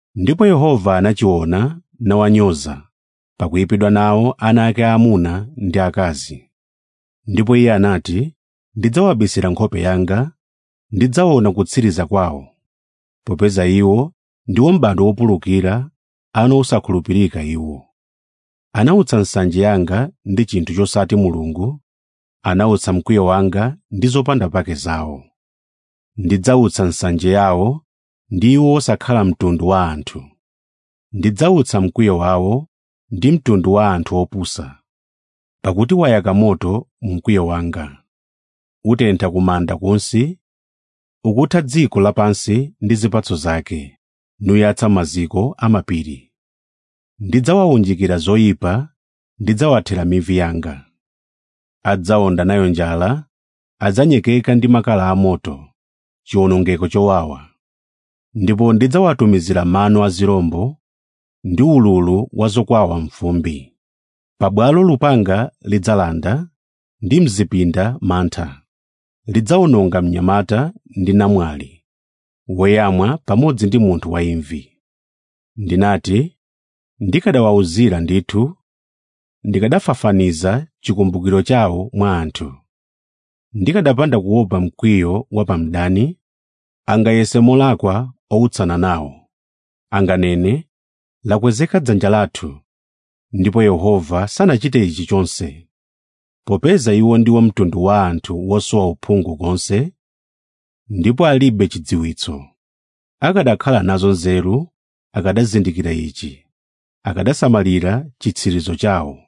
Speaker 1: ndipo yehova anachiona nawanyoza pakuyipidwa nawo ana ake aamuna ndi akazi ndipo iye anati ndidzawabisira nkhope yanga ndidzaona kutsiriza kwawo popeza iwo ndiwo m'bado wopulukira ana osakhulupirika iwo anawutsa nsanje yanga ndi chinthu chosati mulungu anawutsa mkwiyo wanga ndi zopanda pake zawo ndidzawutsa nsanje yawo ndi iwo osakhala mtundu wa anthu ndidzawutsa mkwiyo wawo ndi mtundu wa anthu opusa pakuti wayaka moto mu mkwiyo wanga utentha kumanda kunsi ukutha dziko lapansi ndi zipatso zake nuyatsa maziko amapiri ndidzawawunjikira zoyipa ndidzawathera mivi yanga adzawonda nayo njala adzanyekeka ndi makala amoto chiwonongeko chowawa ndipo ndidzawatumizira mano a zirombo ndi ululu wa zokwawa mfumbi pabwalo lupanga lidzalanda ndi mzipinda mantha lidzawononga mnyamata ndi namwali woyamwa pamodzi ndi munthu waimvi ndinati ndikanawawuzira ndithu ndikanafafaniza chikumbukiro chawo mwa anthu ndikanapanda kuopa mkwiyo wa pamdani angayese molakwa owutsana nawo anganene lakwezeka dzanja lathu ndipo yehova sanachite ichi chonse popeza iwo ndiwo mtundu wa anthu wosowa uphungu konse ndipo alibe chidziwitso akanakhala nazo nzeru akanazindikira ichi akanasamalira chitsirizo chawo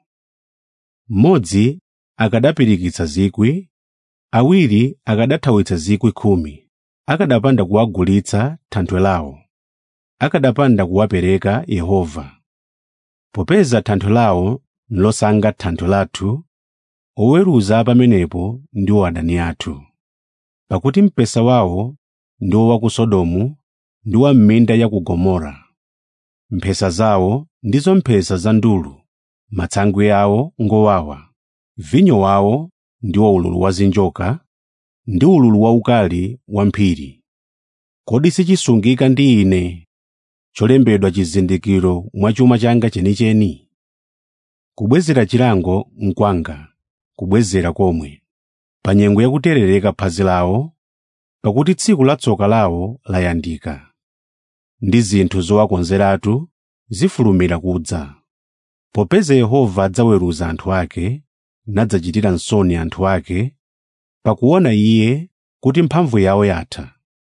Speaker 1: mmodzi akanapirikitsa zikwi awiri akanathawitsa zikwi khumi akanapanda kuwagulitsa thanthwe lawo akanapanda kuwapereka yehova popeza thanthwe lawo nlosanga thanthwe lathu oweruza pamenepo ndiwo adani athu pakuti mpesa wawo ndiwo wa ku sodomu ndi wa m'minda ya ku gomora mphesa zawo ndizo mphesa za ndulu matsangwe awo ngowawa vinyo wawo ndiwo ululu wa zinjoka ndi ululu waukali wa mphiri kodi sichisungika ndi ine cholembedwa chizindikiro mwa chuma changa chenicheni kubwezera chilango nkwanga kubwezera komwe pa nyengo yakuterereka phazi lawo pakuti tsiku la tsoka lawo layandika ndi zinthu zowakonzeratu zifulumira kudza popeza yehova adzaweruza anthu ake nadzachitira nsoni anthu ake pakuona iye kuti mphamvu yawo yatha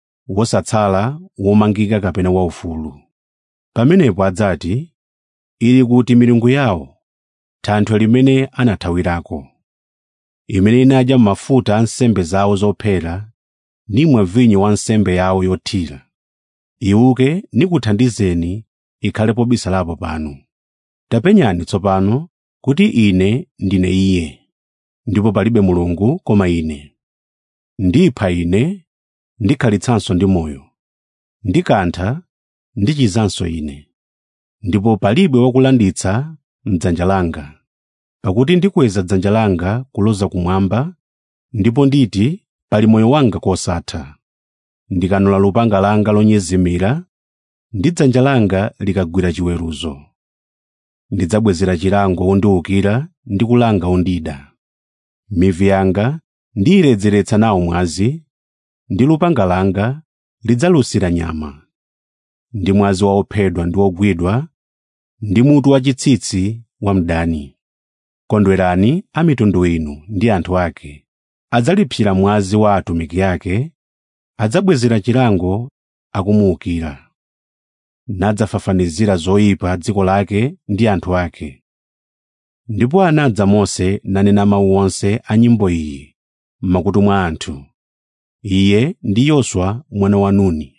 Speaker 1: wosatsala womangika kapena waufulu pamenepo adzati ili kuti milungu yawo thanthwe limene anathawirako imene inadya mafuta a nsembe zawo zophera nimwa vinyo wa nsembe yawo yothira iwuke nikuthandizeni ikhalepo bisalapo panu tapenyani tsopano kuti ine ndine iye ndipo palibe mulungu koma ine ndipha ine ndikhalitsanso ndi moyo ndikantha ndichizanso ine ndipo palibe wakulanditsa m'dzanja langa pakuti ndikweza dzanja langa kuloza kumwamba ndipo nditi pali moyo wanga kosatha ndikanula lupanga langa lonyezimira ndi dzanja langa likagwira chiweruzo ndidzabwezera chilango wondiwukira ndi kulanga wondida mivi yanga ndiyiledzeretsa nawo mwazi ndi lupanga langa lidzalusira nyama ndi mwazi waophedwa ndi wogwidwa ndi mutu wachitsitsi wa mdani kondwerani a mitundu inu ndi anthu ake adzalipsira mwazi wa atumiki ake adzabwezera chilango akumuwukira nadzafafanizira zoyipa dziko lake ndi anthu ake ndipo anadza mose nanena mawu onse a nyimbo iyi m'makutu mwa anthu iye ndi yoswa mwana wa nuni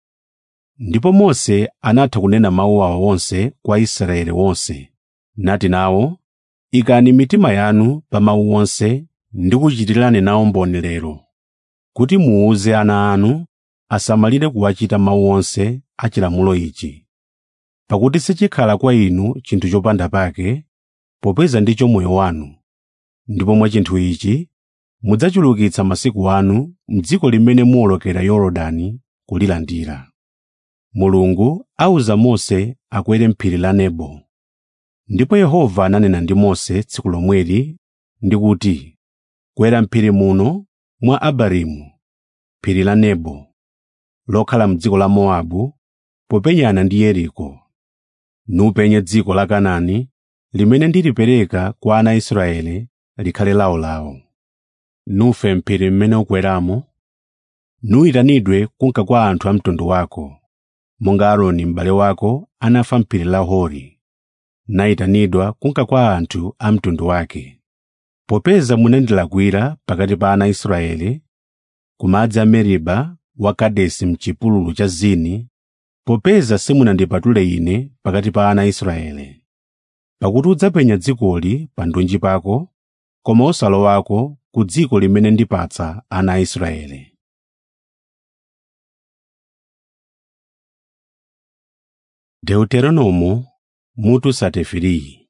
Speaker 1: ndipo mose anatha kunena mawu awa onse kwa israeli wonse nati nawo ikani mitima yanu pa mawu onse ndi kuchitirani nawo mboni lero kuti muwuze ana anu asamalire kuwachita mawu onse a chilamulo ichi pakuti sichikhala kwa inu chinthu chopanda pake popeza ndicho moyo wanu ndipo mwa chinthu ichi mudzachulukitsa masiku anu m'dziko limene muwolokera yorodani kulilandira mulungu awuza mose akwere m'phiri la nebo ndipo yehova ananena ndi mose tsiku lomweli ndi kuti kwera m'phiri muno mwa abarimu phiri la nebo lokhala m'dziko la mowabu popenyana ndi yeriko nupenye dziko la kanaani limene ndilipereka kwa ana a israeli likhale lawolawo nufe m'phiri mmene ukweramo nuyitanidwe kunka kwa anthu a mtundu wako monga aaroni m'bale wako anafa m'phiri la hori nayitanidwa kunka kwa anthu a mtundu wake popeza munandilakwira pakati pa ana a israeli ku madzi a meriba wa kadesi m'chipululu cha zini popeza simunandipatule ine pakati pa ana a israeli pakuti udzapenya dzikoli pa ndunji pako koma osalowako ku dziko limene ndipatsa ana a israeli deuteronomo mutu 33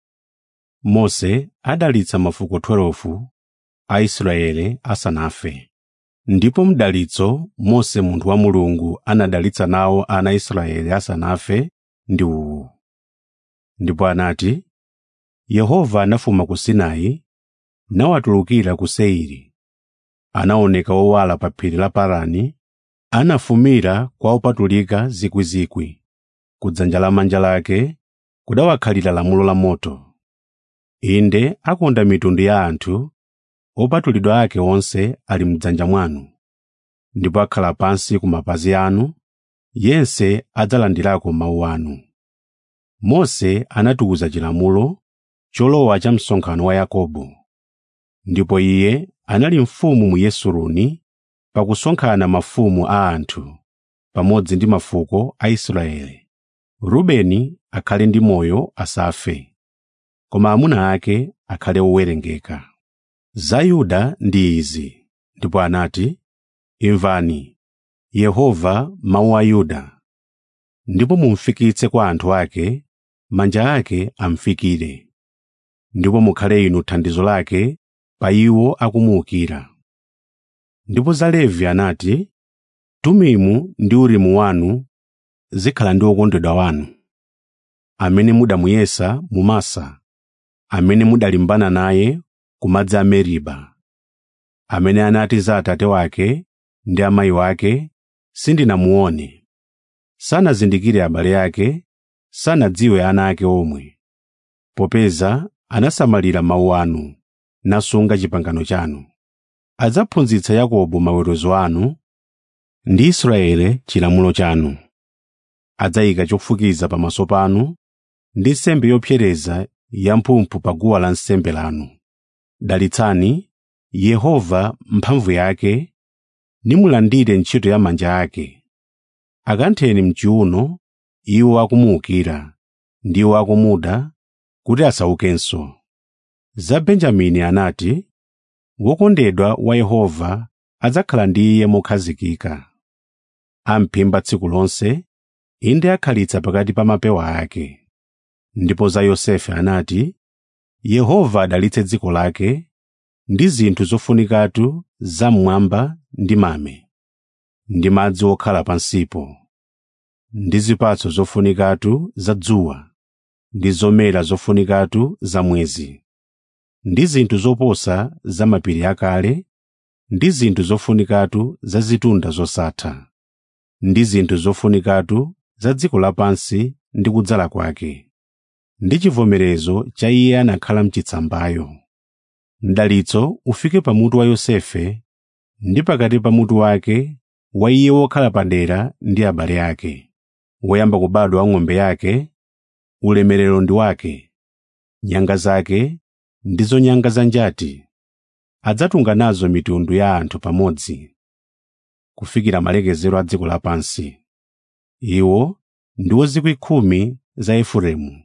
Speaker 1: mose adalitsa mafuko 12 a israeli asanafe ndipo mdalitso mose munthu wa mulungu anadalitsa nawo ana a israeli asanafe ndi uwu ndipo anati yehova anafuma ku sinai nawatulukira ku seiri anaoneka owala pa phiri la parani anafumira kwa opatulika zikwizikwi ku dzanja lamanja lake kudawakhalira lamulo la moto inde akonda mitundu ya anthu opatulidwa ake onse ali m'dzanja mwanu ndipo akhala pansi ku mapazi anu yense adzalandirako mawu anu mose anatiuza chilamulo cholowa cha msonkhano wa yakobo ndipo iye anali mfumu mu yesuruni pakusonkhana mafumu a anthu pamodzi ndi mafuko a israeli rubeni akhale ndi moyo asafe koma amuna ake akhale owerengeka za yuda ndi izi ndipo anati imvani yehova mawu a yuda ndipo mumfikitse kwa anthu ake manja ake amfikire ndipo mukhale inu thandizo lake pa iwo akumuwukira ndipo za levi anati tumimu ndi urimu wanu zikhala ndi wokondedwa wanu amene mudamuyesa mu masa amene mudalimbana naye ku madzi a meriba amene anati za atate wake ndi amayi wake sindinamuone sanazindikire abale ake sanadziwe ana ake omwe popeza anasamalira mawu anu nasunga chipangano chanu adzaphunzitsa yakobo maweruzo anu ndi israeli chilamulo chanu adzayika chofukiza pamaso panu ndi nsembe yopsereza yamphumphu pa guwa lansembe lanu dalitsani yehova mphamvu yake nimulandire ntchito ya manja ake akantheni mchiuno iwo akumuwukira ndi iwo akumuda kuti asaukenso za benjamini anati wokondedwa wa yehova adzakhala ndi iye mokhazikika amphimba tsiku lonse inde akhalitsa pakati pa mapewa ake ndipo za yosefe anati yehova adalitse dziko lake ndi zinthu zofunikatu zam'mwamba ndi mame ndi madzi okhala pansipo ndi zipatso zofunikatu za dzuwa ndi zomera zofunikatu za mwezi ndi zinthu zoposa za mapiri akale ndi zinthu zofunikatu za zitunda zosatha ndi zinthu zofunikatu za dziko lapansi ndi kudzala kwake ndi chivomerezo cha iye anakhala mchitsambayo mdalitso ufike pamutu wa yosefe ndi pakati pa mutu wake wa iye wokhala padera ndi abale ake woyamba kubadwa wa ng'ombe yake ulemerero ndi wake nyanga zake ndizo nyanga za njati adzatunga nazo mitundu ya anthu pamodzi kufikira malekezero a dziko lapansi iwo ndiwo zikwi khumi za efereimu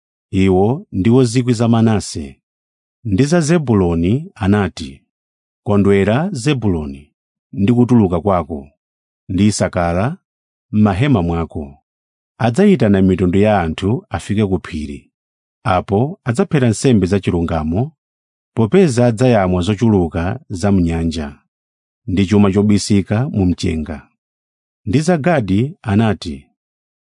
Speaker 1: iwo ndiwo zikwi za manase ndi za zebuloni anati kondwera zebuloni ndi kutuluka kwako ndi isakara m'mahema mwako adzayitana mitundu ya anthu afike ku phiri apo adzaphera nsembe zachilungamo popeza adzayamwa zochuluka za mnyanja ndi chuma chobisika mu mchenga ndi za gadi anati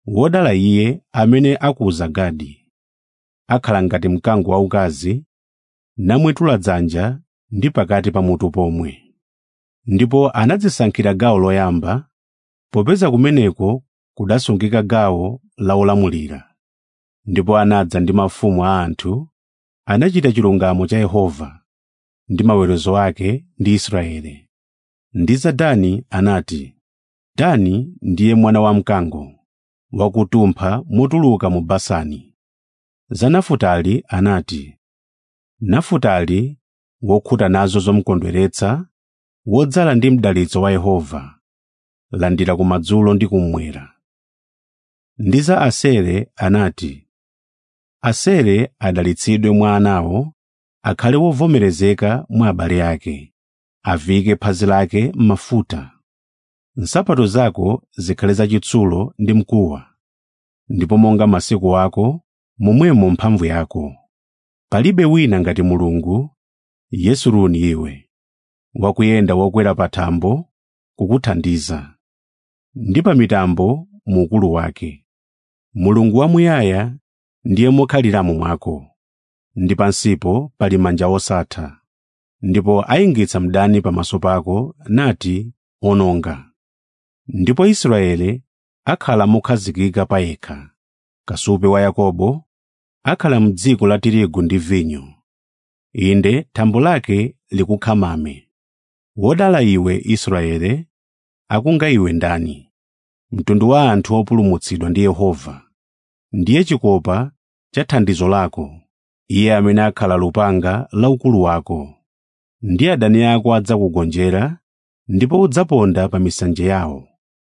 Speaker 1: wodala iye amene akuza gadi akhala ngati mkango waukazi namwetula dzanja ndi pakati pa mutu pomwe ndipo anadzisankhira gawo loyamba popeza kumeneko kudasungika gawo la olamulira ndipo anadza ndi mafumu a anthu anachita chilungamo cha yehova ndi maweruzo ake ndi israeli ndi za dani anati dani ndiye mwana wamkango wakutumpha motuluka mu basani za nafutali anati nafutali wokhuta nazo zomukondweretsa wodzala ndi mdalitso wa yehova landira kumadzulo ndi kummwera ndi za asere anati asere adalitsidwe mwa anawo akhale wovomerezeka mwa abale ake avike phazi lake m'mafuta nsapato zako zikhale zachitsulo ndi mkuwa ndipo monga masiku ako momwemo mphamvu yako palibe wina ngati mulungu yesuruni iwe wakuyenda wokwera pa thambo kukuthandiza ndi pa mitambo mu ukulu wake mulungu wamuyaya ndiye mokhaliramo mwako ndi pansipo pali manja osatha ndipo ayingitsa mdani pamaso pako nati ononga ndipo israeli akhala mokhazikika pa yekha kasupe wa yakobo akhala m'dziko la tirigu ndi vinyo inde thambo lake likukhamame wodala iwe israeli akunga iwe ndani mtundu wa anthu opulumutsidwa ndi yehova ndiye chikopa cha thandizo lako iye amene akhala lupanga la ukulu wako ndi adani ako adzakugonjera ndipo udzaponda pa misanje yawo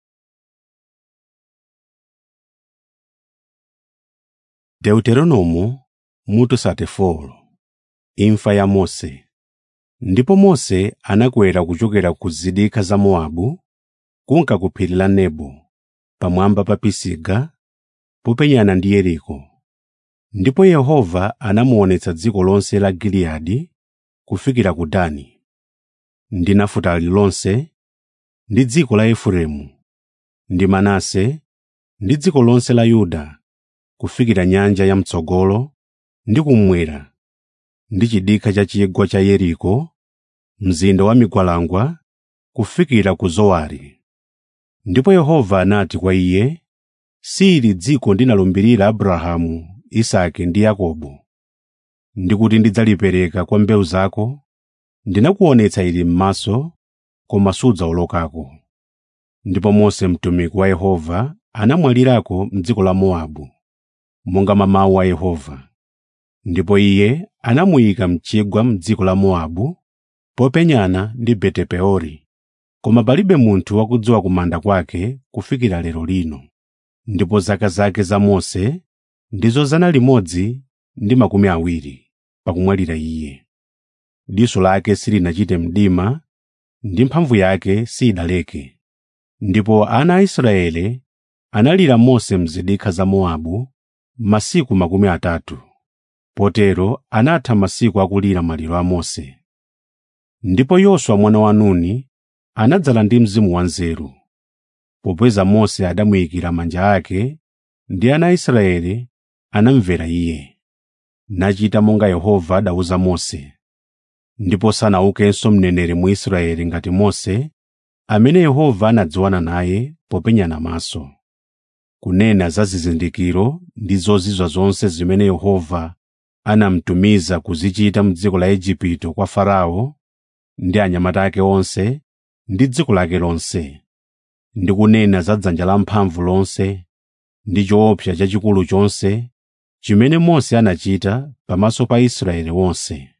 Speaker 1: deuteronomo mutu 34 imfa ya mose ndipo mose anakwera kuchokera ku zidikha za mowabu kunka ku phiri la nebo pamwamba pa pisiga popenyana ndi yeriko ndipo yehova anamuonetsa dziko lonse la giliyadi kufikira ku dani ndi nafutali lonse ndi dziko la efereimu ndi manase ndi dziko lonse la yuda kufikira nyanja yamtsogolo ndi kummwera ndi chidikha cha chigwa cha yeriko mzinda wa migwalangwa kufikira ku zowari ndipo yehova anati kwa iye sili dziko ndinalumbirira abrahamu isake ndi yakobo ndikuti ndidzalipereka kwa mbewu zako ndinakuonetsa ili m'maso koma sudzawolokako ndipo mose mtumiki wa yehova anamwalirako m'dziko la mowabu monga mwa mawu a yehova ndipo iye anamuyika mchigwa m'dziko la mowabu popenyana ndi betepeori koma palibe munthu wakudziwa kumanda kwake kufikira lero lino ndipo zaka zake za mose ndizo zana limodzi ndi makumi awiri pakumwalira iye diso lake silinachite mdima ndi mphamvu yake sidaleke ndipo ana a israeli analira mose mzidikha za mowabu masiku makumi atatu potero anatha masiku akulira maliro a mose ndipo yoswa mwana wa nuni anadzala ndi mzimu wanzeru popeza mose adamuyikira manja ake ndi ana a israeli anamvera iye nachita monga yehova adawuza mose ndipo sanaukenso mneneri mu israeli ngati mose amene yehova anadziwana naye popenyana maso kunena za zizindikiro ndi zozizwa zonse zimene yehova anamtumiza kuzichita m'dziko la igupto kwa farao ndi anyamata ake onse ndi dziko lake lonse ndi kunena za dzanja lamphamvu lonse ndi choopsa chachikulu chonse chimene mose anachita pamaso pa israeli wonse